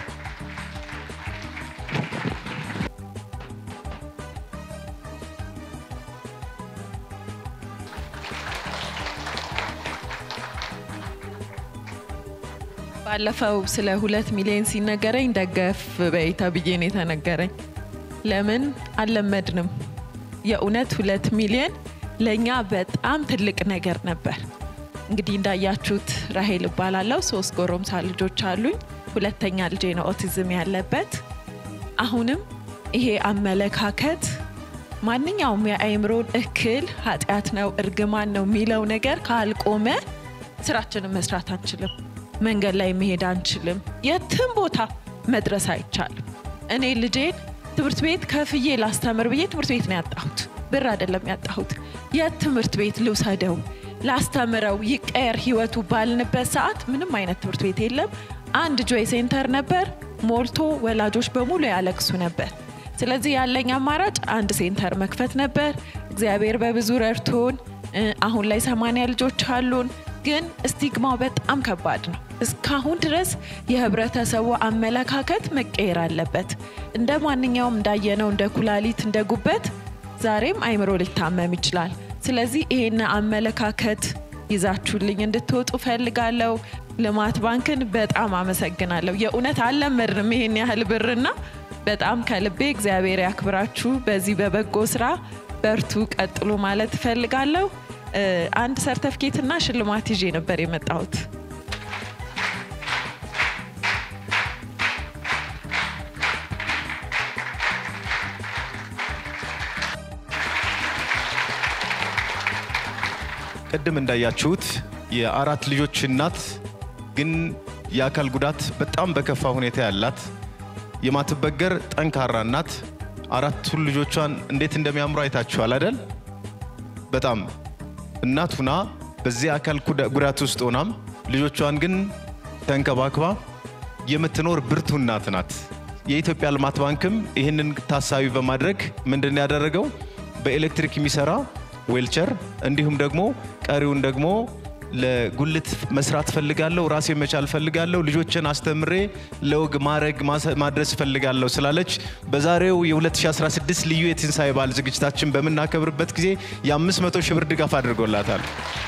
ባለፈው ስለ ሁለት ሚሊዮን ሲነገረኝ ደገፍ በይ ተብዬ ነው የተነገረኝ። ለምን አልለመድንም? የእውነት ሁለት ሚሊዮን ለእኛ በጣም ትልቅ ነገር ነበር። እንግዲህ እንዳያችሁት ራሄል እባላለሁ። ሶስት ጎረምሳ ልጆች አሉኝ። ሁለተኛ ልጄ ነው ኦቲዝም ያለበት። አሁንም ይሄ አመለካከት ማንኛውም የአእምሮን እክል ኃጢአት ነው እርግማን ነው የሚለው ነገር ካልቆመ ስራችንን መስራት አንችልም። መንገድ ላይ መሄድ አንችልም። የትም ቦታ መድረስ አይቻልም። እኔ ልጄን ትምህርት ቤት ከፍዬ ላስተምር ብዬ ትምህርት ቤት ነው ያጣሁት። ብር አይደለም ያጣሁት። የት ትምህርት ቤት ልውሰደው ላስተምረው ይቀየር ህይወቱ ባልንበት ሰዓት ምንም አይነት ትምህርት ቤት የለም። አንድ ጆይ ሴንተር ነበር፣ ሞልቶ ወላጆች በሙሉ ያለቅሱ ነበር። ስለዚህ ያለኝ አማራጭ አንድ ሴንተር መክፈት ነበር። እግዚአብሔር በብዙ ረድቶን እ፣ አሁን ላይ ሰማንያ ልጆች አሉን። ግን ስቲግማው በጣም ከባድ ነው። እስካሁን ድረስ የህብረተሰቡ አመለካከት መቀየር አለበት። እንደ ማንኛውም እንዳየነው እንደ ኩላሊት፣ እንደ ጉበት ዛሬም አይምሮ ሊታመም ይችላል። ስለዚህ ይሄን አመለካከት ይዛችሁልኝ እንድትወጡ ፈልጋለሁ። ልማት ባንክን በጣም አመሰግናለሁ። የእውነት አልለመድንም ይሄን ያህል ብርና በጣም ከልቤ እግዚአብሔር ያክብራችሁ። በዚህ በበጎ ስራ በርቱ፣ ቀጥሉ ማለት እፈልጋለሁ። እ፣ አንድ ሰርተፍኬትና ሽልማት ይዤ ነበር የመጣሁት። ቅድም እንዳያችሁት የአራት ልጆች እናት ግን የአካል ጉዳት በጣም በከፋ ሁኔታ ያላት የማትበገር ጠንካራ እናት አራቱን ልጆቿን እንዴት እንደሚያምሩ አይታችኋል አይደል? በጣም እናት ሁና በዚህ አካል ጉዳ- ጉዳት ውስጥ ሆናም ልጆቿን ግን ተንከባክባ የምትኖር ብርቱ እናት ናት። የኢትዮጵያ ልማት ባንክም ይህንን ታሳቢ በማድረግ ምንድን ነው ያደረገው? በኤሌክትሪክ የሚሰራ ዌልቸር እንዲሁም ደግሞ ቀሪውን ደግሞ ለጉልት መስራት ፈልጋለሁ፣ ራሴ መቻል ፈልጋለሁ፣ ልጆችን አስተምሬ ለወግ ማድረግ ማሰ- ማድረስ ፈልጋለሁ ስላለች በዛሬው የ2016 ልዩ የትንሣኤ በዓል ዝግጅታችን በምናከብርበት ጊዜ የ500 ሺህ ብር ድጋፍ አድርጎላታል።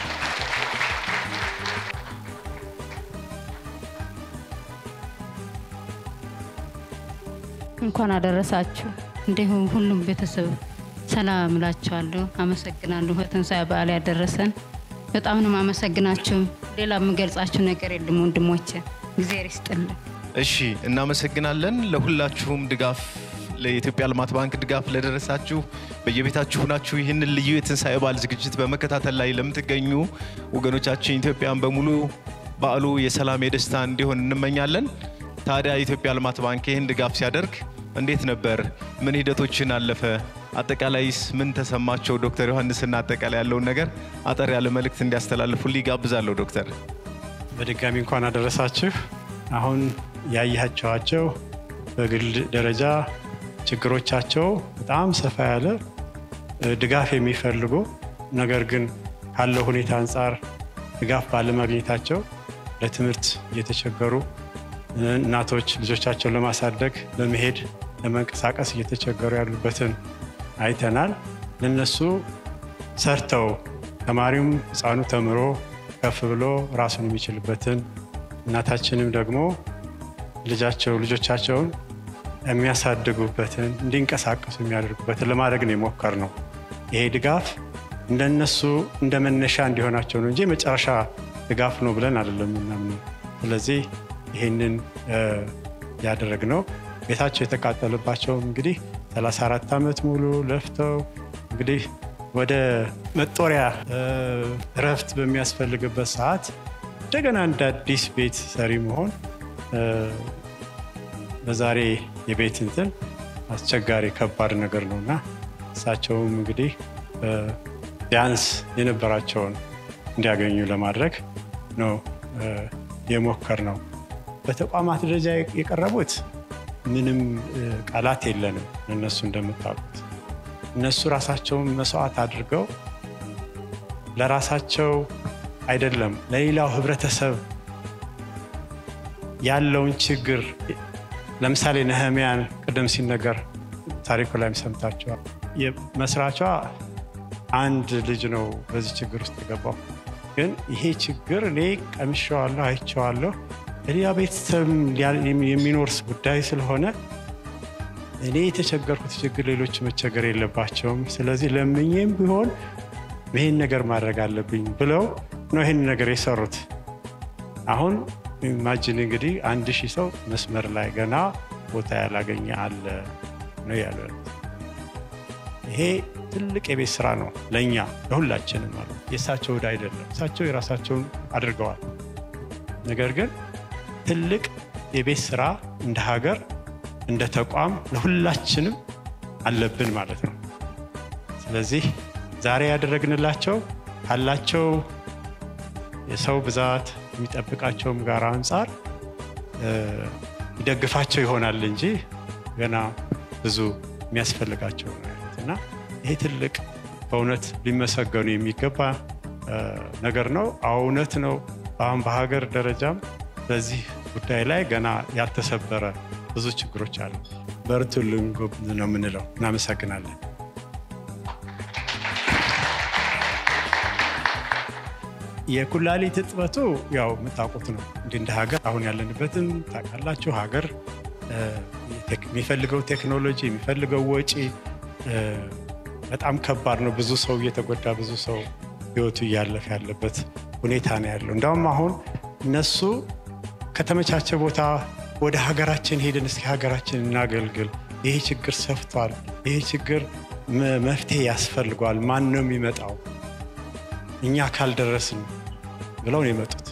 እንኳን አደረሳችሁ። እንዲሁም ሁሉም ቤተሰብ ሰላም እላችኋለሁ። አመሰግናለሁ። በትንሣኤ በዓል ያደረሰን በጣም ነው አመሰግናችሁ። ሌላ የምገልጻችሁ ነገር የለም ወንድሞቼ፣ እግዚአብሔር ይስጥልን። እሺ እናመሰግናለን። ለሁላችሁም ድጋፍ ለኢትዮጵያ ልማት ባንክ ድጋፍ ለደረሳችሁ በየቤታችሁ ሁናችሁ ይህንን ልዩ የትንሣኤ በዓል ዝግጅት በመከታተል ላይ ለምትገኙ ወገኖቻችን ኢትዮጵያን በሙሉ በዓሉ የሰላም የደስታ እንዲሆን እንመኛለን። ታዲያ የኢትዮጵያ ልማት ባንክ ይህን ድጋፍ ሲያደርግ እንዴት ነበር? ምን ሂደቶችን አለፈ? አጠቃላይስ ምን ተሰማቸው? ዶክተር ዮሐንስና አጠቃላይ ያለውን ነገር አጠር ያለ መልእክት እንዲያስተላልፉልኝ ጋብዛለሁ። ዶክተር በድጋሚ እንኳን አደረሳችሁ። አሁን ያያቸዋቸው በግል ደረጃ ችግሮቻቸው በጣም ሰፋ ያለ እ፣ ድጋፍ የሚፈልጉ ነገር ግን ካለው ሁኔታ አንጻር ድጋፍ ባለማግኘታቸው ለትምህርት እየተቸገሩ እ፣ እናቶች ልጆቻቸውን ለማሳደግ ለመሄድ ለመንቀሳቀስ እየተቸገሩ ያሉበትን አይተናል። ለነሱ ሰርተው ተማሪውም ህፃኑ ተምሮ ከፍ ብሎ ራሱን የሚችልበትን እናታችንም ደግሞ ልጃቸው ልጆቻቸውን የሚያሳድጉበትን እንዲንቀሳቀሱ የሚያደርጉበትን ለማድረግ ነው የሞከር ነው። ይሄ ድጋፍ እንደነሱ እንደ መነሻ እንዲሆናቸው ነው እንጂ የመጨረሻ ድጋፍ ነው ብለን አይደለም የምናምነው። ስለዚህ ይህንን ያደረግነው ቤታቸው የተቃጠለባቸው እንግዲህ 34 ዓመት ሙሉ ለፍተው እንግዲህ ወደ መጦሪያ እ፣ እረፍት በሚያስፈልግበት ሰዓት እንደገና እንደ አዲስ ቤት ሰሪ መሆን እ፣ በዛሬ የቤት እንትን አስቸጋሪ ከባድ ነገር ነው እና እሳቸውም እንግዲህ እ፣ ቢያንስ የነበራቸውን እንዲያገኙ ለማድረግ ነው እ፣ የሞከር ነው። በተቋማት ደረጃ የቀረቡት ምንም እ፣ ቃላት የለንም። እነሱ እንደምታውቁት እነሱ ራሳቸውን መስዋዕት አድርገው ለራሳቸው አይደለም ለሌላው ህብረተሰብ ያለውን ችግር ለምሳሌ ነህሚያን ቅድም ሲነገር ታሪኩ ላይም ሰምታችኋል። መስራቿ አንድ ልጅ ነው በዚህ ችግር ውስጥ የገባው። ግን ይሄ ችግር እኔ ቀምሼዋለሁ፣ አይቼዋለሁ። ሌላ ቤተሰብ የሚኖር ጉዳይ ስለሆነ እኔ የተቸገርኩት ችግር ሌሎች መቸገር የለባቸውም። ስለዚህ ለምኜም ቢሆን ይህን ነገር ማድረግ አለብኝ ብለው ነው ይህን ነገር የሰሩት። አሁን ኢማጂን እንግዲህ አንድ ሺህ ሰው መስመር ላይ ገና ቦታ ያላገኘ አለ ነው ያሉ ያሉት። ይሄ ትልቅ የቤት ስራ ነው ለእኛ ለሁላችንም ማለት የእሳቸው ዕዳ አይደለም። እሳቸው የራሳቸውን አድርገዋል። ነገር ግን ትልቅ የቤት ስራ እንደ ሀገር እንደ ተቋም ለሁላችንም አለብን ማለት ነው። ስለዚህ ዛሬ ያደረግንላቸው ካላቸው የሰው ብዛት የሚጠብቃቸውም ጋር አንጻር ይደግፋቸው ይሆናል እንጂ ገና ብዙ የሚያስፈልጋቸው ነው ያሉት እና ይሄ ትልቅ በእውነት ሊመሰገኑ የሚገባ እ፣ ነገር ነው። አዎ እውነት ነው። አሁን በሀገር ደረጃም በዚህ ጉዳይ ላይ ገና ያልተሰበረ ብዙ ችግሮች አሉ። በርቱልን ጎብዝ ነው የምንለው። እናመሰግናለን። የኩላሊት እጥበቱ ያው የምታውቁት ነው። እንዲህ እንደ ሀገር አሁን ያለንበትም ታውቃላችሁ። ሀገር እ፣ ቴክ- የሚፈልገው ቴክኖሎጂ የሚፈልገው ወጪ እ፣ በጣም ከባድ ነው። ብዙ ሰው እየተጎዳ ብዙ ሰው ህይወቱ እያለፈ ያለበት ሁኔታ ነው ያለው። እንዳውም አሁን እነሱ ከተመቻቸ ቦታ ወደ ሀገራችን ሄደን እስኪ ሀገራችን እናገልግል፣ ይሄ ችግር ሰፍቷል፣ ይሄ ችግር መ- መፍትሄ ያስፈልጓል፣ ማን ነው የሚመጣው እኛ ካልደረስን ብለው ነው የመጡት።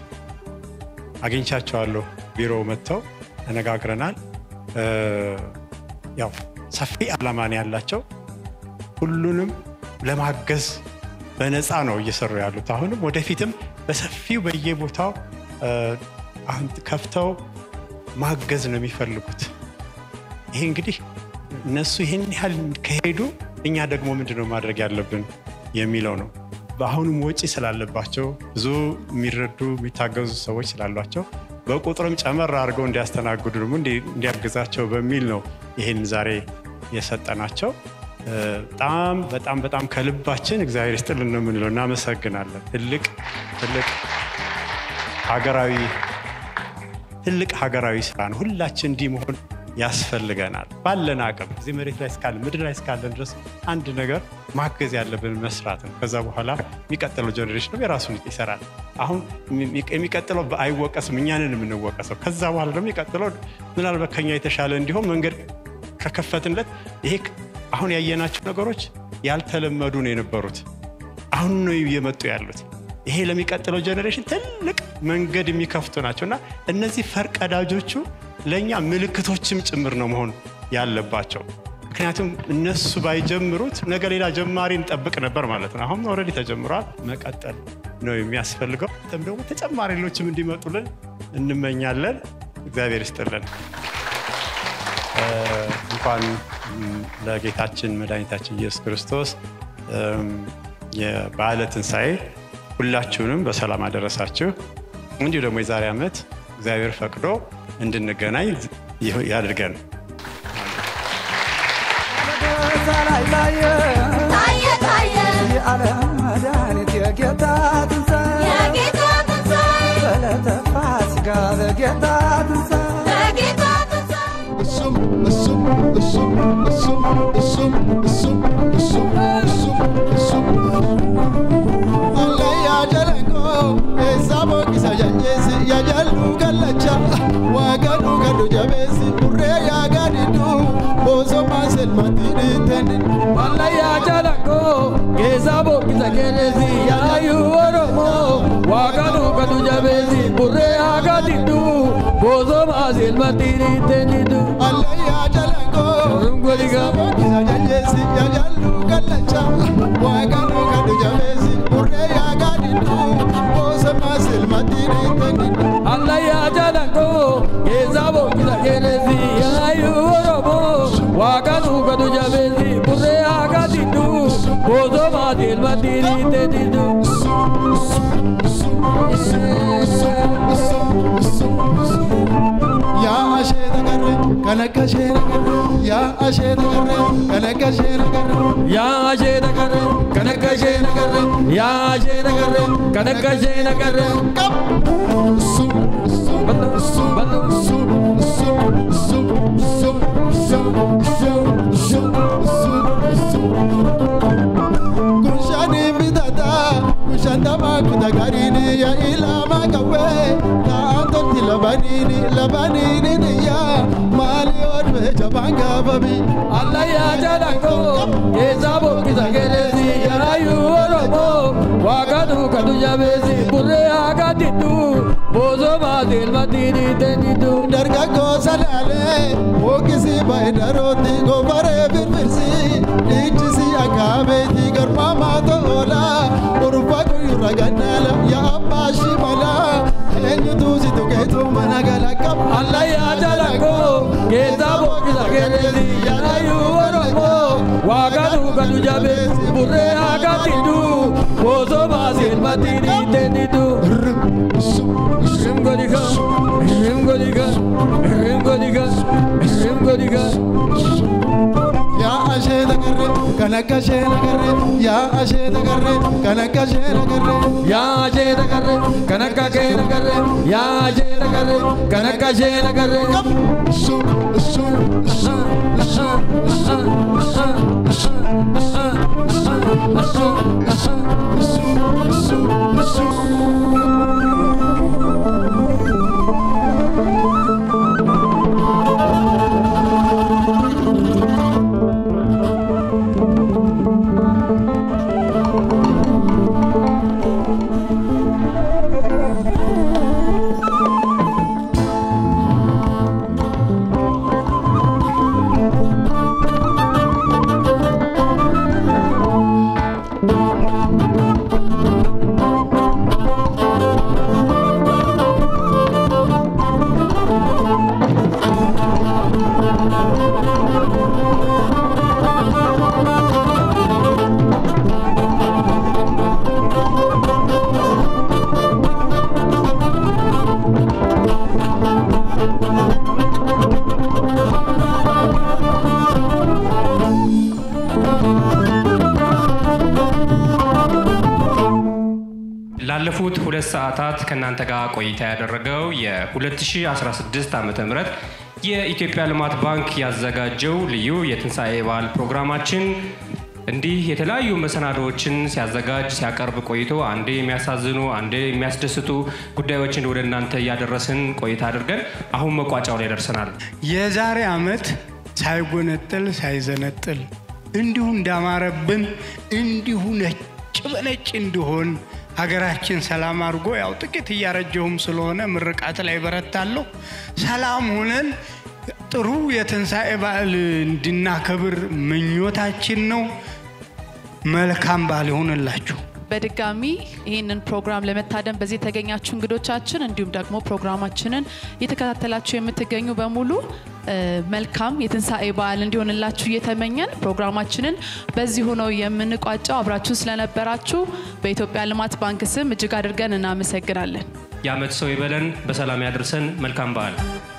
አግኝቻቸዋለሁ። ቢሮ መጥተው ተነጋግረናል። እ፣ ያው ሰፊ ዓላማ ነው ያላቸው። ሁሉንም ለማገዝ በነፃ ነው እየሰሩ ያሉት። አሁንም ወደፊትም በሰፊው በየቦታው እ፣ አሁን ከፍተው ማገዝ ነው የሚፈልጉት። ይሄ እንግዲህ እነሱ ይህን ያህል ከሄዱ እኛ ደግሞ ምንድን ነው ማድረግ ያለብን የሚለው ነው። በአሁኑም ወጪ ስላለባቸው ብዙ የሚረዱ የሚታገዙ ሰዎች ስላሏቸው በቁጥርም ጨመር አድርገው እንዲያስተናግዱ ደግሞ እንዲ- እንዲያግዛቸው በሚል ነው ይህን ዛሬ የሰጠናቸው። እ፣ በጣም በጣም በጣም ከልባችን እግዚአብሔር ይስጥልን ነው የምንለው። እናመሰግናለን። ትልቅ ትልቅ ሀገራዊ ትልቅ ሀገራዊ ስራ ነው። ሁላችን እንዲህ መሆን ያስፈልገናል። ባለን አቅም እዚህ መሬት ላይ እስካለን ምድር ላይ እስካለን ድረስ አንድ ነገር ማገዝ ያለብን መስራት ነው። ከዛ በኋላ የሚቀጥለው ጀኔሬሽን የራሱን ይሰራል። አሁን የሚ- የሚቀጥለው አይወቀስም፣ እኛንን የምንወቀሰው። ከዛ በኋላ ደግሞ የሚቀጥለው ምናልባት ከኛ የተሻለ እንዲሆን መንገድ ከከፈትንለት ይሄ አሁን ያየናቸው ነገሮች ያልተለመዱ ነው የነበሩት። አሁን ነው እየመጡ ያሉት። ይሄ ለሚቀጥለው ጀኔሬሽን ትልቅ መንገድ የሚከፍቱ ናቸው እና እነዚህ ፈርቀዳጆቹ ለእኛ ምልክቶችም ጭምር ነው መሆን ያለባቸው። ምክንያቱም እነሱ ባይጀምሩት ነገ ሌላ ጀማሪ እንጠብቅ ነበር ማለት ነው። አሁን ኦልሬዲ ተጀምሯል፣ መቀጠል ነው የሚያስፈልገው። ተም ደግሞ ተጨማሪ ሌሎችም እንዲመጡልን እንመኛለን። እግዚአብሔር ይስጥልን። እ፣ እንኳን ም፣ ለጌታችን መድኃኒታችን ኢየሱስ ክርስቶስ እም፣ የበዓለ ትንሣኤ ሁላችሁንም በሰላም አደረሳችሁ። እንዲሁ ደግሞ የዛሬ ዓመት እግዚአብሔር ፈቅዶ እንድንገናኝ ይህ- ያድርገን። ላይ ታየ ታየ ታየ የዓለም መድኃኒት የጌታ ትንሣኤ የጌታ ትንሣኤ በዕለተ ፋሲካ በጌታ ትንሣኤ በጌታ ትንሣኤ እሱም እሱም እሱም እሱም እሱም እሱም እሱም እሱም እሱም አለያ ጀለንቆ ኤሳ ቦቂሳ ጀንጄሲ ያጀሉ ገለቻ ዋገዱ ገዱ ጀቤሲ ቡሬ ያጋዲዱ ቦሶ ማሰል ማቲኒ ተንን Malaya jalako, geza bokiza genezi, yayu oromo, wakadu kadu jabezi, burre agadidu, bozo mazil matiri tenidu. Alaya jalako, Rungoliga, bokiza ጀንጄሲ ያጀሉ ገለቻ ዋገዱ ገዱ ጀቤሲ ቡሬ ያጋዲዱ ቦሶ ማሰል ማቲኒ ተንን Alaya jalako, geza bokiza genezi, yayu oromo, wakadu kadu jabezi, burre agadidu, bozo mazil matiri tenidu. yaa ashee tagarre kan akka ishee nagarre yaa ashee tagarre kan akka ishee nagarre yaa ashee nagarre kan akka ishee nagarre yaa ashee nagarre kan akka ishee nagarre Kushani bidata kushanda makuta garini ya ilama kawe taanto ti labanini labanini ni ya mali odwe jabanga babi Allah yaa jalanko keessa boqqisa geelesi yaraayu oromo waaqatu kadu jabeesi burree haga diddu boosoo baate ilmatiini tenidu. dargaggoo salaalee bookisi baay'inarooti gofaree firfirsi dhiichisi akaabeeti garmaamaa ta'oola urfa guyyurra gannaala yaa abbaa shimala eenyutu si tuqeetu mana gala qaba Allah yaa jalanko keessa boqqisa geelesi yaraayu oromo waaqatu kadu jabeessi burree haakatidu boosoo baaseen matiini itteenitu irrim godika irrim godika irrim godika irrim godika yaa asheeta garre kan akka sheena garre yaa asheeta garre kan akka sheena garre yaa asheeta garre kan akka keena garre yaa asheeta garre kan akka sheena garre su su su ላለፉት ሁለት ሰዓታት ከእናንተ ጋር ቆይታ ያደረገው የ2016 ዓ ም የኢትዮጵያ ልማት ባንክ ያዘጋጀው ልዩ የትንሣኤ በዓል ፕሮግራማችን እንዲህ የተለያዩ መሰናዶዎችን ሲያዘጋጅ ሲያቀርብ ቆይቶ አንዴ የሚያሳዝኑ አንዴ የሚያስደስቱ ጉዳዮችን ወደ እናንተ እያደረስን ቆይታ አድርገን አሁን መቋጫው ላይ ደርሰናል። የዛሬ ዓመት ሳይጎነጥል ሳይዘነጥል እንዲሁ እንዳማረብን እንዲሁ ነጭ በነጭ እንዲሆን ሀገራችን ሰላም አድርጎ ያው ጥቂት እያረጀሁም ስለሆነ ምርቃት ላይ በረታለሁ። ሰላም ሆነን ጥሩ የትንሣኤ በዓል እንድናከብር ምኞታችን ነው። መልካም በዓል ይሆንላችሁ። በድጋሚ ይህንን ፕሮግራም ለመታደም በዚህ የተገኛችሁ እንግዶቻችን እንዲሁም ደግሞ ፕሮግራማችንን እየተከታተላችሁ የምትገኙ በሙሉ እ፣ መልካም የትንሣኤ በዓል እንዲሆንላችሁ እየተመኘን ፕሮግራማችንን በዚሁ ነው የምንቋጨው። አብራችሁ ስለነበራችሁ በኢትዮጵያ ልማት ባንክ ስም እጅግ አድርገን እናመሰግናለን። የዓመት ሰው ይበለን፣ በሰላም ያድርሰን። መልካም በዓል።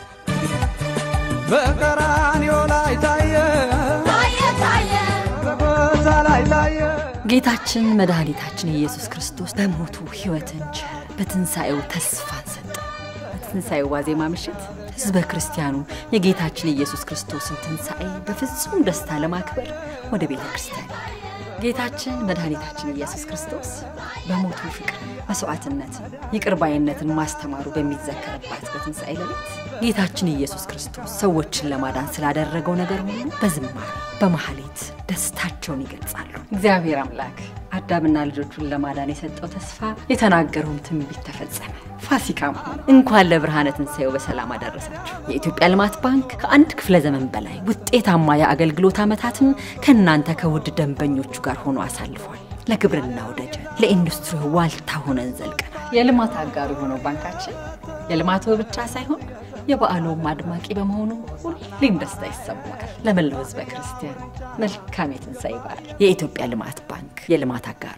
በቀራንዮ ላይ ታየ ታየ ታየ በጎዛ ላይ ታየ ጌታችን መድኃኒታችን ኢየሱስ ክርስቶስ በሞቱ ሕይወትን ቸረ፣ በትንሣኤው ተስፋን ሰጠ። በትንሣኤው ዋዜማ ምሽት ሕዝበ ክርስቲያኑ የጌታችን ኢየሱስ ክርስቶስን ትንሣኤ በፍጹም ደስታ ለማክበር ወደ ቤተ ክርስቲያን ሄደ። ጌታችን መድኃኒታችን ኢየሱስ ክርስቶስ በሞቱ ፍቅር መስዋዕትነትን፣ ይቅር ባይነትን ማስተማሩ በሚዘከርባት በትንሣኤ ሌሊት ጌታችን ኢየሱስ ክርስቶስ ሰዎችን ለማዳን ስላደረገው ነገር ሁሉ በዝማሬ በማህሌት ደስታቸውን ይገልጻሉ። እግዚአብሔር አምላክ አዳምና ልጆቹን ለማዳን የሰጠው ተስፋ የተናገረውም ትንቢት ተፈጸመ። ፋሲካም ሆነ። እንኳን ለብርሃነ ትንሣኤው በሰላም አደረሳችሁ። የኢትዮጵያ ልማት ባንክ ከአንድ ክፍለ ዘመን በላይ ውጤታማ የአገልግሎት ዓመታትን ከእናንተ ከውድ ደንበኞቹ ጋር ሆኖ አሳልፏል። ለግብርናው ደጀን፣ ለኢንዱስትሪ ዋልታ ሆነን ዘልቀናል። የልማት አጋሩ የሆነው ባንካችን የልማቱ ብቻ ሳይሆን የበዓሉም አድማቂ በመሆኑ ሁሌም ደስታ ይሰማል። ለመላው ሕዝበ ክርስቲያን መልካም የትንሣኤ በዓል። የኢትዮጵያ ልማት ባንክ የልማት አጋሩ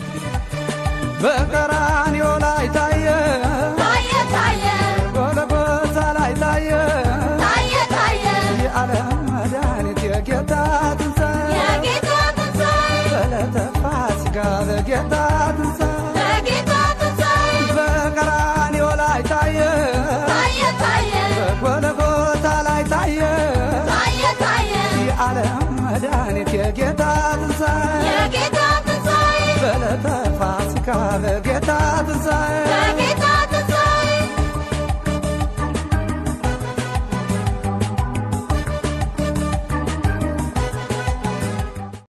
በቀራንዮ ላይ ታየ ታየ ታየ ጎልጎታ ላይ ታየ ታየ ታየ የዓለም መድኃኒት የጌታ ትንሣኤ የጌታ ትንሣኤ በዕለተ ፋሲካ በጌታ ትንሣኤ በጌታ ትንሣኤ በቀራንዮ ላይ ታየ ታየ ታየ በጎልጎታ ላይ ታየ ታየ ታየ የዓለም መድኃኒት የጌታ ትንሣኤ የጌታ ትንሣኤ በዕለተ ፋሲካ በጌታ